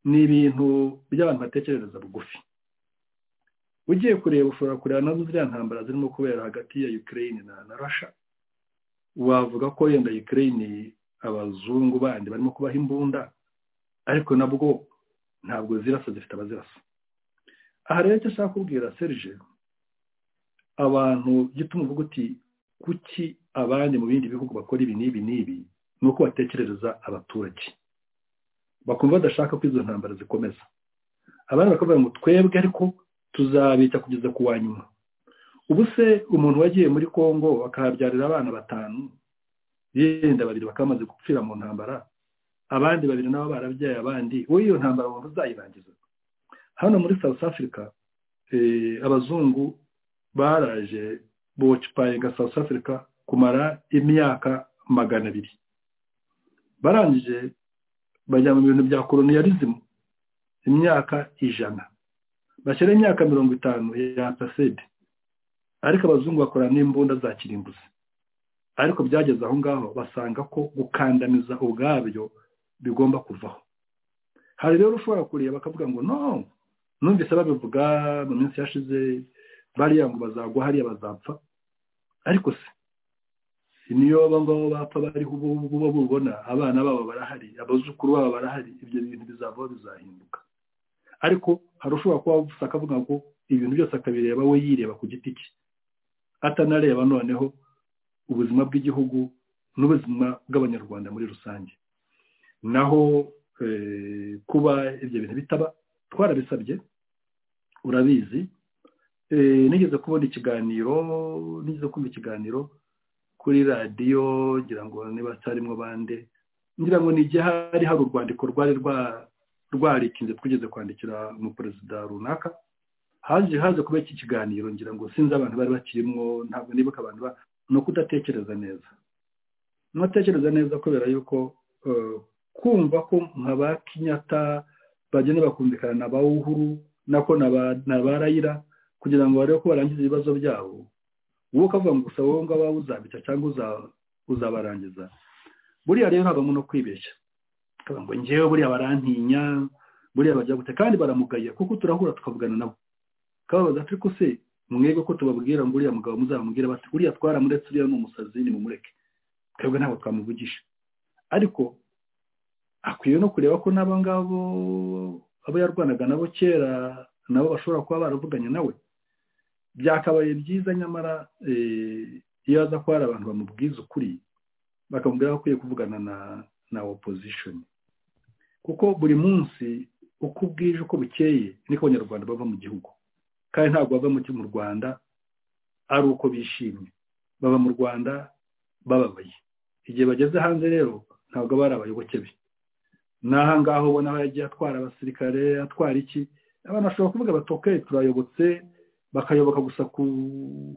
Speaker 6: ni ibintu by'abantu batekerereza bugufi ugiye kureba ushobora kureba nazo ziriya ntambara zirimo kubera hagati ya Ukraine na, na Russia wavuga ko yenda Ukraine abazungu bandi barimo kubaha imbunda ariko nabwo ntabwo zirasa zifite abazirasa aha rero icyo ashaka kubwira Serge abantu gituma uvuga uti kuki abandi mu bindi bihugu bakora ibi n'ibi n'ibi ni uko batekerereza abaturage bakumva badashaka ko izo ntambara zikomeza abandi bakavuga ngo twebwe ariko tuzabita kugeza ku wa nyuma ubu se umuntu wagiye muri congo akahabyarira abana batanu yenda babiri bakaba bamaze gupfira mu ntambara abandi babiri nabo barabyaye abandi wowe iyo ntambara wumva uzayirangiza hano muri south africa eh, abazungu baraje bocipayinga south africa kumara imyaka magana abiri barangije bajya mu bintu bya koloniyalizimu imyaka ijana bashyira imyaka mirongo itanu ya pasede ariko abazungu bakora n'imbunda za kirimbuzi ariko byageze aho ngaho basanga ko gukandamiza ubwabyo bigomba kuvaho hari rero ushobora kureba bakavuga ngo no numvise babivuga mu minsi yashize bariya ngo bazagwa hariya bazapfa ariko se niyo aba ngabo bapfa bariho ubu buba bubona abana babo barahari abazukuru babo barahari ibyo bintu bizavaho bizahinduka ariko hari ushobora kuba gusa akavuga ngo ibintu byose akabireba we yireba ku giti cye atanareba noneho ubuzima bw'igihugu n'ubuzima bw'abanyarwanda muri rusange naho eh, kuba ibyo bintu bitaba twarabisabye urabizi eh, nigeze kubona ikiganiro nigeze kumva ikiganiro kuri radiyo ngira ngo niba hatarimo bande ngira ngo ni igihe hari hari urwandiko rwari rwa rwarikinze twigeze kwandikira umuperezida runaka haje haje kuba iki kiganiro ngira ngo sinzi abantu bari bakirimo ntabwo nibuka abantu ba ni ukudatekereza neza ntatekereza neza kubera yuko eh, kumva ko nka ba kinyata bagenda bakumvikana na ba uhuru nako na ba- na ba rayira kugira ngo barebe ko barangiza ibibazo byabo wowe ukavuga ngo gusa wowe ngabo uzabica cyangwa uza- uzabarangiza buriya rero habamo no kwibeshya ukavuga ngo njyewe buriya barantinya buriya bajya gute kandi baramugaya kuko turahura tukavugana nabo kababaza ati ariko se mwebwe ko tubabwira ngo uriya mugabo muzamubwira bati uriya twaramuretse uriya ni umusazi nimumureke twebwe ntabwo twamuvugisha ariko akwiye no kureba ko n'abo ngabo abo yarwanaga nabo kera nabo bashobora kuba baravuganye nawe byakabaye byiza nyamara eh, iyo aza ko hari abantu bamubwiza ukuri bakamubwira ko akwiye kuvugana na na opposition kuko buri munsi uko bwije uko bukeye niko abanyarwanda bava mu gihugu kandi ntabwo bava mu mu rwanda ari uko bishimye baba mu rwanda bababaye igihe bageze hanze rero ntabwo aba ari abayoboke be n'aha ngaho ubona aho yagiye atwara abasirikare atwara iki abantu bashobora kuvuga bati "Ok, turayobotse bakayoboka gusa ku,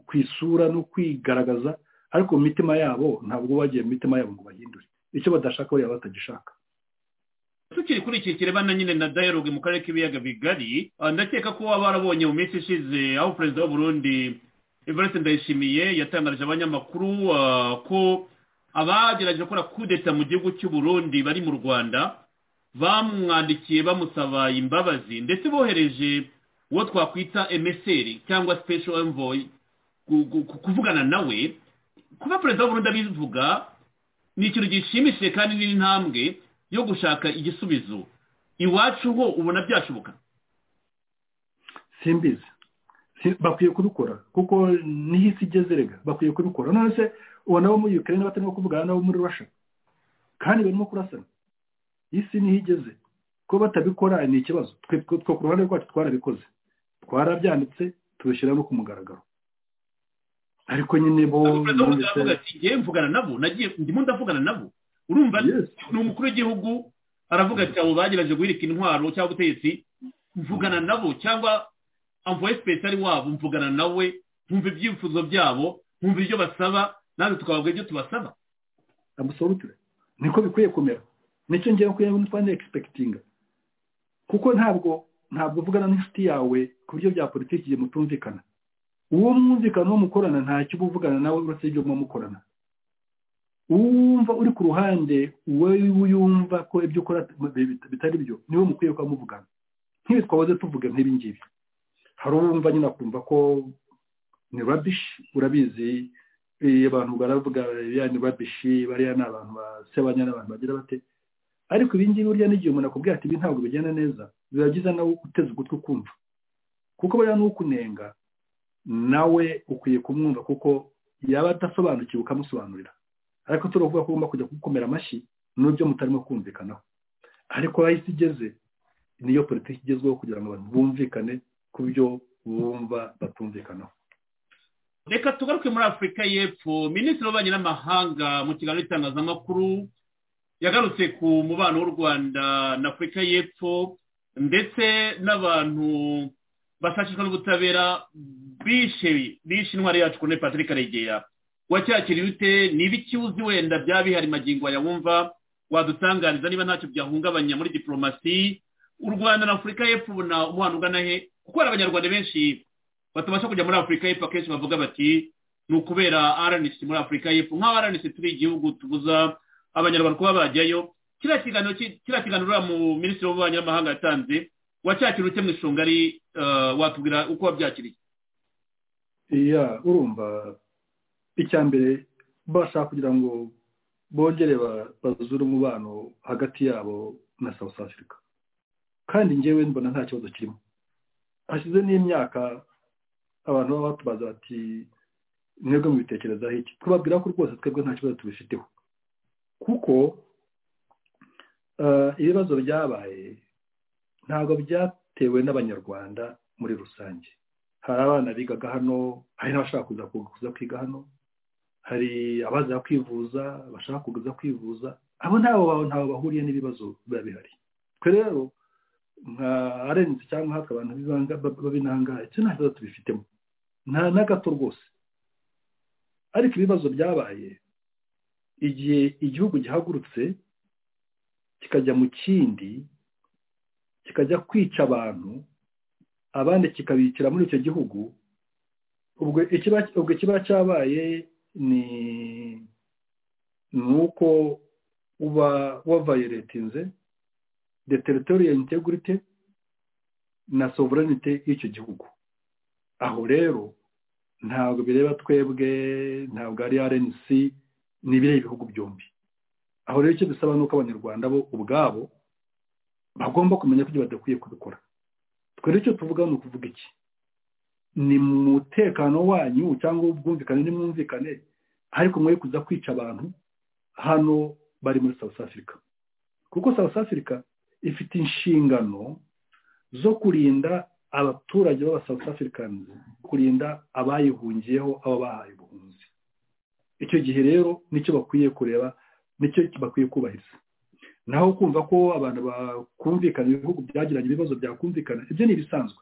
Speaker 6: ku isura no kwigaragaza ariko mu mitima yabo ntabwo bagiye mu mitima yabo ngo bahindure icyo badashaka bariya batagishaka
Speaker 5: tukiri kuri iki kirebana nyine na dialogue mu karere k'ibiyaga bigari ah, ndakeka ko waba warabonye mu minsi ishize aho perezida w'uburundi evariste ndayishimiye yatangarije abanyamakuru ah, ko abagerageje gukora kudeta mu gihugu cy'u Burundi bari mu rwanda bamwandikiye bamusaba imbabazi ndetse bohereje uwo twakwita emeseri cyangwa special envoy ku- ku- ku- kuvugana nawe kuba perezida w'uburundi abivuga ni ikintu gishimishije kandi ni intambwe yo gushaka igisubizo iwacu ho ubona byashoboka
Speaker 6: simbizi Si- bakwiye kubikora kuko niho isi igeze rega bakwiye kubikora none se uwo nabo muri ukraine batarimo kuvugana nabo muri russia kandi barimo kurasana isi niho igeze ko batabikora ni ikibazo twe twe- twe ku ruhande rwacu twarabikoze twarabyanditse tubishyira no ku mugaragaro ariko nyine bo
Speaker 5: Ntabwo perezida w'uburundi
Speaker 6: numvise-
Speaker 5: aravuga ati ngewe mvugana nabo nagiye ndimo ndavugana nabo urumva
Speaker 6: Yes.
Speaker 5: ni umukuru w'igihugu aravuga ati abo bagerageje guhirika intwaro cyangwa ubutegetsi mvugana nabo cyangwa amvoye sipesiyali wabo mvugana nawe nkumva ibyifuzo byabo nkumva ibyo basaba natwe tukababwira ibyo tubasaba
Speaker 6: absolutely niko bikwiye kumera nicyo ngewe kuri ngo twande expectinga kuko ntabwo ntabwo uvugana n'inshuti yawe ku buryo bya politiki igihe mutumvikana uwo mwumvikana uwo mukorana ntacyo uba uvugana nawe uretse ibyo muba mukorana uwumva uri ku ruhande wowe yumva ko ibyo ukora bit- bitari byo niwe mukwiye kuba muvugana nk'ibi twahoze tuvuga nk'ibi ngibi hari uwumva nyine akumva ko ni rabishi urabizi eh, abantu baravuga ya ni rabishi bariya ni abantu basebanya n'abantu bagira bate ariko ibi ngibi burya n'igihe umuntu akubwira ati ibi ntabwo bigenda neza biba byiza nawe uteze ugutwi ukumva kuko buriya n'ukunenga nawe ukwiye kumwumva kuko yaba adasobanukiwe ukamusobanurira ariko turavuga ko ugomba kujya gukomera amashyi n'ibyo mutarimo kumvikanaho ariko aho isi igeze niyo politiki igezweho kugira ngo abantu bumvikane ku byo bumva batumvikanaho
Speaker 5: reka tugaruke muri afurika y'epfo minisitiri w'ububanyi n'amahanga mu kiganiro cy'itangazamakuru yagarutse ku mubano w'u rwanda na afurika y'epfo ndetse n'abantu bashakishwa n'ubutabera bishe bishe intwari yacu kuri patrick karegeya wacyakiriye ute niba ikibuzi wenda byaba bihari magingo yawumva wadutangariza niba ntacyo byahungabanya muri diporomasi u rwanda na afurika y'epfo ubona umubano ugana he kuko hari abanyarwanda benshi batabasha kujya muri afurika y'epfo akenshi bavuga bati ni ukubera rnc muri afurika y'epfo nk'aho rnc turi igihugu tubuza abanyarwanda kuba bajyayo kiriya kiganiro ki- kiriya kiganiro uriya mu minisitiri w'ububanyi n'amahanga yatanze wacyakira ute mu ishunga ari eh, watubwira uko wabyakiriye
Speaker 6: iya urumva icya mbere bashaka kugira ngo bongere ba- bazure umubano hagati yabo na south africa kandi njyewe mbona nta kibazo kirimo hashize n'imyaka abantu baba batubaza bati mwebwe mubitekerezaho iki twababwira ko rwose twebwe nta kibazo tubifiteho kuko eh, ibibazo byabaye ntabwo byatewe n'abanyarwanda muri rusange hari abana bigaga hano hari n'abashaka kuza ku- kuza kwiga hano hari abaza kwivuza bashaka kuza kwivuza abo ntabo ba- ntaho bahuriye n'ibibazo biba bihari twe rero nka arenze cyangwa haka abantu b'ibanga- bab- b'ab'intangahe icyo nta kibazo tubifitemo nta na gato rwose ariko ibibazo byabaye igihe igihugu gihagurutse kikajya mu kindi kikajya kwica abantu abandi kikabikira muri icyo gihugu ubwo ikiba ubwo ikiba cyabaye ni ni uko uba wavayoletinze de teritoriya integrite na sovereignite y'icyo gihugu aho rero ntabwo bireba twebwe ntabwo ari rnc ni ibireba ibihugu byombi aho rero icyo dusaba ni uko abanyarwanda bo ubwabo bagomba kumenya ko ibyo badakwiye kubikora twe rero icyo tuvuga ni ukuvuga iki ni mu mutekano wanyu cyangwa ubwumvikane n'imwumvikane ariko mwe kuza kwica abantu hano bari muri south africa kuko south africa ifite inshingano zo kurinda abaturage b'aba south africans kurinda abayihungiyeho aba bahaye ubuhunzi icyo gihe rero nicyo bakwiye kureba nicyo bakwiye kubahiriza naho kumva ko abantu bakumvikana ibihugu byagiranye ibibazo byakumvikana ibyo ni ibisanzwe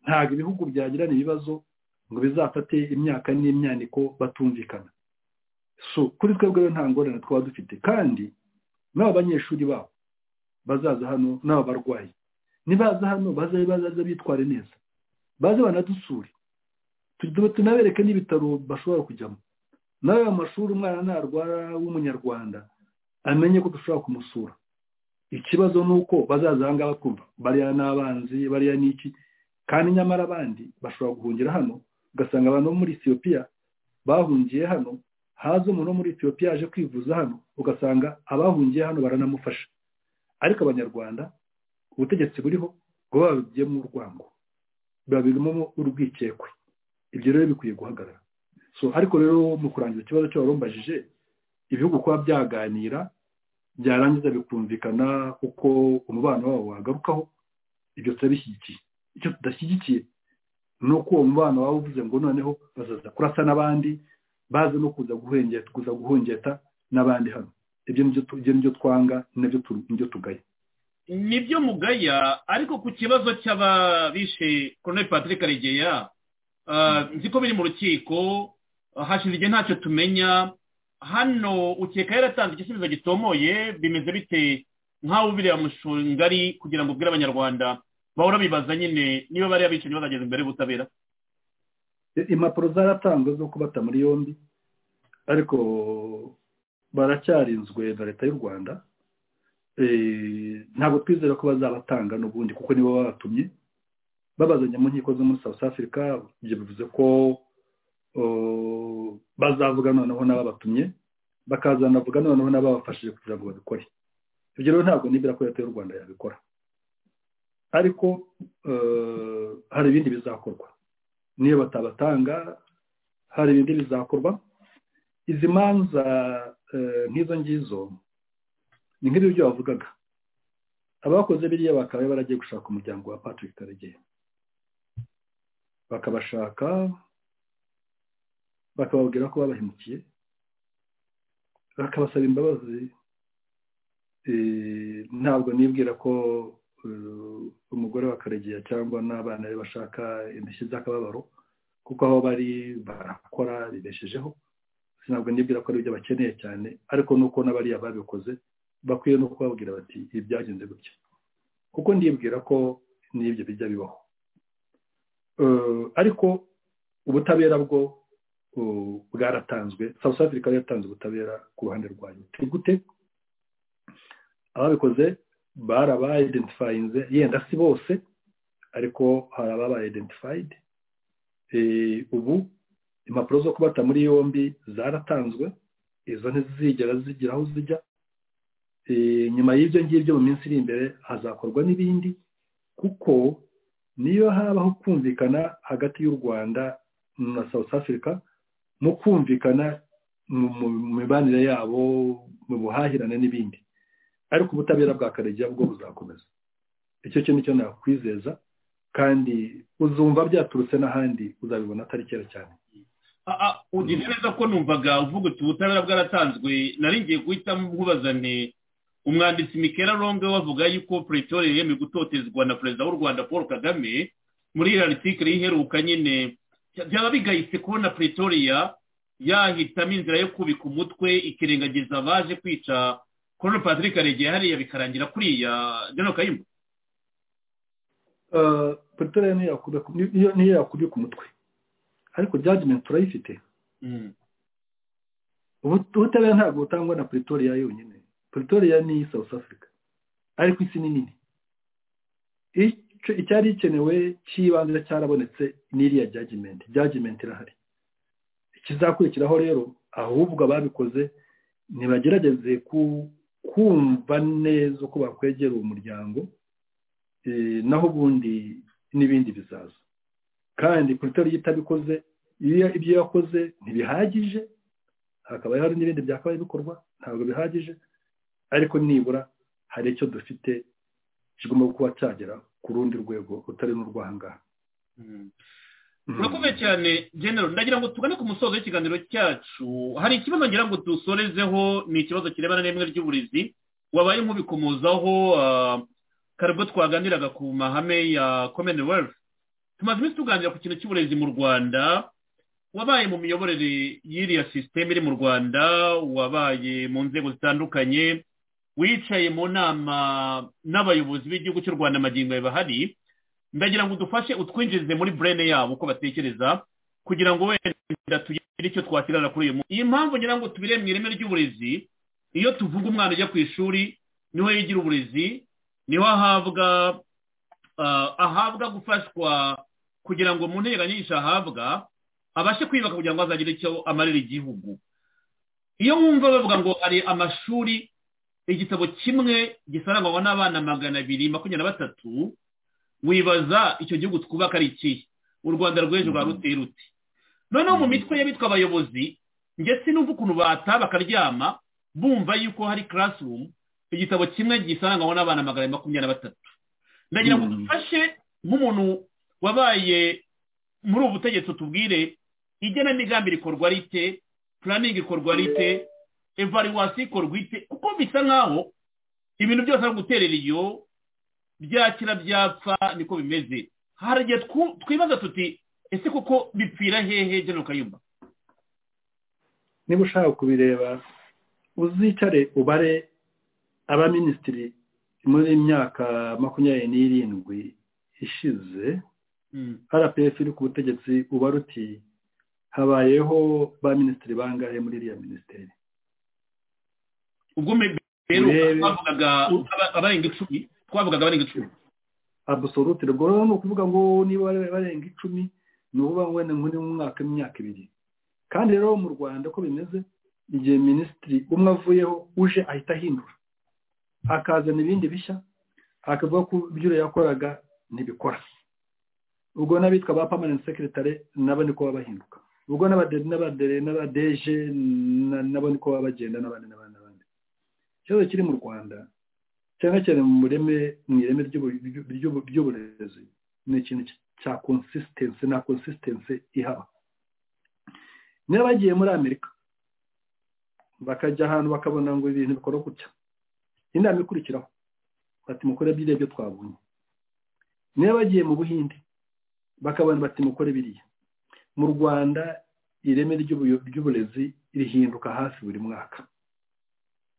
Speaker 6: ntabwo ibihugu byagirana ibibazo ngo bizafate imyaka n'imyaniko batumvikana so kuri twebwe rero nta ngorane twaba dufite kandi n'aba banyeshuri babo bazaza hano n'aba barwayi nibaza hano bazabe bazaza bitware neza baze banadusure Tu- tunabereke n'ibitaro bashobora kujyamo nawe mu mashuri umwana narwara w'umunyarwanda amenye ko dushobora kumusura ikibazo ni uko bazaza aha ngaha bakumva bariya ni abanzi bariya ni iki kandi nyamara abandi bashobora guhungira hano ugasanga abantu bo muri etiyopiya bahungiye hano haza umuntu wo muri etiyopiya aje kwivuza hano ugasanga abahungiye hano baranamufasha ariko abanyarwanda ubutegetsi buriho bwo babigiyemo urwango biba birimo urwikekwe ibyo rero bikwiye guhagarara so ariko rero mu kurangiza ikibazo cy'abarumbajije ibihugu kuba byaganira byarangiza bikumvikana uko umubano wabo wagarukaho ibyo turabishyigikiye icyo tudashyigikiye ni uko uwo mubano waba uvuze ngo noneho bazaza kurasa n'abandi baza no kuza guhengeta kuza guhungeta n'abandi hano ibyo nibyo tu- ibyo nibyo twanga nibyo tu- nibyo tugaye
Speaker 5: nibyo mugaya ariko ku kibazo cy'ababishe koroneli patrick karegeya ah, nzi ko biri mu rukiko ah, hashize igihe ntacyo tumenya hano ukeka yaratanze igisubizo gitomoye bimeze bite nk'aho ubireba mushungari kugira ngo ubwire abanyarwanda bahora bibaza nyine niba bariya bicanyi bazageza imbere y'ubutabera
Speaker 6: I- impapuro zaratanzwe zo kubata muri yombi ariko baracyarinzwe na leta y'u rwanda Eh, ntabwo twizera ko bazabatanga n'ubundi kuko nibo babatumye babazanye mu nkiko zo muri south africa ibyo bivuze ko oh, bazavuga noneho n'ababatumye bakazanavuga noneho n'ababafashije kugira ngo babikore ibyo rero ntabwo nibwira ko leta y'u rwanda yabikora ariko eh, hari ibindi bizakorwa niyo batabatanga hari ibindi bizakorwa izi manza eh, nk'izo ngizo ni nk'ibyo bavugaga abakoze biriya bakaba baragiye gushaka umuryango wa patrick karegeya bakabashaka bakababwira ko babahemukiye bakabasaba imbabazi Eh, ntabwo nibwira ko eh, umugore wa karegeya cyangwa n'abana be bashaka indishyi z'akababaro kuko aho bari barakora bibeshejeho ntabwo nibwira ko ari ibyo bakeneye cyane ariko nuko n'abariya babikoze bakwiye no kubabwira bati ibi byagenze gutya kuko ndibwira ko n'ibyo bijya bibaho Eh, ariko ubutabera bwo eh, bwaratanzwe south africa yari yatanze ubutabera ku ruhande rwanyu Ni gute ababikoze barabayidentifayinze yenda si bose ariko hari ababayidentifayide ubu impapuro zo kubata muri yombi zaratanzwe izo ntizigera zigira aho zijya Eh, nyuma y'ibyo ngibyo mu minsi iri imbere hazakorwa n'ibindi kuko niyo habaho kumvikana hagati y'u rwanda na south africa mu kumvikana mu- mu- mu mibanire yabo mu buhahirane n'ibindi ariko ubutabera bwa karegeya bwo buzakomeza icyo cyo nicyo nakwizeza kandi uzumva byaturutse n'ahandi uzabibona atari kera cyane
Speaker 5: Ah, ah, ugize neza ko numvaga uvuga uti ubutabera bwaratanzwe nari ngiye guhita nkubaza nti umwanditsi mikera ronge wavuga yuko pretoria yemeye gutotezwa na perezida w'u rwanda paul kagame muri iriya article iheruka nyine bya- byaba bigayitse kubona pretoria yahitamo inzira yo kubika umutwe ikirengagiza abaje kwica colonel patrick karegeya hariya bikarangira kuriya general kayumba
Speaker 6: Eh, pretoria niyo yakubika niyo- niyo yakubika umutwe ariko judgment turayifite
Speaker 5: Mm.
Speaker 6: Ubu- ubutabera ntabwo butangwa na pretoria yonyine pretoria ni south africa ariko isi ni nini Icyo- icyari gikenewe cy'ibanze cyarabonetse n'iriya judgment judgment irahari ikizakurikiraho rero ahubwo ababikoze ntibagerageze ku- kumva neza uko bakwegera uwo muryango eh, naho ubundi n'ibindi bizaza kandi pretoria itabikoze iyo ibyo yakoze ntibihagije hakaba hari n'ibindi byakabaye bikorwa ntabwo bihagije ariko nibura hari icyo dufite kigomba kuba cyagera ku rundi rwego rutari n'urwahangaha
Speaker 5: Mm. urakomeye cyane genero ndagira ngo tugane ku musozo w'ikiganiro cyacu hari ikibazo ngira ngo dusorezeho ni ikibazo kirebana n'ireme ry'uburezi wabaye nk'ubikomozaho ah, kare ubwo twaganiraga ku mahame ya commonwealth tumaze iminsi tuganira ku kintu cy'uburezi mu rwanda wabaye mu miyoborere y'iriya sisiteme iri mu rwanda wabaye mu nzego zitandukanye wicaye mu nama n'abayobozi b'igihugu cy'u rwanda magingo bahari ndagira ngo udufashe utwinjize muri burene yabo uko batekereza kugira ngo wenda tugire icyo twasigara kuri uyu munsi iyi mpamvu ngira ngo tubire mu ireme ry'uburezi iyo tuvuga umwana ujya ku ishuri niho yigira uburezi niho ahabwa ah, ahabwa gufashwa kugira ngo mu nteganyigisho ahabwa abashe kwiyubaka kugira ngo azagire icyo amarira igihugu iyo wumva bavuga ngo hari amashuri igitabo kimwe gisarangwa n'abana magana abiri makumyabiri na batatu wibaza icyo gihugu twubaka ari ikihe u rwanda rw'ejo rwa ruteye rute noneho mu mitwe y'abitwa abayobozi ndetse n'uva ukuntu bata bakaryama bumva yuko hari classroom igitabo kimwe gisanganywe n'abana magana abiri makumyabiri na batatu ndagira ngo
Speaker 6: Mm.
Speaker 5: dufashe nk'umuntu wabaye muri ubu butegetsi tubwire igenamigambi rikorwa rite planning ikorwa rite evaluation ikorwa ite kuko bisa nkaho ibintu byose ari uguterera iyo byakira byapfa niko bimeze hari igihe twu- twibaza tuti ese koko bipfira hehe general kayumba
Speaker 6: niba ushaka kubireba uzicare ubare abaminisitiri muri myaka makumyabiri n'irindwi ishize rpf iri ku butegetsi uba ruti habayeho ba minisitiri bangahe muri iriya minisiteri
Speaker 5: ubwo me- rero
Speaker 6: Urebe.
Speaker 5: twavugaga aba- abarenga icumi twavugaga abarenga icumi
Speaker 6: abusolute ubwo rero ni ukuvuga ngo niba bari barenga icumi ni ukuvuga ngo wenda muri mu mwaka imyaka ibiri kandi rero mu rwanda uko bimeze igihe minisitiri umwe avuyeho uje ahita ahindura akazana ibindi bishya akavuga ko ibyo uriya yakoraga ntibikora ubwo n'abitwa ba permanent secretary nabo niko baba bahinduka ubwo n'abade- n'abade- n'abadeje na- nabo niko baba bagenda n'abandi n'abandi n'abandi ikibazo kiri mu rwanda cyane cyane mu reme mu ireme ry'ubu- ry'ubu- ry'ubu- ry'uburezi ni ikintu cya consistency na consistency ihaba niba bagiye muri amerika bakajya ahantu bakabona ngo ibintu bikora gutya inama ikurikiraho bati mukore biriya byo twabonye niba bagiye mu buhinde bakabona bati mukore biriya mu rwanda ireme ry'ubuyo- ry'uburezi rihinduka hafi buri mwaka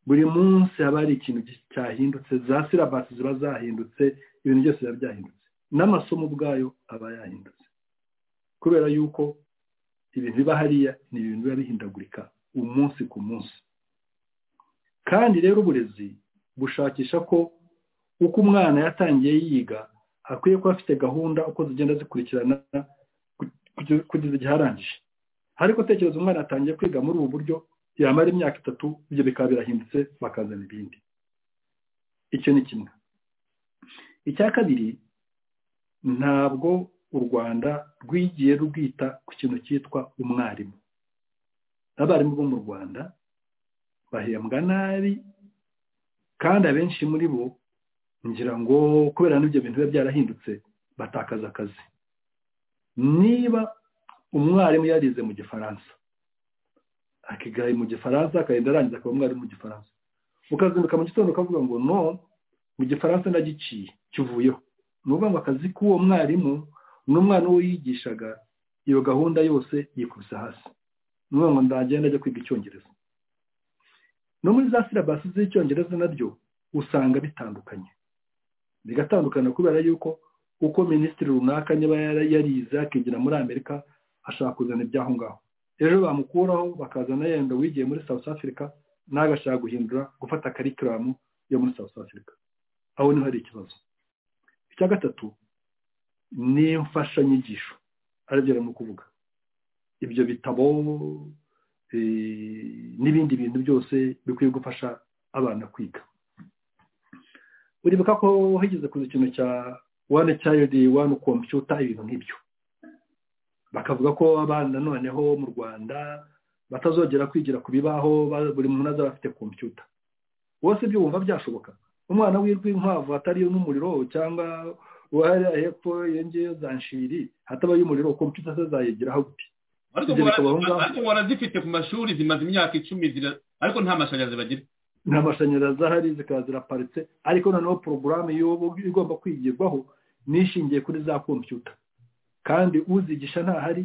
Speaker 6: buri munsi haba hari ikintu gi- cyahindutse za silabasi ziba zahindutse ibintu byose biba byahindutse n'amasomo ubwayo aba yahindutse kubera yuko ibintu biba hariya ni ibintu biba bihindagurika umunsi ku munsi kandi rero uburezi bushakisha ko uko umwana yatangiye yiga akwiye kuba afite gahunda uko zigenda zikurikirana ku- kugeza igihe arangije ariko tekereza umwana atangiye kwiga muri ubu buryo yamara imyaka itatu ibyo bikaba birahindutse bakazana ibindi icyo ni kimwe icya kabiri ntabwo u rwanda rwigiye rwita ku kintu cyitwa umwarimu abarimu bo mu rwanda bahembwa nabi kandi abenshi muri bo ngira ngo kubera n'ibyo bintu biba byarahindutse batakaza akazi niba umwarimu yarize mu gifaransa akigaye mu gifaransa akagenda arangiza akaba umwarimu mu gifaransa ukazinduka mu gitondo ukavuga ngo no mu gifaransa nagiciye kivuyeho ni ukuvuga ngo akazi k'uwo mwarimu n'umwana uwo yigishaga iyo gahunda yose yikubise hasi ni ukuvuga ngo ndagenda ajya kwiga icyongereza no muri za silabasi z'icyongereza nabyo usanga bitandukanye bigatandukana kubera yuko uko minisitiri runaka niba yarize akigira muri amerika ashaka kuzana iby'aho ngaho ejo bamukuraho bakazana yenda wigiye muri south africa nawe agashaka guhindura gufata karikiramu yo muri south africa aho niho hari ikibazo icya gatatu ni imfashanyigisho aribyo arimo kuvuga ibyo bitabo n'ibindi bintu byose bikwiye gufasha abana kwiga uribuka ko hageze kuza ikintu cya wane cyayodi wane kompiyuta ibintu nk'ibyo bakavuga ko abana noneho mu rwanda batazongera kwigira ku bibaho buri muntu azaba afite kompiyuta wose ibyo wumva byashoboka umwana w'irwi inkwavu atariyo n'umuriro cyangwa uwari hepfo yongeyeho za nshiri hatabaye umuriro kompiyuta se zayigiraho gute
Speaker 5: ariko
Speaker 6: ibyo bikaba aho ngaho
Speaker 5: ngo barazifite ku mashuri zimaze imyaka icumi zira- ariko nta mashanyarazi bagira
Speaker 6: nta mashanyarazi ahari zikaba ziraparitse ariko noneho porogaramu y'ubu igomba kwigirwaho nishingiye kuri za kompiyuta kandi uzigisha ntahari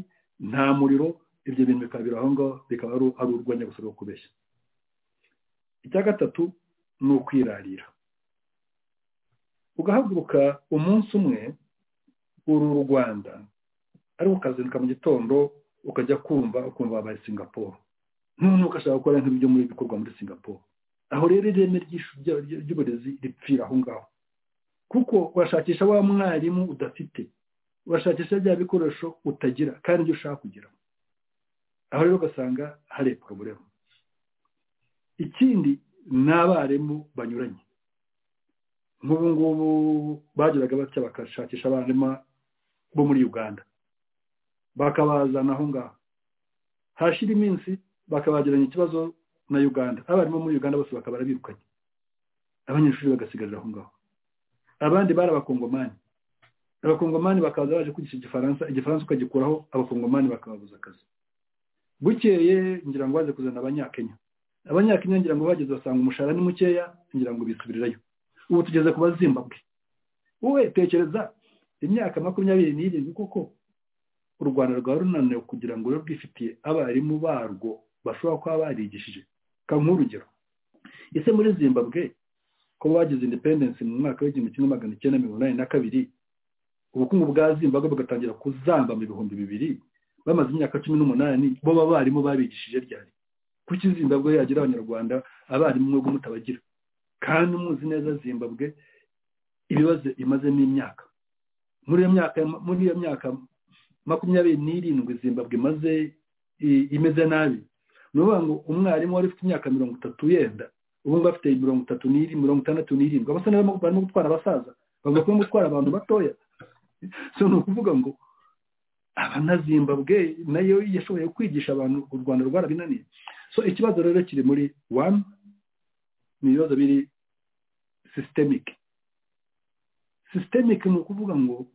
Speaker 6: nta muriro ibyo bintu bikaba biri aho ngaho bikaba ari ari urwenya gusa rwo kubeshya icya gatatu ni ukwirarira ugahaguruka umunsi umwe uru rwanda ariko ukazinduka mu gitondo ukajya kumva ukumva wabaye singapore noneho ugashaka gukora nk'ibyo muri bikorwa muri singapore aho rero ireme ry'ishu- rya- rya- ry'uburezi ripfira aho ngaho kuko urashakisha wa mwarimu udafite urashakisha bya bikoresho utagira kandi ibyo ushaka kugira aho rero ugasanga hari porobulemu ikindi ni abarimu banyuranye nk'ubu ngubu bagiraga batya bagashakisha abarimu bo muri uganda bakabazana aho ngaho hashira iminsi bakabagiranye ikibazo na uganda abarimu muri uganda bose bakaba barabirukanye abanyeshuri bagasigarira aho ngaho abandi bari abakongomani abakongomani bakaza baje kwigisha igifaransa igifaransa ukagikuraho abakongomani bakababuza akazi bukeye ngira ngo baze kuzana abanyakenya abanyakenya ngira ngo bageze basanga umushahara ni mukeya ngira ngo bisubirirayo ubu tugeze ku bazimbabwe wowe tekereza imyaka makumyabiri n'irindwi koko u rwanda rwaba runaniwe kugira ngo rube rwifitiye abarimu barwo bashobora kuba barigishije ka nk'urugero ese muri zimbabwe ko bagize independence mu mwaka w'igihumbi kimwe magana icyenda mirongo inani na kabiri ubukungu bwa zimbabwe bugatangira kuzamba mu bihumbi bibiri bamaze imyaka cumi n'umunani bo abarimu babigishije ryari kuki zimbabwe yagira abanyarwanda abarimu mwebwe mutabagira kandi muzi neza zimbabwe ibibazo imazemo imyaka muri iyo myaka muri iyo myaka makumyabiri n'irindwi zimbabwe imaze i- imeze nabi ni ukuvuga ngo umwarimu wari ufite imyaka mirongo itatu yenda ubu ngubu afite mirongo itatu n'irindwi mirongo itandatu n'irindwi abasa n'abarimo barimo gutwara abasaza bavuga ko barimo gutwara abantu batoya so ni ukuvuga ngo abanazimbabwe nayo yashoboye kwigisha abantu u rwanda rwarabinaniye so ikibazo rero kiri muri wani ni ibibazo biri sistemike sistemike ni ukuvuga ngo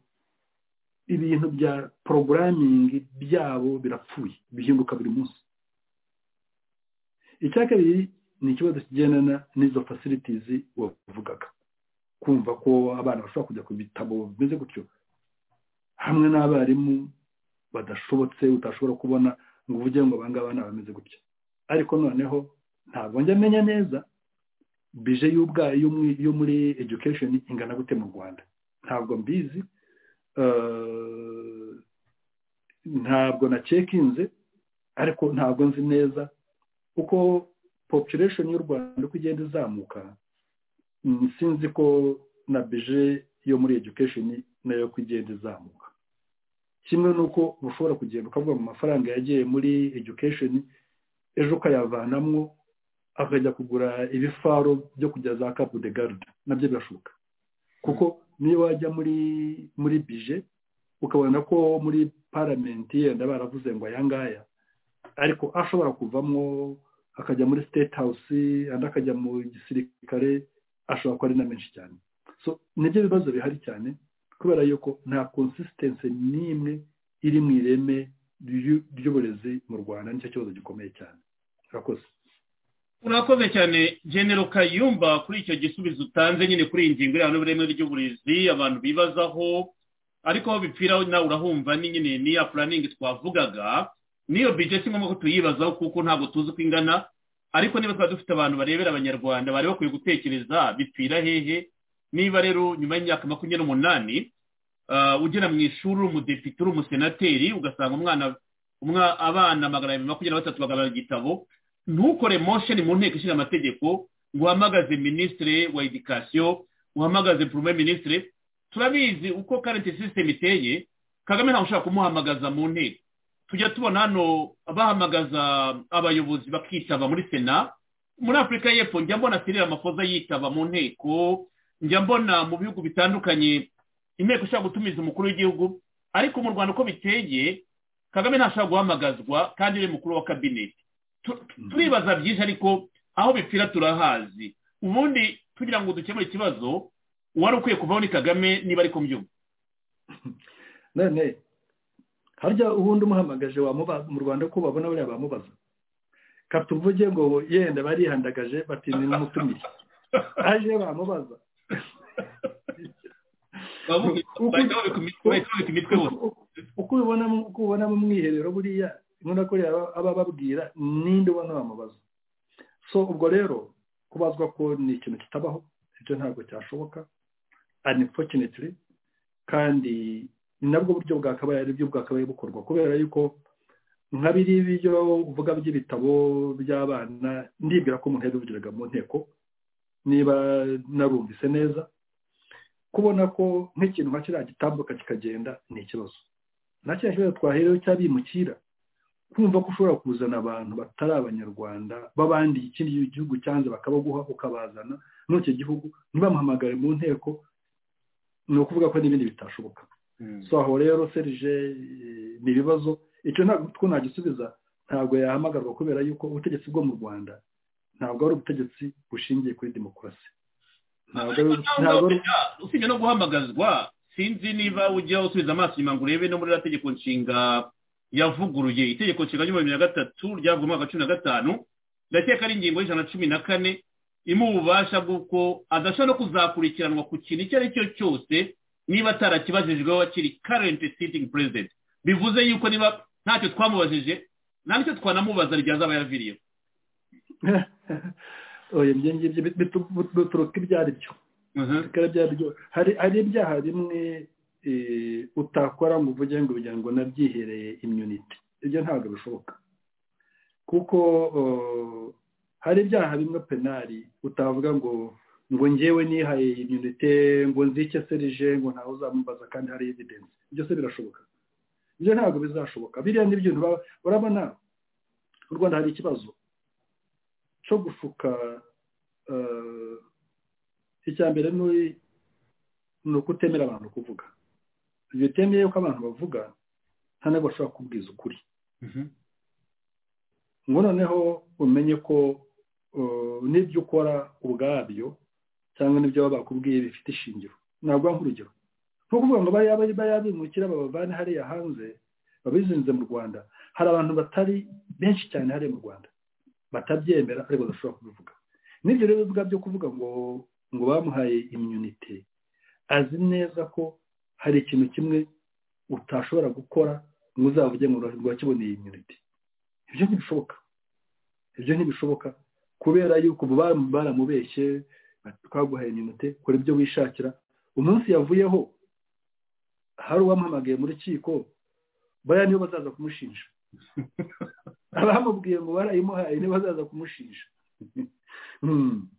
Speaker 6: ibintu bya porogaramingi byabo birapfuye bihinduka buri munsi icya kabiri ni ikibazo kigendana n'izo fasilitizi wavugaga kumva ko abana bashobora kujya ku bitabo bimeze gutyo hamwe n'abarimu badashobotse utashobora kubona ngo uvuge ngo abangaba ni abameze gutya ariko noneho ntabwo njya amenya neza bije y'ubwayo yo mu- yo muri education ingana gute mu rwanda ntabwo mbizi eh, ntabwo na cekinze ariko ntabwo nzi neza uko population y'u rwanda uko igenda izamuka mm, sinzi ko na bije yo muri education nayo ko igenda izamuka kimwe n'uko uba ushobora kugenda ukavuga mu mafaranga yagiye muri education ejo ukayavanamo akajya kugura ibifaro byo kujya za kapu de garde nabyo birashoboka kuko niyo wajya muri muri bije ukabona ko muri paramenti yenda baravuze ngo ayangaya ariko ashobora kuvamo akajya muri state house andi akajya mu gisirikare ashobora kuba ari na menshi cyane so nibyo bibazo bihari cyane kubera yuko nta konsisitense n'imwe iri mu ireme ry'u- ry'uburezi mu rwanda nicyo kibazo gikomeye cyane murakoze
Speaker 5: urakoze cyane genero kayumba kuri icyo gisubizo utanze nyine kuri iyi ngingo iriya n'uburemere ry'uburezi abantu bibazaho ariko aho bipfira nawe urahumva ni nyine ni ya puraningi twavugaga n'iyo bije si ngombwa ko tuyibazaho kuko ntabwo tuzi uko ingana ariko niba twaba dufite abantu barebera abanyarwanda bari bakwiye gutekereza bipfira hehe niba rero nyuma y'imyaka makumyabiri n'umunani ah, ugera mu ishuri uri umudepite uri umusenateri ugasanga umwana umwa- abana magana abiri makumyabiri na batatu bagarura igitabo ntukore mosheni mu nteko ishinga amategeko ngo uhamagaze minisitiri wa edikasiyo uhamagaze poromuwe minisitiri turabizi uko karenti sisitemu iteye kagame ntabwo ushobora kumuhamagaza mu nteko tujya tubona hano bahamagaza abayobozi bakitaba muri sena muri afurika y'epfo njya mbona sirira amakoza yitaba mu nteko njya mbona mu bihugu bitandukanye inteko ishobora gutumiza umukuru w'igihugu ariko mu rwanda uko biteye kagame ntashobora guhamagazwa kandi ni mukuru wa kabineti tu- tu- turibaza byinshi ariko aho bipfira turahazi ubundi tugira ngo dukemure ikibazo uwari ukwiye kuvaho ni kagame niba ari kumbyumva
Speaker 6: none harya ubundi umuhamagaje wamubaza mu rwanda ko babona buriya bamubaza katuvuge ngo yenda barihandagaje batinze n'umutumire aje bamubaza
Speaker 5: bahita babika imitwe bahita babika imitwe bose
Speaker 6: uko ubibona uko ubibona mu mwiherero buriya inkunda ko rero aba ababwira ninde ubona bamubaza so ubwo rero kubazwa ko ni ikintu kitabaho ibyo ntabwo cyashoboka unfortunately kandi ni nabwo buryo bwakabaye ari byo bwakabaye bukorwa kubera yuko nka biriya ibyo uvuga by'ibitabo by'abana ndibwira ko umuntu yabivugiraga mu nteko niba narumvise neza kubona ko nk'ikintu nka kiriya gitambuka kikagenda ni ikibazo nta kiriya kibazo twaherewe cy'abimukira kumva ko ushobora kuzana abantu batari abanyarwanda b'abandi ikindi gihugu cyanze bakabaguha ukabazana muri icyo gihugu ntibamuhamagare mu nteko ni ukuvuga ko n'ibindi bitashoboka so aho rero serije eh, ni ibibazo icyo ntabwo ko nagisubiza ntabwo yahamagarwa kubera yuko ubutegetsi bwo mu rwanda ntabwo ari ubutegetsi bushingiye kuri demokarasi ntabwo ari ntabwo ari-
Speaker 5: usibye no guhamagazwa sinzi niba ujya usubiza amaso inyuma ngo urebe no muri iriya tegeko nshinga yavuguruye itegeko nshinga ry'ibihumbi bibiri na gatatu ryavuye mu mwaka wa cumi na gatanu ndakeka ari ingingo y'ijana na cumi na kane imuha ububasha bw'uko adashobora no kuzakurikiranwa ku kintu icyo ari cyo cyose niba atarakibajijweho akiri karenti sitingi perezida bivuze yuko niba ntacyo twamubajije nta n'icyo twanamubaza igihe azaba yaviriyeho
Speaker 6: oya ibyo ngibyo bituruka ibyo ari byo
Speaker 5: Mhm.
Speaker 6: bikaba byaryo hari hari ibyaha bimwe eh, utakora ngo uvuge ngo kugira ngo nabyihereye imyunite ibyo ntabwo bishoboka kuko eh, hari ibyaha bimwe penari utavuga ngo ngo ngewe nihaye imyunite ngo nzike serije ngo ntawe uzamubaza kandi hari evidence byose birashoboka ibyo ntabwo bizashoboka biriya ni ibintu baba- urabona mu rwanda hari ikibazo cyo gushuka eh, icya mbere ni ni ukutemera abantu kuvuga igihe utemeye ko abantu bavuga nta ntabwo bashobora kubwiza ukuri
Speaker 5: Mhm.
Speaker 6: ngo noneho umenye ko uh, n'ibyo ukora ubwabyo cyangwa n'ibyo baba bakubwiye bifite ishingiro ntabwo nk'urugero nko kuvuga ngo bariya bari bayabimukira babavane hariya hanze babizinze mu rwanda hari abantu batari benshi cyane hariya mu rwanda batabyemera ariko badashobora kubivuga n'ibyo rero bivuga byo kuvuga ngo ngo bamuhaye imyunite azi neza ko hari ikintu kimwe utashobora gukora ngo uzavuge ngo wakiboneye imyunite ibyo ntibishoboka ibyo ntibishoboka kubera yuko ubu baram- baramubeshye bati, twaguhaye imyunite kora ibyo wishakira umunsi yavuyeho hari uwamuhamagaye mu rukiko bariya nibo bazaza kumushinja abamubwiye ngo barayimuhaye nibo bazaza kumushinja Hmm.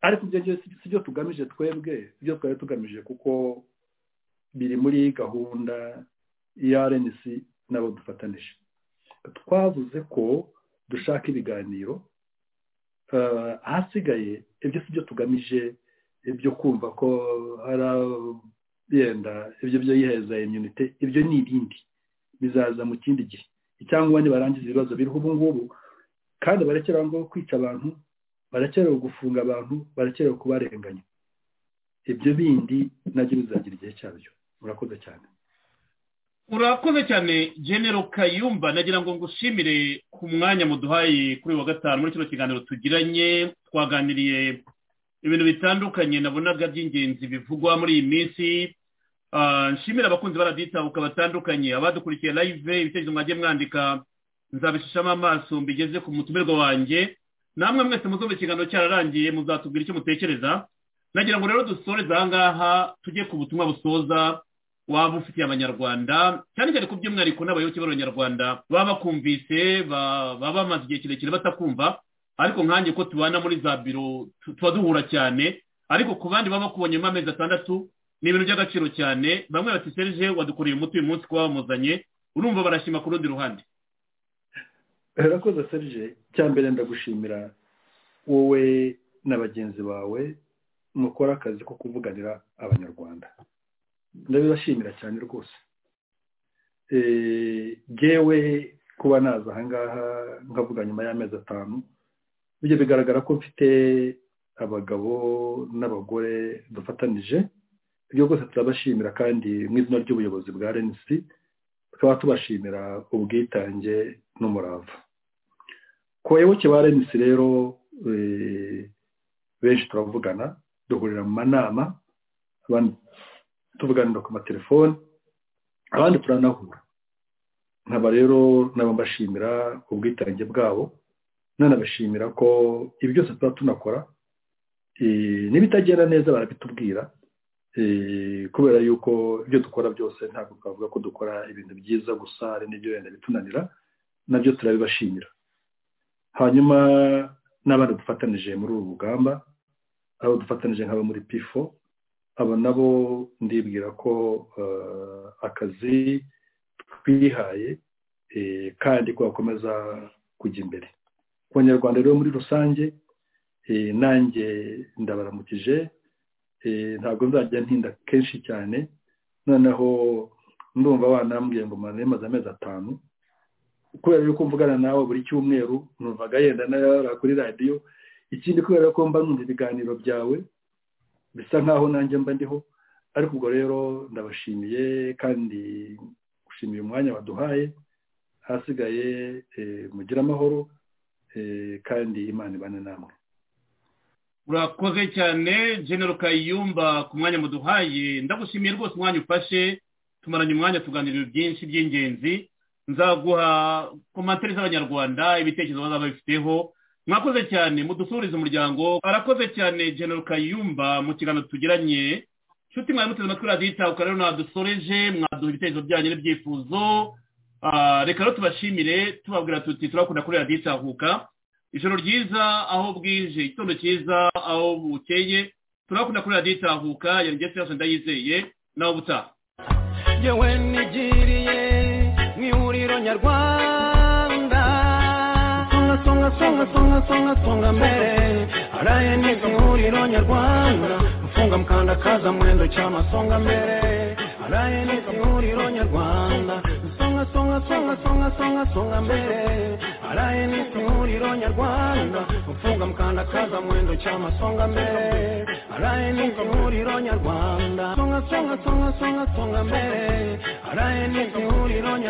Speaker 6: ariko ibyo ngibyo si byo tugamije twebwe ibyo twari tugamije kuko biri muri gahunda ya rnc n'abo dufatanije twavuze ko dushaka ibiganiro eh, ahasigaye ibyo si byo tugamije ibyo kumva ko hari yenda ibyo byo yiheza imyunite ibyo ni ibindi bizaza mu kindi gihe icyangwa nibarangiza ibibazo biriho ubu ngubu kandi barekeraho ngo kwica abantu barekerewe gufunga abantu barekerewe kubarenganya ibyo bindi nabyo bizagira igihe cyabyo murakoze cyane
Speaker 5: urakoze cyane genero kayumba nagira ngo ngushimire ku mwanya muduhaye kuri uyu wa gatanu muri kino kiganiro tugiranye twaganiriye ibintu bitandukanye nabonaga by'ingenzi bivugwa muri iyi minsi Ah, nshimira abakunzi baraditabuka batandukanye abadukurikiye live ibitekerezo mwagiye mwandika nzabishishamo amaso mbigeze ku mutumirwa wanjye namwe mwese muzumva ikiganiro cyararangiye muzatubwira icyo mutekereza nagira ngo rero dusoreze aha ngaha tujye ku butumwa busoza waba ufitiye abanyarwanda cyane cyane ku by'umwihariko n'abayoboke b'abanyarwanda baba bakumvise ba- baba bamaze igihe kirekire batakumva ariko nkanjye ko tubana muri za biro tu- tuba duhura cyane ariko ku bandi baba bakubonyemo amezi atandatu ni ibintu by'agaciro cyane bamwe bati serije wadukoreye umuti uyu munsi kuba wamuzanye urumva barashima ku rundi ruhande
Speaker 6: herakoze serije icya mbere ndagushimira wowe na bagenzi bawe mukora akazi ko kuvuganira abanyarwanda ndabibashimira cyane rwose Eh, jyewe kuba naza aha ngaha nkavuga nyuma y'amezi atanu bijya bigaragara ko mfite abagabo n'abagore dufatanije ibyo rwose turabashimira kandi mu izina ry'ubuyobozi bwa renisi tukaba tubashimira ubwitange n'umurava ku bayoboke ba renisi rero eh, benshi turavugana duhurira mu manama abandi tuvuganira ku matelefoni abandi turanahura nkaba rero nabo mbashimira ubwitange bwabo nanabashimira ko ibi byose tuba tunakora eh, n'ibitagenda neza barabitubwira eh, kubera yuko ibyo dukora byose ntabwo twavuga ko dukora ibintu byiza gusa hari n'ibyo wenda bitunanira nabyo turabibashimira hanyuma n'abandi dufatanije muri uru rugamba abo dufatanije nk'abo muri pifo abo nabo ndibwira ko eh, akazi twihaye eh, kandi ko gakomeza kujya imbere ku banyarwanda rero muri rusange eh, nanjye ndabaramukije eh, ntabwo nzajya ntinda kenshi cyane noneho ndumva wanambwiye ngo mwana bimaze amezi atanu kubera yuko mvugana nawe buri cyumweru numvaga yenda nayora kuri radiyo ikindi kubera ko mba numva ibiganiro byawe bisa nkaho nanjye mba ndiho ariko ubwo rero ndabashimiye kandi gushimira umwanya baduhaye ahasigaye eh, mugire amahoro eh, kandi imana ibane namwe
Speaker 5: urakoze cyane genero kayumba ku mwanya muduhaye ndagushimiye rwose umwanya ufashe tumaranye umwanya tuganirira byinshi by'ingenzi nzaguha komantere z'abanyarwanda ibitekerezo bazaba babifiteho mwakoze cyane mudusurize umuryango arakoze cyane genero kayumba mu kiganiro tugiranye nshuti mwari muteze amatwi radiyo itahuka rero mwadusoreje mwaduha ibitekerezo byanyu n'ibyifuzo Ah, reka rero tubashimire tubabwira tuti turakunda kuri radiyo itahuka ijoro ryiza aho bwije igitondo cyiza aho bukeye turakunda kuri radiyo itahuka yari ngeze yose ndayizeye nawe ubutaha
Speaker 2: yewe nigiriye mu ihuriro nyarwanda songa songa songa songa songa songa mbere araye niga mu ihuriro nyarwanda mfunga mkandakaza mwendo chama songa mbere araye niga mu ihuriro nyarwanda songa songa songa songa songa songa mbere araye niga mu ihuriro nyarwanda mfunga mkandakaza mwendo chama songa mbere araye niga mu ihuriro nyarwanda songa songa songa songa songa mbere araye niga mu ihuriro nyarwanda